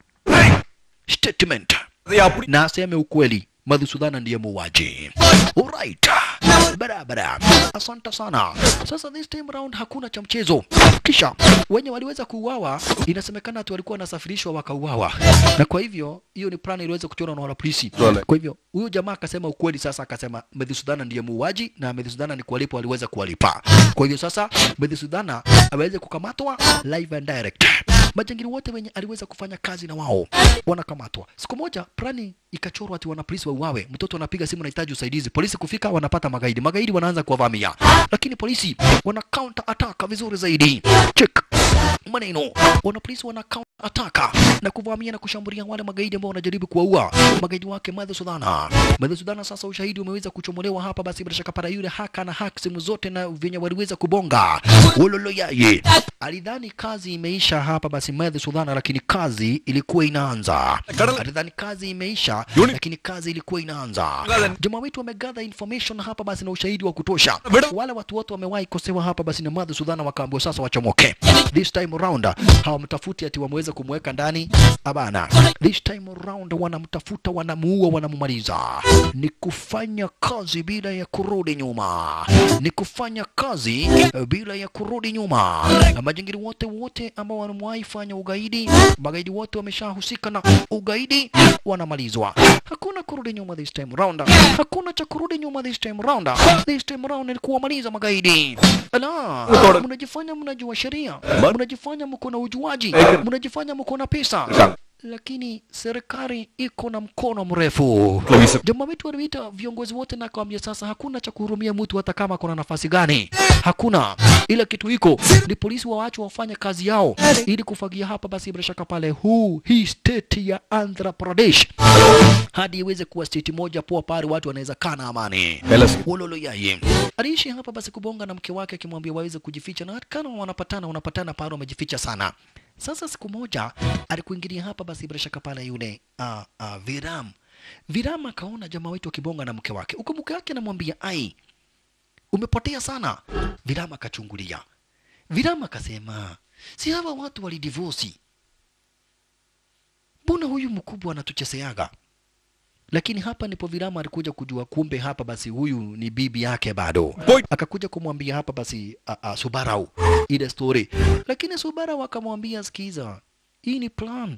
Speaker 2: statement na aseme ukweli. Madhusudhana ndiye muuaji. Alright. Barabara. Asante sana. Sasa this time round hakuna cha mchezo. Kisha wenye waliweza kuuawa, inasemekana ati walikuwa wanasafirishwa wakauawa, na kwa hivyo hiyo ni plan iliweza kuchorwa na wanapolisi. Kwa hivyo huyo jamaa akasema ukweli. Sasa akasema Medhisudana ndiye muuaji na Medhisudana ni kuwalipa, waliweza kuwalipa. Kwa hivyo sasa Medhisudana aweze kukamatwa live and direct. Majangili wote wenye aliweza kufanya kazi na wao wanakamatwa. Siku moja plani ikachorwa ati wanapolisi wauawe, mtoto anapiga simu, anahitaji usaidizi. Polisi kufika, wanapata magaidi, magaidi wanaanza kuwavamia, lakini polisi wana counter attack vizuri zaidi. Check maneno, wanapolisi wana counter attack na kuvamia na kushambulia wale magaidi ambao wanajaribu kuwaua magaidi wake Madhu Sudhana. Madhu Sudhana, sasa ushahidi umeweza kuchomolewa hapa, basi bila shaka para yule haka na hack simu zote na venye waliweza kubonga wololo yaye alidhani kazi imeisha hapa basi Madhu Sudhana, lakini kazi ilikuwa inaanza. Alidhani kazi imeisha, lakini kazi ilikuwa inaanza. Jamaa wetu wamegather information hapa basi na ushahidi wa kutosha. Wale watu wote wamewahi kosewa hapa basi na Madhu Sudhana, wakaambiwa sasa wachomoke. This time around hawamtafuti ati wameweza kumweka ndani, abana. This time around wanamtafuta, wanamuua, wanamumaliza. Ni kufanya kazi bila ya kurudi nyuma, ni kufanya kazi eh, bila ya kurudi nyuma. Na majingiri wote wote ambao wanawahi fanya ugaidi, magaidi wote wameshahusika na ugaidi, wanamalizwa. Hakuna kurudi nyuma this time round, hakuna cha kurudi nyuma this time round. This time round ni kuwamaliza magaidi. Ala, mnajifanya mnajua sheria, mnajifanya mko na ujuaji, mnajifanya mko na pesa lakini serikali iko na mkono mrefu. Jamaa wetu waliita viongozi wote na akawambia, sasa hakuna cha kuhurumia mtu hata kama kuna nafasi gani, hakuna. Ila kitu iko ni polisi waachwe wafanye kazi yao ili kufagia hapa, basi bila shaka pale huu hii state ya Andhra Pradesh hadi iweze kuwa state moja poa pale watu wanaweza kaa na amani. Wololo yaye aliishi hapa basi kubonga na mke wake akimwambia waweze kujificha, na kana wanapatana wanapatana pale wamejificha sana. Sasa siku moja alikuingilia hapa basi bila shaka pale yule uh, uh, Viram. Viram akaona jamaa wetu akibonga na mke wake, huku mke wake anamwambia ai, umepotea sana. Viram akachungulia. Viram akasema si hawa watu walidivosi, mbona huyu mkubwa anatucheseaga? Lakini hapa ndipo Virama alikuja kujua kumbe hapa basi huyu ni bibi yake bado. Akakuja kumwambia hapa basi a, a, Subarau ile story, lakini Subarau akamwambia sikiza, hii ni plan,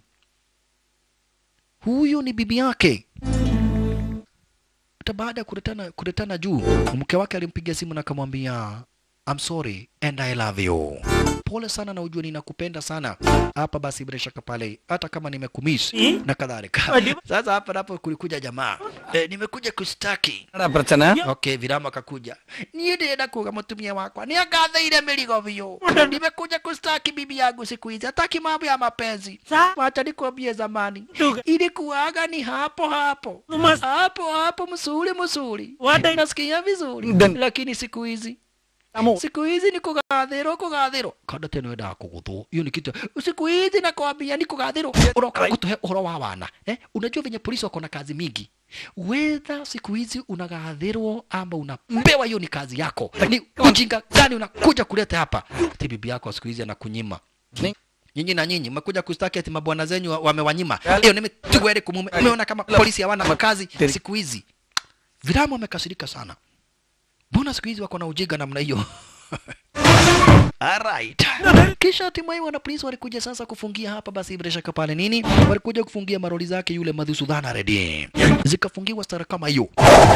Speaker 2: huyu ni bibi yake. Hata baada ya kuletana kuletana juu, mke wake alimpigia simu na akamwambia I'm sorry and I love you. pole sana na ujue ninakupenda sana hapa basi bila shaka pale hata kama nimekumiss na kadhalika sasa hapa napo kulikuja jamaa e, nimekuja kustaki okay virama akakuja niä ndä enda kuga må tumia wakwa nä angatheire mä rigo biå nimekuja kustaki bibi yangu siku hizi hataki mambo ya mapenzi wacha nikwambie zamani ilikuwaga ni hapo hapo hapo hapo msuri msuri nasikia vizuri lakini siku hizi siku hizi ni kugathirwo kugathirwo kanda teno endaga kuguthwo iyo ni kitu siku hizi nakwambia ni kugathirwo uroka gutuhe uhoro wa wana eh? unajua venye polisi wako na kazi mingi wedha siku hizi unagathirwo ama unapewa hiyo ni kazi yako ni ujinga gani unakuja kuleta hapa ati bibi yako siku hizi anakunyima nyinyi na nyinyi mmekuja kustaki ati mabwana zenyu wa- wamewanyima hiyo nimetugwere kumume umeona kama polisi hawana makazi siku hizi viramu wamekasirika sana mbona siku hizi wako na ujinga namna hiyo Alright. Kisha hatimaye wana polisi walikuja sasa kufungia hapa basi bila shaka pale nini? Walikuja kufungia maroli zake yule Madhusudhana Reddy. Zikafungiwa stara kama hiyo.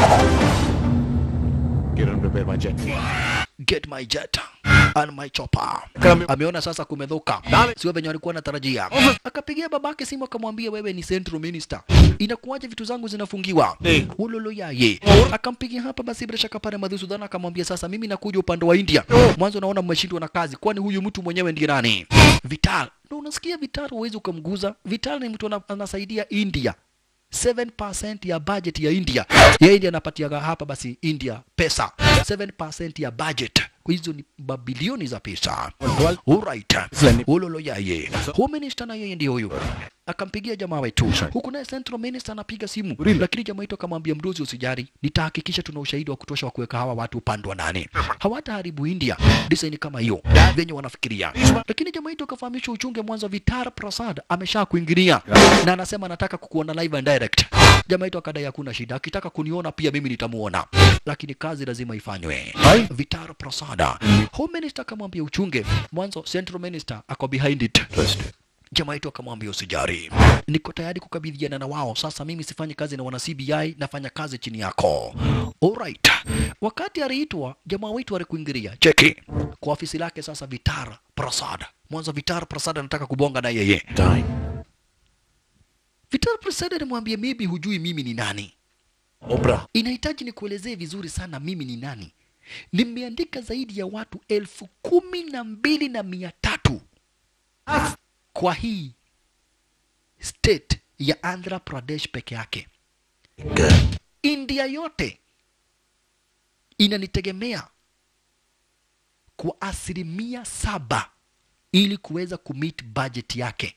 Speaker 5: Get and prepare my jet.
Speaker 2: Get my jet and my chopper. Ameona sasa kumedhuka, sio venye walikuwa natarajia. Akapigia babake simu akamwambia, wewe ni central minister, inakuwaje vitu zangu zinafungiwa? Ulolo yaye akampigia hapa basi bila shaka pale Madhusudhana akamwambia, sasa mimi nakuja upande wa India. Mwanzo naona mmeshindwa na kazi, kwani huyu mtu mwenyewe ndiye nani? Vital. Na unasikia Vital huwezi ukamguza. Vital ni mtu ana- anasaidia India 7% ya budget ya India. Ya India anapatiaga hapa basi India pesa. 7% ya budget. Kwa hizo ni mabilioni za pesa. Alright. Ulolo yaye. Home minister na yeye ndio huyu. Akampigia jamaa wetu. Huku naye central minister anapiga simu. Lakini jamaa wetu akamwambia mdozi usijari, nitahakikisha tuna ushahidi wa kutosha wa kuweka hawa watu upande wa nani. Hawataharibu India. Design kama hiyo. Venye wanafikiria. Lakini jamaa wetu akafahamishwa uchunge mwanzo Vitar Prasad amesha kuingilia na anasema anataka kukuona live and direct. Jamaa wetu akadai hakuna shida, akitaka kuniona pia mimi nitamuona, lakini kazi lazima ifanywe. Vitar Prasada, home minister akamwambia uchunge mwanzo, central minister ako behind it. Jamaa wetu akamwambia usijari, niko tayari kukabidhiana na wao. Sasa mimi sifanyi kazi na wana CBI, nafanya kazi chini yako. Alright. Wakati aliitwa jamaa wetu alikuingilia cheki kwa ofisi lake. Sasa Vitar Prasad, mwanzo Vitar Prasad anataka kubonga na yeye.
Speaker 5: Time.
Speaker 2: Vitar Prasad alimwambia maybe hujui mimi ni nani.
Speaker 5: Oprah.
Speaker 2: Inahitaji nikuelezee vizuri sana mimi ni nani. Nimeandika zaidi ya watu elfu kumi na mbili na mia tatu kwa hii state ya Andhra Pradesh peke yake. India yote inanitegemea kwa asilimia saba ili kuweza kumit budget yake.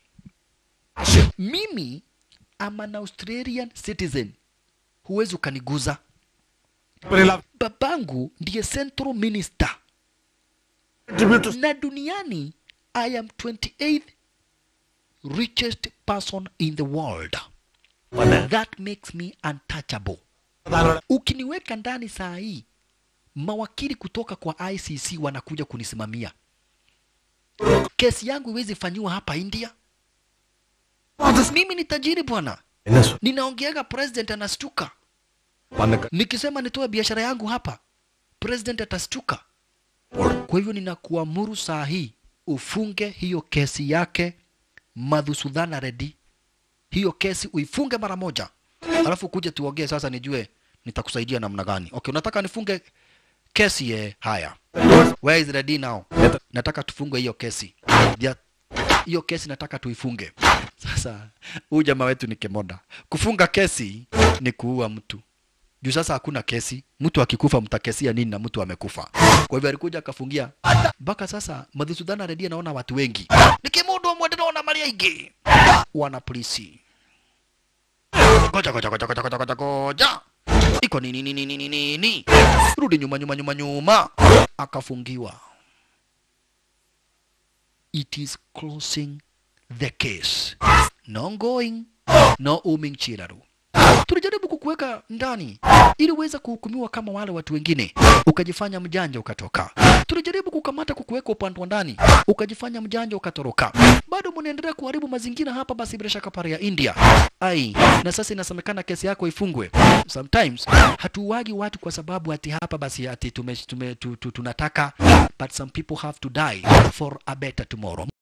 Speaker 2: Mimi am an Australian citizen, huwezi ukaniguza. Babangu ndiye central minister na duniani I am 28th richest person in the world. That makes me untouchable. Ukiniweka ndani saa hii, mawakili kutoka kwa ICC wanakuja kunisimamia. Kesi yangu iwezi fanyiwa hapa India. Mimi ni tajiri bwana, ninaongeaga president anastuka. Nikisema nitoe biashara yangu hapa, president atastuka. Kwa hivyo ninakuamuru saa hii ufunge hiyo kesi yake Madhusudhana Reddy, hiyo kesi uifunge mara moja, alafu kuja tuongee sasa, nijue nitakusaidia namna gani. Okay, unataka nifunge kesi ye? Haya, where is Reddy now? Nataka tufunge hiyo kesi ya hiyo kesi nataka tuifunge. Sasa huyu jamaa wetu ni kemoda. Kufunga kesi ni kuua mtu juu sasa hakuna kesi, mtu akikufa mtakesia nini na mtu amekufa? Kwa hivyo alikuja akafungia mpaka sasa. Madhusudhana Reddy anaona watu wengi nikimundu omwe ndĩrona marĩ aingĩ wana polisi goja goja goja goja goja goja goja iko nini nini nini nini, rudi nyuma nyuma nyuma nyuma, akafungiwa. It is closing the case, no going, no uming chiraru. tulijaribu kukuweka ndani ili uweze kuhukumiwa kama wale watu wengine, ukajifanya mjanja ukatoka. Tulijaribu kukamata kukuweka upande wa ndani, ukajifanya mjanja ukatoroka. Bado mnaendelea kuharibu mazingira hapa, basi bila shaka pare ya India. Ai, na sasa inasemekana kesi yako ifungwe. Sometimes hatuwagi watu kwa sababu ati hapa basi ati tume, tume, tu, tu, tunataka but some people have to die for a better tomorrow.